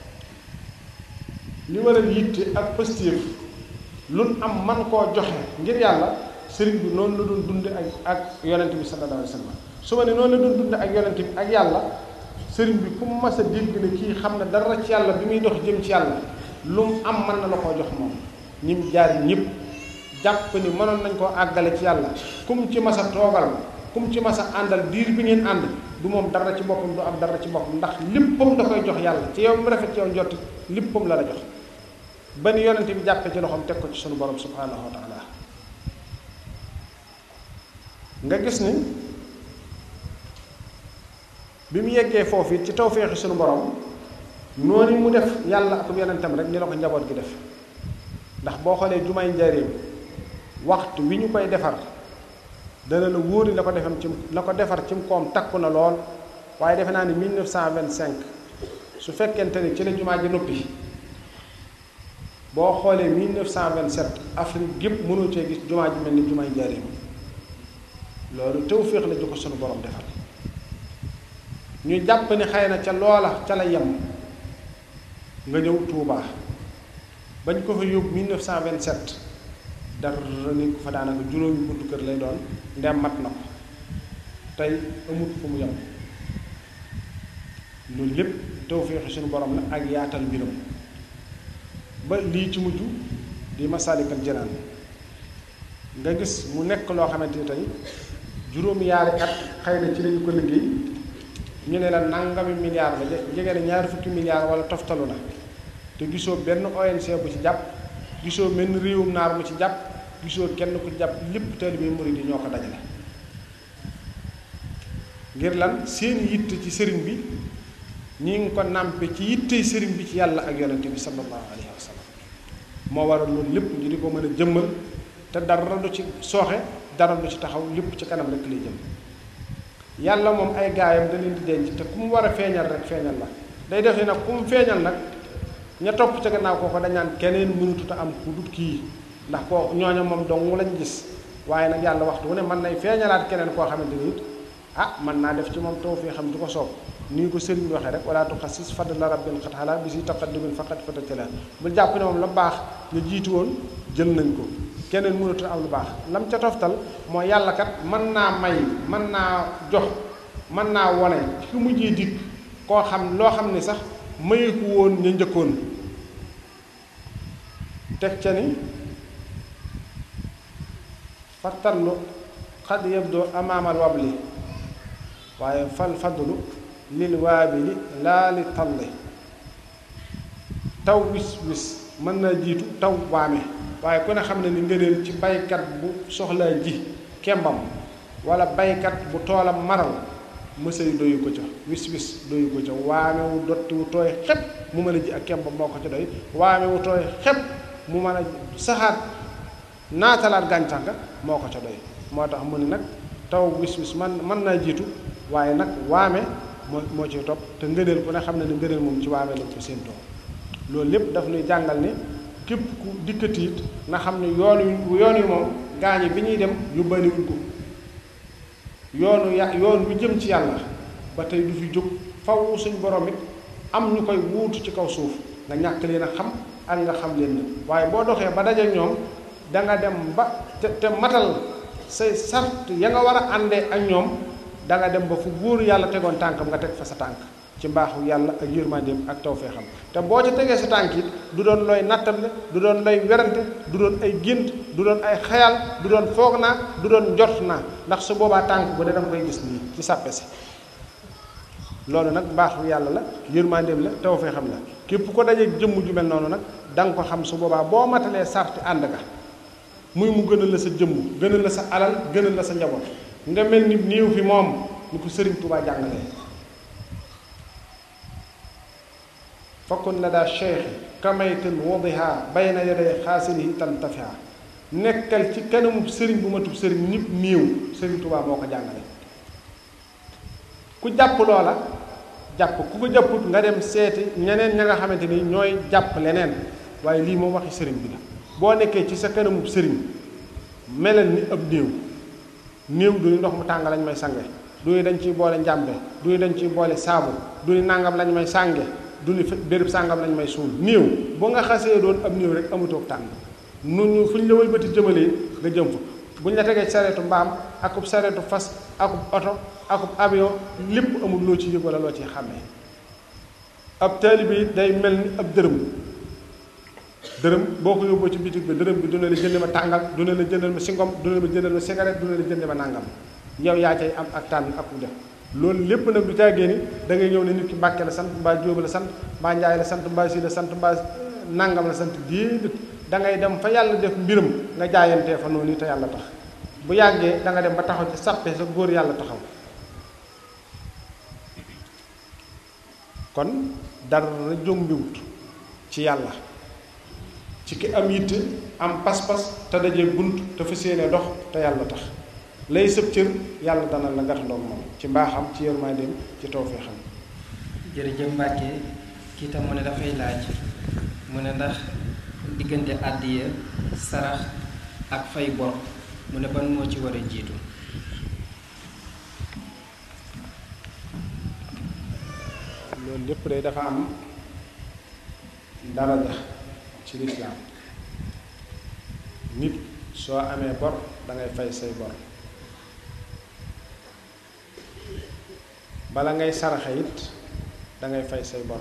li war a yitte ak positif luñ am man koo joxe ngir yàlla sëriñ bi noonu la doon dunde ak ak yonente bi sallallahu alayhi wa sallam su ma ne noonu la doon dunde ak yonente bi ak yàlla sëriñ bi ku mu mas a dégg ne kii xam ne dara ci yàlla bi muy dox jëm ci yàlla lu mu am mën na la koo jox moom ñi mu jaar ñëpp jàpp ni mënoon nañ koo àggale ci yàlla kum ci mas a toogal kum ci mas a àndal diir bi ngeen ànd du moom dara ci boppam du am dara ci boppam ndax léppam da koy jox yàlla ci yow mu rafet ci yow njott léppam la la jox ba ni yonente bi jàppe ci loxoom teg ko ci sunu borom subhanahu wa taala nga gis ni bi mu yeggee foofu it ci tawféexi sunu borom noonu mu def yàlla ak yonentam rek ni la ko njaboot gi def ndax boo xoolee jumaay njaareem waxtu wi ñu koy defar dana la wóori la ko defam ci la ko defar ci koom takku na lool waaye defe naa ni 1925 su fekkente ni ci la jumaa ji noppi boo xoolee 1927 Afrique gépp mënoo cee gis jumaa ji mel ni jumaay njaareem loolu tawféex la ju ko sunu borom defal ñu jàpp ni xëy na ca loola ca la yem nga ñëw Touba bañ ko fa yóbbu 1927 dara ni ko fa daanaka juróomi buntu kër lay doon ndem mat na ko tey amut fu mu yem loolu lépp tawféexi suñu borom la ak yaatal mbiram ba lii ci mujj di Masaalikal Jinaan nga gis mu nekk loo xamante ni tey juróomi yaari at xëy na ci lañu ko liggéey ñu ne la nangami milliard la jege na ñaari fukki milliard wala toftalu na te gisoo benn ONC bu ci jàpp gisoo benn réewum naar mu ci jàpp gisoo kenn ku ci jàpp lépp taalibe murid yi ñoo ko dajale ngir lan seen yitte ci sëriñ bi ñi ngi ko nàmpe ci yittey sëriñ bi ci yàlla ak yonente bi sallallahu alayhi wa sallam moo waral loolu lépp ñu di ko mën a jëmmal te dara du ci sooxe dara du ci taxaw lépp ci kanam rek lay jëm yàlla moom ay gaayam da leen di denc te ku mu war a feeñal rek feeñal la day def ni nag ku mu feeñal nag ña topp ca gannaaw kooko dañ naan keneen mënutut a am ku dut kii ndax koo ñooña moom dong lañ gis waaye nag yàlla waxtu wu ne mën nay feeñalaat keneen koo xamante ni it ah mën naa def ci moom taw fii xam du ko soob nii ko sëriñ bi waxee rek wala tuxassis fadla rabbin xat xalaa bi si taqaddumin faqat fatatala bul jàpp ne moom la baax ñu jiitu woon jël nañ ko keneen mënatu am lu baax lam ca toftal mooy yàlla kat mën naa may mën naa jox mën naa wone ci mujjee dikk koo xam loo xam ne sax mayeeku woon ñu njëkkoon teg ca ni fattallu xad yabdoo amaamal wabli waaye fal fadlu lil waabili laa li talli taw wis wis mën naa jiitu taw waame waaye ku ne xam ne ni ngëneel ci baykat bu soxlaa ji kembam wala baykat bu toolam maral mësay doyu ko ca wis wis doyu ko ca waame wu dotti wu tooy xepp mu mën a ji ak kembam moo ko ca doy waame wu tooy xepp mu mën a saxaat naatalaat gàncax ga moo ko ca doy moo tax mu ne nag taw wis wis man mën naa jiitu waaye nag waame moo moo ci topp te ngëneel ku ne xam ne ni ngëneel moom ci waame lañ ko séentoo loolu lépp daf ñuy jàngal ni képp ku dikkati it na xam ne yoon wi yoon wi moom gaañi bi ñuy dem yóbbaaliwuñ ko yoonu ya yoon wi jëm ci yàlla ba tey du fi jóg faw suñ borom it am ñu koy wuutu ci kaw suuf nga ñàkk leen a xam ak nga xam leen na waaye boo doxee ba daje ñoom da nga dem ba te te matal say sart ya nga war a àndee ak ñoom da nga dem ba fu góor yàlla tegoon tànkam nga teg fa sa tànk ci mbaaxu yàlla ak yërmandeem ak tawfeexam te boo ca tegee sa tànk it du doon looy nattable du doon looy werante du doon ay gént du doon ay xayal du doon foog naa du doon njort naa ndax su boobaa tànk bu de danga koy gis nii ci sàppe si loolu nag mbaaxu yàlla la yërmandeem la tawfeexam la képp ko dajee jëmm ju mel noonu nag da nga ko xam su boobaa boo matalee sarti ànd ga muy mu gënal la sa jëmm gënal la sa alal gënal la sa njaboot nga mel ni néew fi moom ni ko sëriñ Tuubaa jàngalee fakkun la daa cheikhi kamaytin wadiha bayna yaday xaasilihi tantafiha nekkal ci kanamu sëriñ bu matub sëriñ nit néew sëriñ Tuubaa moo ko jàngale ku jàpp loola jàpp ku ko jàpput nga dem seeti ñeneen ña nga xamante ni ñooy jàpp leneen waaye lii moom waxi sëriñ bi la boo nekkee ci sa kanamu sëriñ melal ni ab néew néew du ndox mu tàng lañ may sange du ni dañ ciy boole njàmbe du ni dañ ciy boole saabu du ni nàngam lañ may sànge du ni béréb sàngam lañ may suul néew boo nga xasee doon ab néew rek amutoog tànn nu ñu fu ñu la wëlbati jëmalee nga jëm fa bu ñu la tegee sareetu mbaam akub sareetu fas akub oto akub avion lépp amul loo ci yëg wala loo ci xàmmee ab taalibe yi day mel ni ab dërëm dërëm boo ko yóbboo ci bitig bi dërëm bi du ne la jënd ma tàngal du ne la jëndal ma singom du ne la jëndal ma cigarette du ne la jënd ma nàngam yow yaa cay am ak tànn ak def loolu lépp nag du caagee ni da ngay ñëw ne nit ki Mbàkke la sant mbaa Jóob la sant mbaa Njaay la sant mbaa Si la sant mbaa nàngam la sant déedéet da ngay dem fa yàlla def mbiram nga jaayantee fa noonu te yàlla tax bu yàggee da nga dem ba taxaw ci sàppe sa góor yàlla taxaw kon dara jombiwut ci yàlla ci ki am yitte am pas-pas te dajee bunt te fa séenee dox te yàlla tax lay sëb cër yàlla dana la gàttandoog moom ci mbaaxam ci yërmandeem ci tawfeexam jërëjëf Mbàkke kii tam mu ne dafay laaj mu ne ndax diggante àddiya sarax ak fay bor mu ne ban moo ci war a jiitu loolu lépp day dafa am daraja ci lislaam nit soo amee bor dangay fay say bor bala ngay saraxe it dangay fay say bor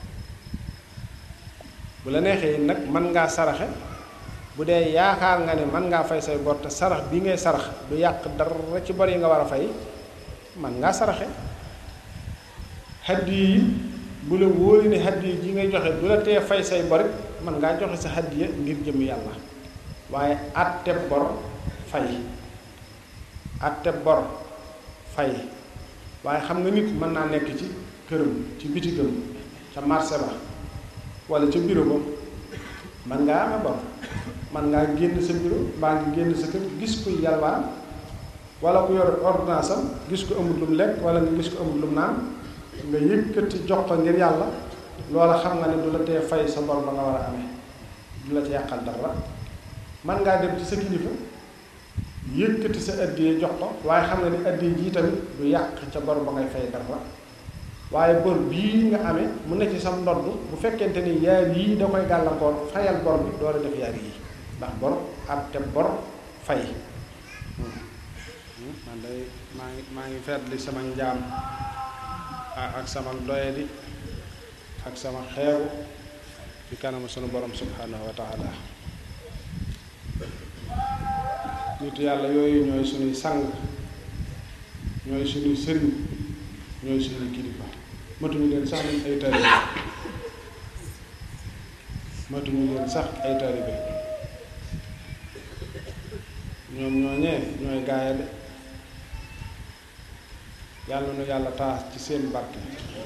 bu la neexee nag mën ngaa saraxe bu dee yaakaar nga ne mën ngaa fay say bor te sarax bi ngay sarax du yàq dara ci bor yi nga war a fay mën ngaa saraxe haddi yi bu la wóori ne haddi yi ji ngay joxe du la tee fay say bor it mën ngaa joxe sa haddiya ngir jëm yàlla waaye àtte bor fay àtte bor fay waaye xam nga nit mën naa nekk ci këram ci bitigam ca marché ba wala ca bureau ba man ngaa amee bor man ngaa génn sa bureau mbaa ngi génn sa kër gis kuy yalwaan wala ku yor ordonnance am gis ko amul lum lekk wala nga gis ko amul lum naan nga yëkkati jox ko ngir yàlla loola xam nga ne du la tee fay sa bor ba nga war a amee du la ci yàqal dara man ngaa dem ci sa kilifa yëkkati sa addiye jox ko waaye xam nga ne addiye jii tamit du yàq ca bor ba ngay fay dara waaye bor bii nga amee mu ne ci sam ndodd bu fekkente ni yaar yii da koy gàllankoor fayal bor bi door a def yaar yii ndax bor ak te bor fay man day maa ngi maa ngi feetli sama njaam ak sama doyadi ak sama xeewu ci kanamu sunu borom subhanahu wa taala nit yàlla yooyu ñooy sunuy sang ñooy sunuy sëriñ ñooy sunuy kilifa matuñu leen sax nañ ay taalibe matuñu leen sax ay taalibe ñoom ñooñee ñooy gaaya de yàlla nu yàlla taas ci seen barke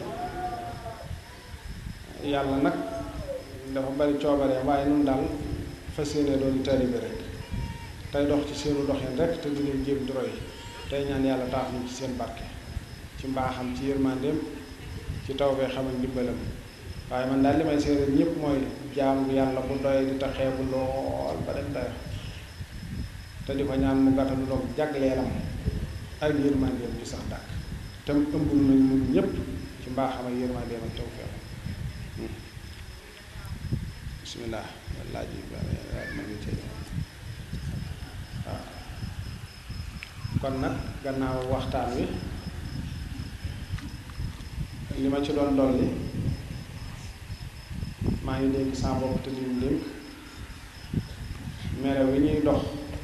yàlla nag dafa bari coobaree waaye nun daal fas yéene doon taalibe rek tey dox ci seenu doxin rek te di leen jéem di roy tey ñaan yàlla taas ñu ci seen barke ci mbaaxam ci yërmandeem ci taw bee xam ak ndimbalam waaye man daal li may seere ñëpp mooy jaamu yàlla bu doy di ta xeebu lool ba dem dayo te di ko ñaan mu gàttalu doog jagleelam ak yërmandeem ci sax dàkk te mu ëmbul nañ mun ñëpp ci mbaaxam ak yërmandeem ak taw feex bismillah laaj yi ma ngi ci waaw kon nag gannaaw waxtaan wi li ma ci doon dolli maa ngi dénk saa bopp te lim dénk mere wi ñuy dox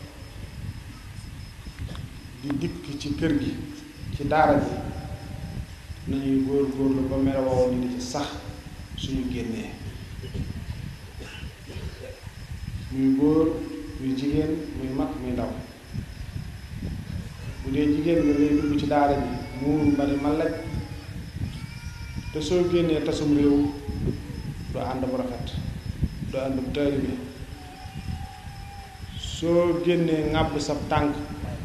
di dikk ci kër gi ci daara ji nañuy góor góorlu ba mere woowu ñu di ci sax suñu génnee muy góor muy jigéen muy mag muy ndaw bu dee jigéen nga ngay dugg ci daara ji muuru ba ni ma laj te soo génnee tasum réew du ànd bu rafet du ànd bu taalibe soo génnee ŋàbb sa tànk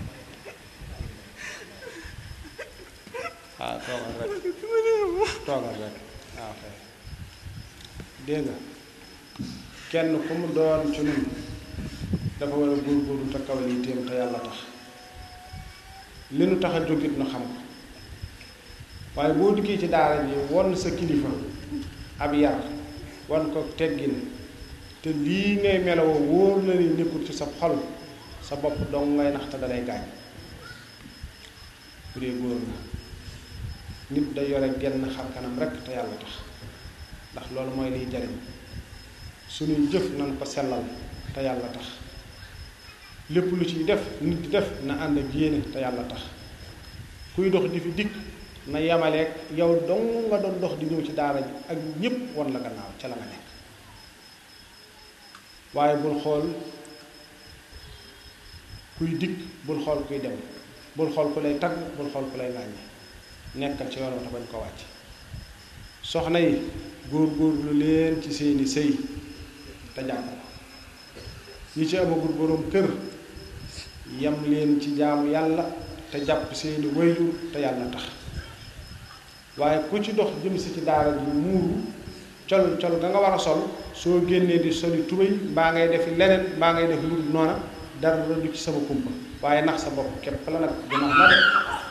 waaw toogal rek toogal rek waaw kay dégg nga kenn ku mu doon ci nun dafa war a góorgóorlu te kawal yi téem te yàlla tax li nu tax a jógit nu xam ko waaye boo dikkee ci daara ji won sa kilifa ab yar wan ko teggin te lii ngay melowoo wóor na ni nekkul ci sa xol sa bopp dong ngay nax te dalay gaañ bu dee góor na nit da yore genn xar kanam rekk te yàlla tax ndax loolu mooy liy jariñ suñuy jëf nan ko sellal te yàlla tax lépp lu ciy def nit di def na ànd ak yéene te yàlla tax kuy dox di fi dikk na yamaleeg yow dong nga doon dox di ñëw ci daara ji ak ñépp won la gannaaw ca la nga nekk waaye bul xool kuy dikk bul xool kuy dem bul xool ku lay tagg bul xool ku lay ŋàññi nekkal ci yoon wa te bañ ko wàcc soxna yi góor góorlu leen ci seeni sëy te jàpp ko ñi ci amagul boroom kër yam leen ci jaamu yàlla te jàpp seeni wayjur te yàlla tax waaye ku ci dox jëm si ci daara ji muuru col col ga nga war a sol soo génnee di soli tubéy mbaa ngay defi leneen mbaa ngay def lu dul noona dara du ci sama kumpa waaye nax sa bopp képp la nag du nax ma de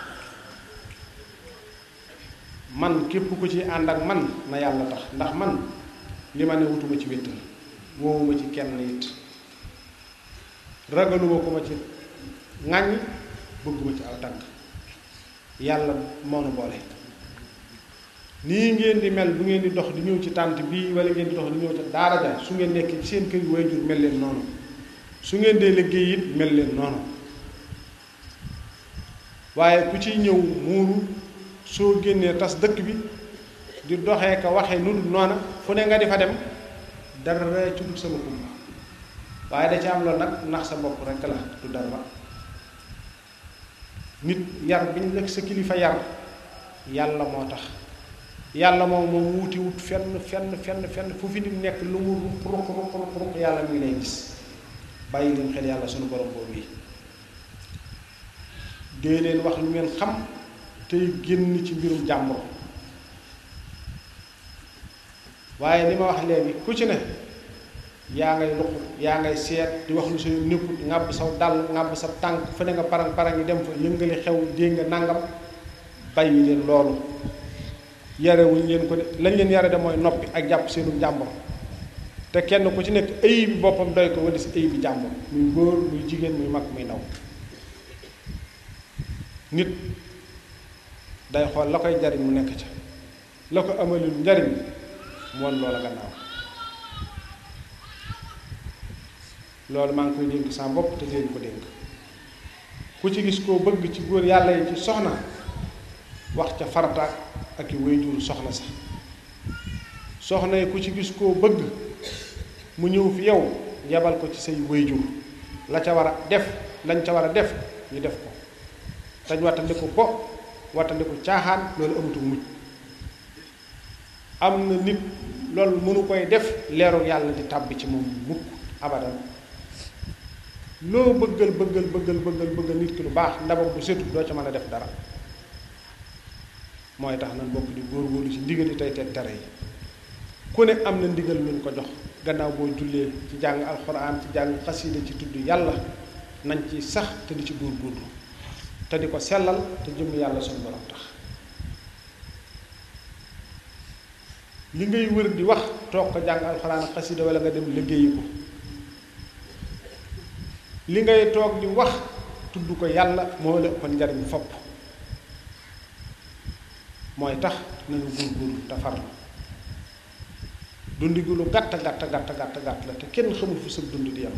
man képp ku ci ànd ak man na yàlla tax ndax man li ma ne wutuma ci wéttal woowuma ci kenn it ragaluma ko ma ci ŋàññ bëgguma ci aw tànk yàlla moo nu boole nii ngeen di mel bu ngeen di dox di ñëw ci tànt bii wala ngeen di dox di ñëw ci daara ja su ngeen nekk ci seen kër waajur mel leen noonu su ngeen dee liggéey it mel leen noonu waaye ku ciy ñëw muuru soo génnee tas dëkk bi di doxee ka waxee nu dul noona fu ne nga di fa dem dara ci dul sama kumba waaye da ci am loolu nag ndax sa bopp rekk la du dara nit yar bi ñu lekk sa kilifa yar yàlla moo tax yàlla moom moom wuuti wut fenn fenn fenn fenn fu fi nit nekk lu mu ruq ruq ruq ruq yàlla mi ngi lay gis bàyyi leen xel yàlla sunu borom boobu yi dee leen wax lu ngeen xam tey génn ci mbirum jàmbur waaye li ma wax léegi ku ci ne yaa ngay luq yaa ngay seet di wax lu sa nekkut ŋàbb saw dal ŋàbb sa tànk fu ne nga parang parang yi dem fa yëngali xew dégg nga nangam bàyyi leen loolu yarewuñ leen ko de lañ leen yare de mooy noppi ak jàpp seenu jàmbur te kenn ku ci nekk ay bi boppam doy ko wala si ay bi jàmbur muy góor muy jigéen muy mag muy ndaw nit day xool la koy jariñ mu nekk ca la ko amalul njariñ mu won loola gannaaw loolu maa ngi koy dénk sa bopp te leen ko dénk ku ci gis koo bëgg ci góor yàlla yi ci soxna wax ca farataak ak i wayjur soxna sax soxna yi ku ci gis koo bëgg mu ñëw fi yow yebal ko ci say wayjur la ca war a def lañ ca war a def ñu def ko dañ wattandiku ko wattandiku caaxaan loolu amatul mujj am na nit loolu mënu koy def leeru yàlla di tàbbi ci moom mukk abadan loo bëggal bëggal bëggal bëggal bëggal nit ki lu baax ndabam bu setu doo ca mën a def dara mooy tax nan bokk di góorgóorlu ci ndigal yi tey teg tere yi ku ne am na ndigal luñ ko jox gannaaw boo jullee ci jàng alxuraan ci jàng xasida ci tudd yàlla nañ ci sax te di ci góorgóorlu te di ko sellal te jëm yàlla suñu borom tax li ngay wër di wax toog ko jàng alxuraan ak xasida wala nga dem liggéeyi ko li ngay toog di wax tudd ko yàlla moo la ëppal njariñ fopp mooy tax nañu góorgóorlu te farlu dundi gu lu gàtt gàtt gàtt gàtt gàtt la te kenn xamul fu sa dund di yam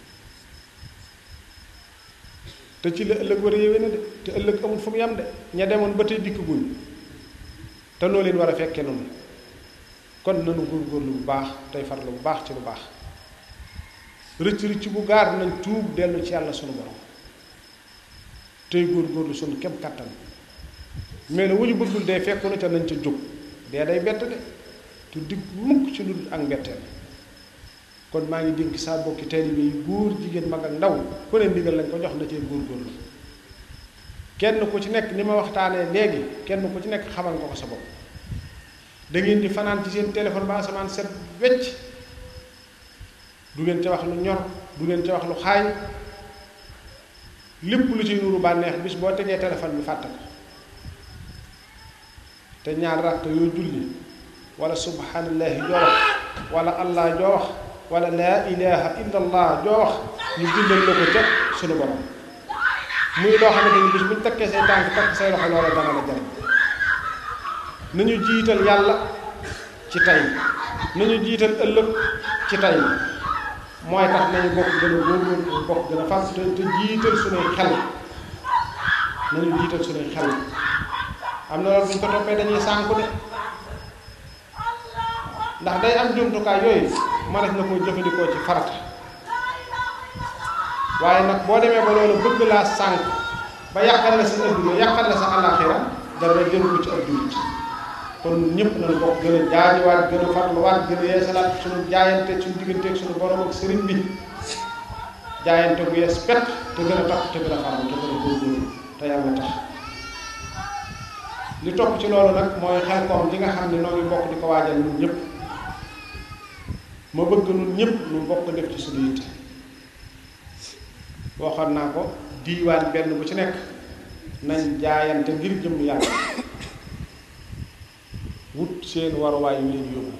te ci la ëllëg war a yéwee na de te ëllëg amul fu mu yam de ña demoon ba tey dikk guñ te noo leen war a fekkee noonu kon nanu góorgóorlu bu baax tey farlu bu baax ci lu baax rëcc rëcc bu gaar nañ tuub dellu ci yàlla sunu borom tey góorgóorlu sunu kem kàttan mais ne wu ñu bëggul dee fekk na ca nañ ca jóg dee day bett de tu digg mukk ci lu dul ak mbetteel kon maa ngi dénk saa bokki taalibe yi góor jigéen mag ak ndaw ku ne ndigal lañ ko jox na cee góorgóorlu kenn ku ci nekk ni ma waxtaanee léegi kenn ku ci nekk xamal nga ko sa bopp da ngeen di fanaan ci seen téléphone ba asamaan set wecc du ngeen ca wax lu ñor du ngeen ca wax lu xaay lépp lu ci nuru bànneex bis boo tegee téléphone bi fàtte ko te ñaar rakk yoo julli wala subhanallahi joo wax wala allah joo wax wala laa ilaha illa allah joo wax ñu bindal la ko ca sunu borom muy loo xamante ni bis bu ñu takkee say tànk takk say loxo loola dana la jariñ nañu jiital yàlla ci tey nañu jiital ëllëg ci tey mooy tax nañu bokk gën a góorgóorlu bokk gën a fas te te jiital suñuy xel nañu jiital suñuy xel am na loolu bu ñu ko toppee dañuy sànku de ndax day am jumtukaay yooyu ma def na koo jëfandikoo ci farata waaye nag boo demee ba loolu bëgg laa sànk ba yàqal la sa adduna yàqal la sa àllaaxira dara jël ko ci ab jullit kon ñëpp nañu bokk gën a jaajiwaat gën a farluwaat gën a yeesalaat suñu jaayante suñu digganteeg suñu borom ak sëriñ bi jaayante bu yees pet te gën a tax te gën a farlu te gën a góorgóorlu te yàlla tax li topp ci loolu nag mooy xel koom li nga xam ne noo ngi bokk di ko waajal ñun ñëpp ma bëgg ñun ñëpp ñu bokk def ci suñu yitte waxoon naa ko diiwaan benn bu ci nekk nañ jaayante ngir jëm yàlla wut seen waruwaay yu leen yóbbu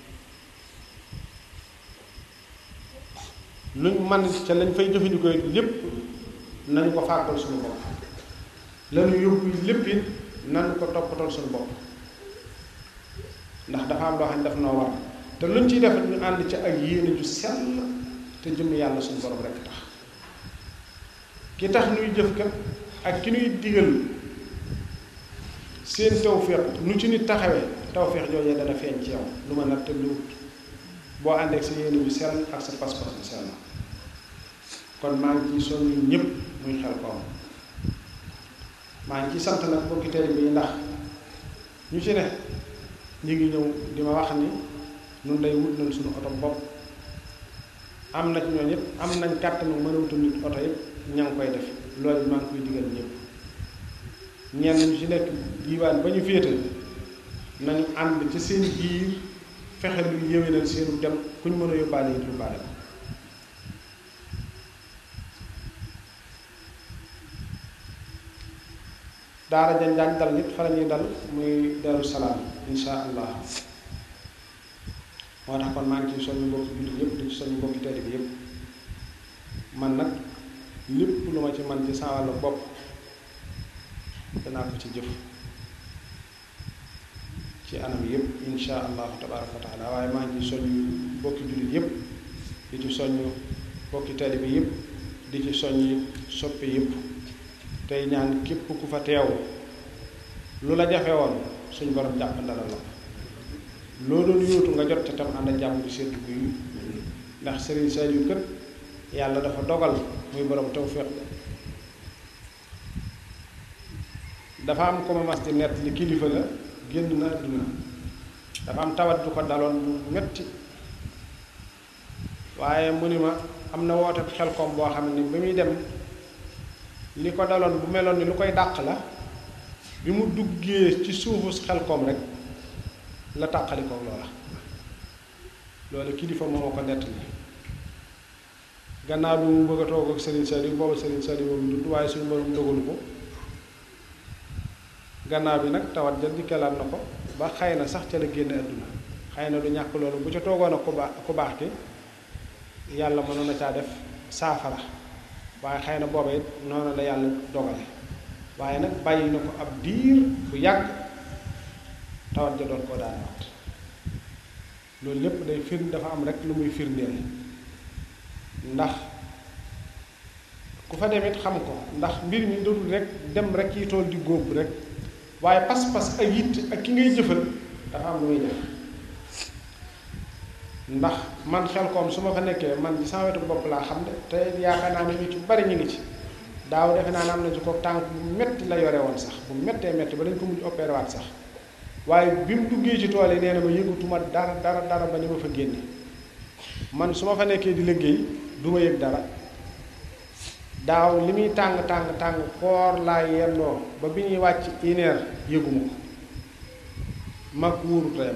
luñ man ca lañ fay jëfandikoo lépp nañu ko fàggal suñu bopp lañu yóbbu lépp it nañu ko toppatool suñu bopp ndax dafa am loo xam ne daf noo war te luñ ciy def ñu ànd ca ak yéene ju sell te jëm yàlla suñu borom rekk tax ki tax nuy jëf kat ak ki nuy digal seen tawféex nu ci nit taxawee tawféex joojee dana feeñ ci yow lu ma natt lu wut boo àndeek sa yéene bi sell ak sa pas-pas bi sell kon maa ngi ciy soññu ñëpp muy xel koom maa ngi ciy sant nag bokki teel bi ndax ñu ci ne ñu ngi ñëw di ma wax ni nun day wut nañ suñu oto bopp am na ci ñooñu yëpp am nañ kàttanu mën a wutal nit oto yëpp ña ngi koy def loolu maa ngi koy digal ñëpp ñenn ñu ci nekk diiwaan ba ñu féete nañu ànd ci seen biir fexe lu yéwénal seenu dem ku ñu mën a yóbbaale it yóbbaale ko daara jañ daan dal nit fa la ñuy dal muy Daaru Salaam insha allah moo tax kon maa ngi ciy soññu mbokki jullit yëpp di ci soññu mbokki tedd bi yëpp man nag lépp lu ma ci man ci sa wàllu bopp danaa ko ci jëf ci anam yëpp insha allahu tabaraka wa taala waaye maa ngi ciy soññu mbokki jullit yëpp di ci soññu mbokki tedd bi yëpp di ci soññi soppi yëpp tey ñaan képp ku fa teew lu la jafe woon suñ borom jàpp ndala la loo doon yóotu nga jot ca tam ànd ak jàmm bi seddu guy ndax Serigne Saliou kët yàlla dafa dogal muy borom tawféex dafa am ko ma mas di nett li kilifa la génn na àdduna dafa am tawat du ko daloon bu metti waaye mu ni ma am na woote xel koom boo xam ne ba muy dem li ko daloon bu meloon ni lu koy dàq la bi mu duggee ci suufu xel koom rek la tàqali ko loola loolu kilifa moo ma ko nettali gannaaw bi mu bëgg a toog ak Serigne Saliou booba Serigne Saliou boobu dund waaye suñu borom dogalu ko gannaaw bi nag tawat ja dikkalaat na ko ba xëy na sax ca la génn àdduna xëy na du ñàkk loolu bu ca toogoon ak ku baax ku baax ki yàlla mënoon na caa def saafara waaye xëy na booba it noonu la yàlla dogale waaye nag bàyyi na ko ab diir bu yàgg tawat ja doon koo daanewaat loolu lépp day firn dafa am rek lu muy firndeel ndax ku fa dem it xam ko ndax mbir mi dootul rek dem rek yi tool di góob rek waaye pas-pas ak yitt ak ki ngay jëfal dafa am lu muy def ndax man xel koom su ma fa nekkee man ci sama wetu bopp laa xam de te yaakaar naa ne ñu ci bari ñu ngi ci daaw defe naa ne am na ci ko tànk bu metti la yore woon sax bu mettee metti ba dañ ko mujj opéré waat sax waaye bi mu duggee ci tool yi nee na ma yëgatuma dara dara dara ba ni ma fa génne man su ma fa nekkee di liggéey du ma yëg dara daaw li muy tàng tàng tàng koor laa yendoo ba bi ñuy wàcc une heure yëguma ko mag wóoru tayam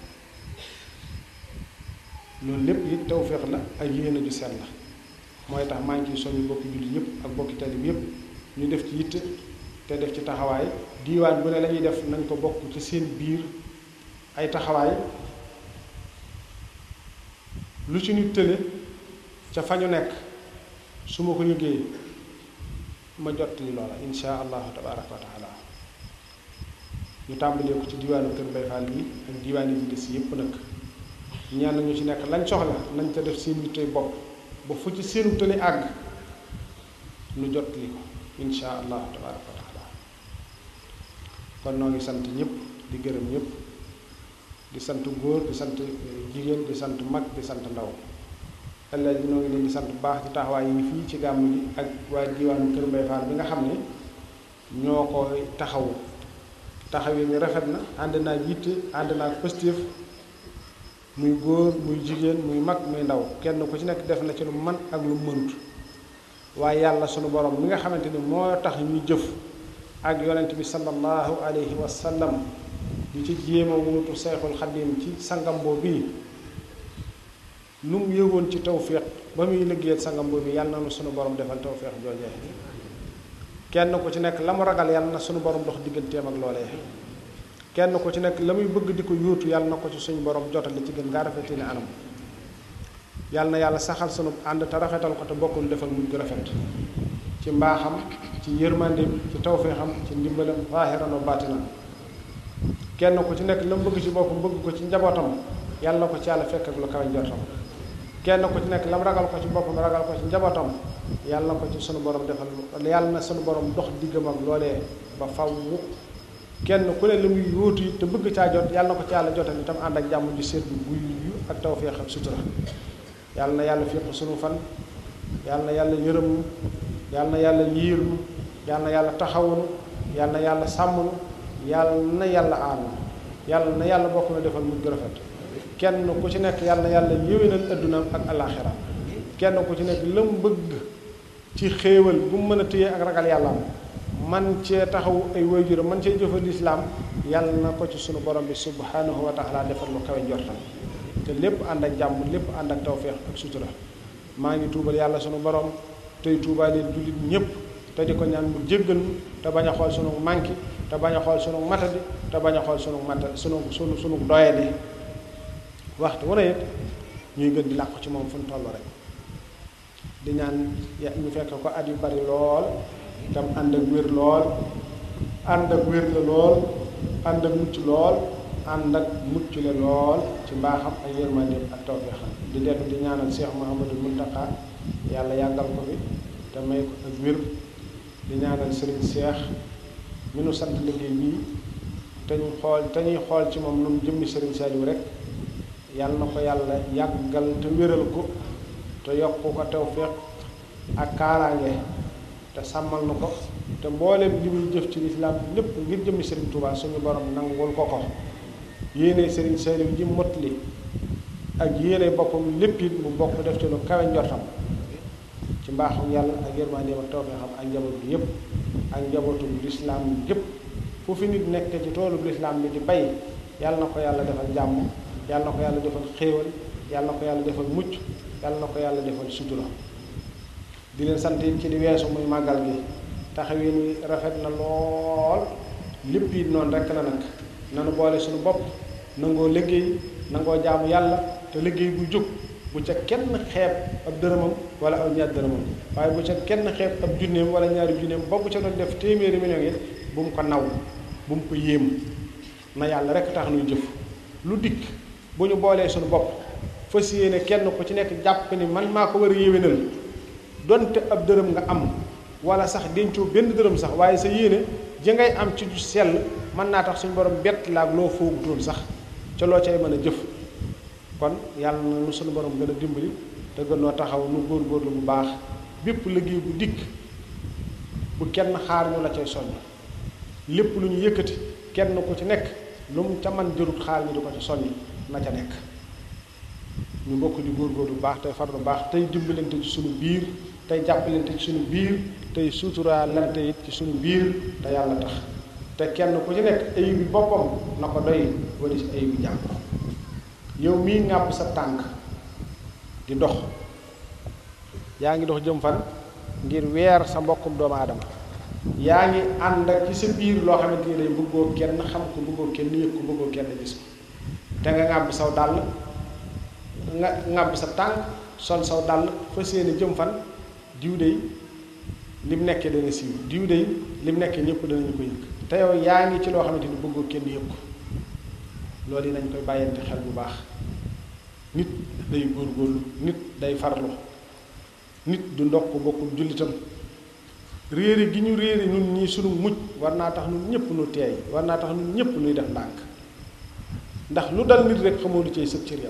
loolu lépp it tawféex la ak yéene ju set la mooy tax maa ngi ciy soññu bokki jullit yëpp ak bokki talib yëpp ñu def ci yitte te def ci taxawaay diiwaan bu ne la ñuy def nañ ko bokk ci seen biir ay taxawaay lu ci nit tële ca fa ñu nekk su ma ko yëgee ma jot li loola insha allahu tabaraka wa taala ñu tàmbalee ko ci diiwaanu Kër Mbay Fall yi ak diiwaan yi des yépp nag ñaan ñu ci nekk lañ soxla nañ ca def seen yittey bopp ba fu ci seenu tële àgg nu jot li ko insha allahu tabaraka wa taala kon noo ngi sant ñëpp di gërëm ñëpp di sant góor di sant jigéen di sant mag di sant ndaw ëllëg bi noo ngi leen di sant bu baax ci taxawaay yi fii ci gàmm gi ak waa diwaanu Kër Mbay Fall bi nga xam ne ñoo koy taxawu taxaw yi rafet na ànd naa yitte ànd naa positif muy góor muy jigéen muy mag muy ndaw kenn ku ci nekk def na ci lu man ak lu mënut waaye yàlla sunu borom mi nga xamante ni moo tax ñuy jëf ak yonent bi sallallahu alayhi wa sallam di ci jéem a wuutu Seexul Xadim ci sangam boobu bii lu mu yëgoon ci tawféex ba muy liggéeyal sangam boobu yàlla na nu sunu borom defal tawféex joojee kenn ku ci nekk la mu ragal yàlla na sunu borom dox digganteem ak loolee kenn ku ci nekk la muy bëgg di ko yóotu yàlla na ko ci suñu borom jotale ci gën ngaa rafetee ne anam yàlla na yàlla saxal sunu ànd te rafetal ko te bokkul defal mujj gu rafet ci mbaaxam ci yërmandeem ci tawféexam ci ndimbalam zaahiran wa baatinan kenn ku ci nekk la mu bëgg ci boppam bëgg ko ci njabootam yàlla na ko ci yàlla fekk ak lu kawe njortam kenn ku ci nekk la mu ragal ko ci boppam ragal ko ci njabootam yàlla na ko ci sunu borom defal yàlla na sunu borom dox diggam ak loolee ba faw kenn ku ne la muy yóotu yi te bëgg caa jot yàlla na ko ci yàlla jotal itam ànd ak jàmm ji seddu guy yu ak tawféex ak sutura yàlla na yàlla féq sunu fan yàlla na yàlla yërëm yàlla na yàlla yiir nu yàlla na yàlla taxawunu yàlla na yàlla sàmmnu yàlla na yàlla aar yàlla na yàlla bokk na defal mujj gu rafet kenn ku ci nekk yàlla na yàlla yéwénal addunaam ak alaxira kenn ku ci nekk la mu bëgg ci xéewal bu mu mën a téye ak ragal yàlla man cee taxaw ay waajur man cee jëfal lislaam yàlla na ko ci sunu borom bi subhanahu wa taala defal lu kawe njortam te lépp ànd ak jàmm lépp ànd ak tawféex ak sutura maa ngi tuubal yàlla sunu borom tey tuubaaleen jullit ñépp te di ko ñaan mu jéggal nu te bañ a xool sunu manki te bañ a xool sunu matadi te bañ a xool sunu mata sunu sunu sunu doyadi waxtu wu ne it ñuy gën di làqu ci moom fu ñu toll rek di ñaan ya ñu fekk ko at yu bari lool tam ànd ak wér lool ànd ak wér la lool ànd ak mucc lool ànd ak mucc la lool ci mbaaxam ak yërmandeem ak tawfeexam di dellu di ñaanal Cheikh Mouhamadou Mountakha yàlla yàggal ko fi te may ko ak wér di ñaanal Serigne Cheikh mi nu sant liggéey bii te ñu xool te ñuy xool ci moom lu mu jëmmi Serigne Saliou rek yàlla na ko yàlla yàggal te wéral ko te yokk ko tawfeex ak kaaraange te sàmmal na ko te mboolem li muy jëf ci lislaam lépp ngir jëmmi Serigne Touba suñu borom nangul ko ko yéene Serigne Saliou ji motli ak yéene boppam lépp it mu bokk def ci lu kawe njortam ci mbaaxam yàlla ak yërmandeem ak tawfeexam ak njaboot bi yépp ak njabootu lislaam yépp fu fi nit nekk ci toolu lislaam bi di bay yàlla na ko yàlla defal jàmm yàlla na ko yàlla defal xéewal yàlla na ko yàlla defal mucc yàlla na ko yàlla defal sutura di leen sant it ci di weesu muy màggal gi taxawin wi rafet na lool lépp it noonu rekk la nag nanu boole suñu bopp nangoo liggéey nangoo jaamu yàlla te liggéey bu jóg bu ca kenn xeeb ab dërëmam wala aw ñaar dërëmam waaye bu ca kenn xeeb ab junneem wala ñaari junneem ba bu ca doon def téeméeri million yi bu mu ko naw bu mu ko yéem na yàlla rekk tax nuy jëf lu dikk bu ñu boolee suñu bopp fas yéene kenn ku ci nekk jàpp ni man maa ko war a yéwénal donte ab dërëm nga am wala sax dencoo benn dërëm sax waaye sa yéene ji ngay am ci ju sell mën naa tax suñu borom bett la ak loo foogutoon sax ca loo cay mën a jëf kon yàlla na nu suñu borom gën a dimbali te gën noo taxaw nu góorgóorlu bu baax bépp liggéey bu dikk bu kenn xaar ñu la cay soññ lépp lu ñu yëkkati kenn ku ci nekk lu mu ca man jërut xaar ñu di ko ci soññ na ca nekk ñu bokk di góorgóorlu bu baax tey farlu baax tey dimbalante ci suñu biir tey jàppalante ci suñu biir tey suturaalante it ci suñu biir te yàlla tax te kenn ku ci nekk ayib bi boppam na ko doy wala si ayib bi jàmm yow mii ŋàbb sa tànk di dox yaa ngi dox jëm fan ngir weer sa mbokkum doomu aadama yaa ngi ànd ak ci sa biir loo xamante ni day bëggoo kenn xam ko bëggoo kenn yëg ko bëggoo kenn gis ko te nga ŋàbb saw dàll nga ŋàbb sa tànk sol saw dàll fa seeni jëm fan diw dey lim nekkee dana siiw diw dey lim nekkee ñëpp danañu ko yëg te yow yaa ngi ci loo xamante ni bëggoo kenn yëg ko loolu yi nañ koy bàyyante xel bu baax nit day góorgóorlu nit day farlu nit du ndox ko bokkul jullitam réere gi ñu réere ñun ñii sunu mujj war naa tax ñun ñëpp nu teey war naa tax ñun ñëpp nuy def ndànk ndax lu dal nit rek xamoo lu cay sëb cër yow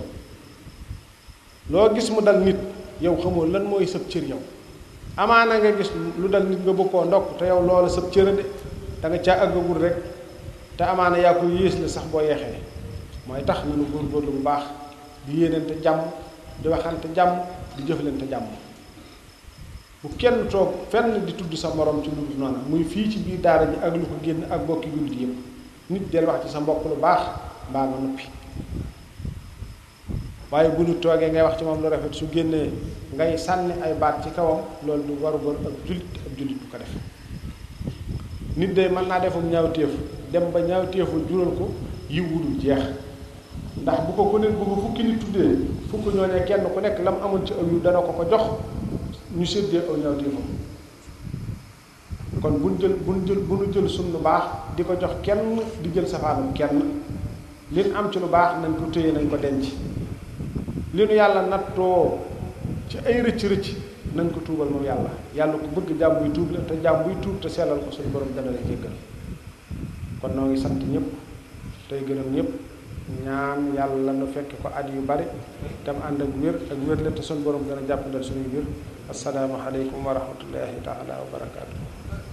loo gis mu dal nit yow xamoo lan mooy sëb cër yow amaana nga gis lu dal nit nga bëgg koo ndokk te yow loola sëb cër de da nga caa àggagul rek te amaana yaa ko yées la sax boo yeexee mooy tax nañu góorgóorlu bu baax di yéenante jàmm di waxante jàmm di jëflante jàmm bu kenn toog fenn di tudd sa morom ci lu dul noonu muy fii ci biir daara ji ak lu ko génn ak bokki jullit yëpp nit del wax ci sa mbokk lu baax mbaa nga noppi waaye bu ñu toogee ngay wax ci moom lu rafet su génnee ngay sànni ay baat ci kawam loolu du waru góor ab jullit ab jullit bu ko def nit de mën naa defum ñaawteef dem ba ñaawteefu jural ko yiw wudul jeex ndax bu ko ku ne bu ko fukki nit tuddee fukk ñoo ne kenn ku nekk la mu amoon ci aw yiw dana ko ko jox ñu séddee aw ñaawteefam kon buñ jël buñ jël bu ñu jël suñ lu baax di ko jox kenn di jël safaanum kenn li ñu am ci lu baax nañ ko téye nañ ko denc li nu yàlla nattoo ci ay rëcc rëcc nañ ko tuubal moom yàlla yàlla ku bëgg jàmm buy tuub la te jàmm buy tuub te sellal ko suñu borom dana la jéggal kon noo ngi sant ñëpp tey gërëm ñëpp ñaan yàlla nu fekk ko at yu bari tam ànd ak wér ak wér la te suñu borom gën a jàppandal suñuy wér assalaamu aleykum wa rahmatullahi taala wa barakaatu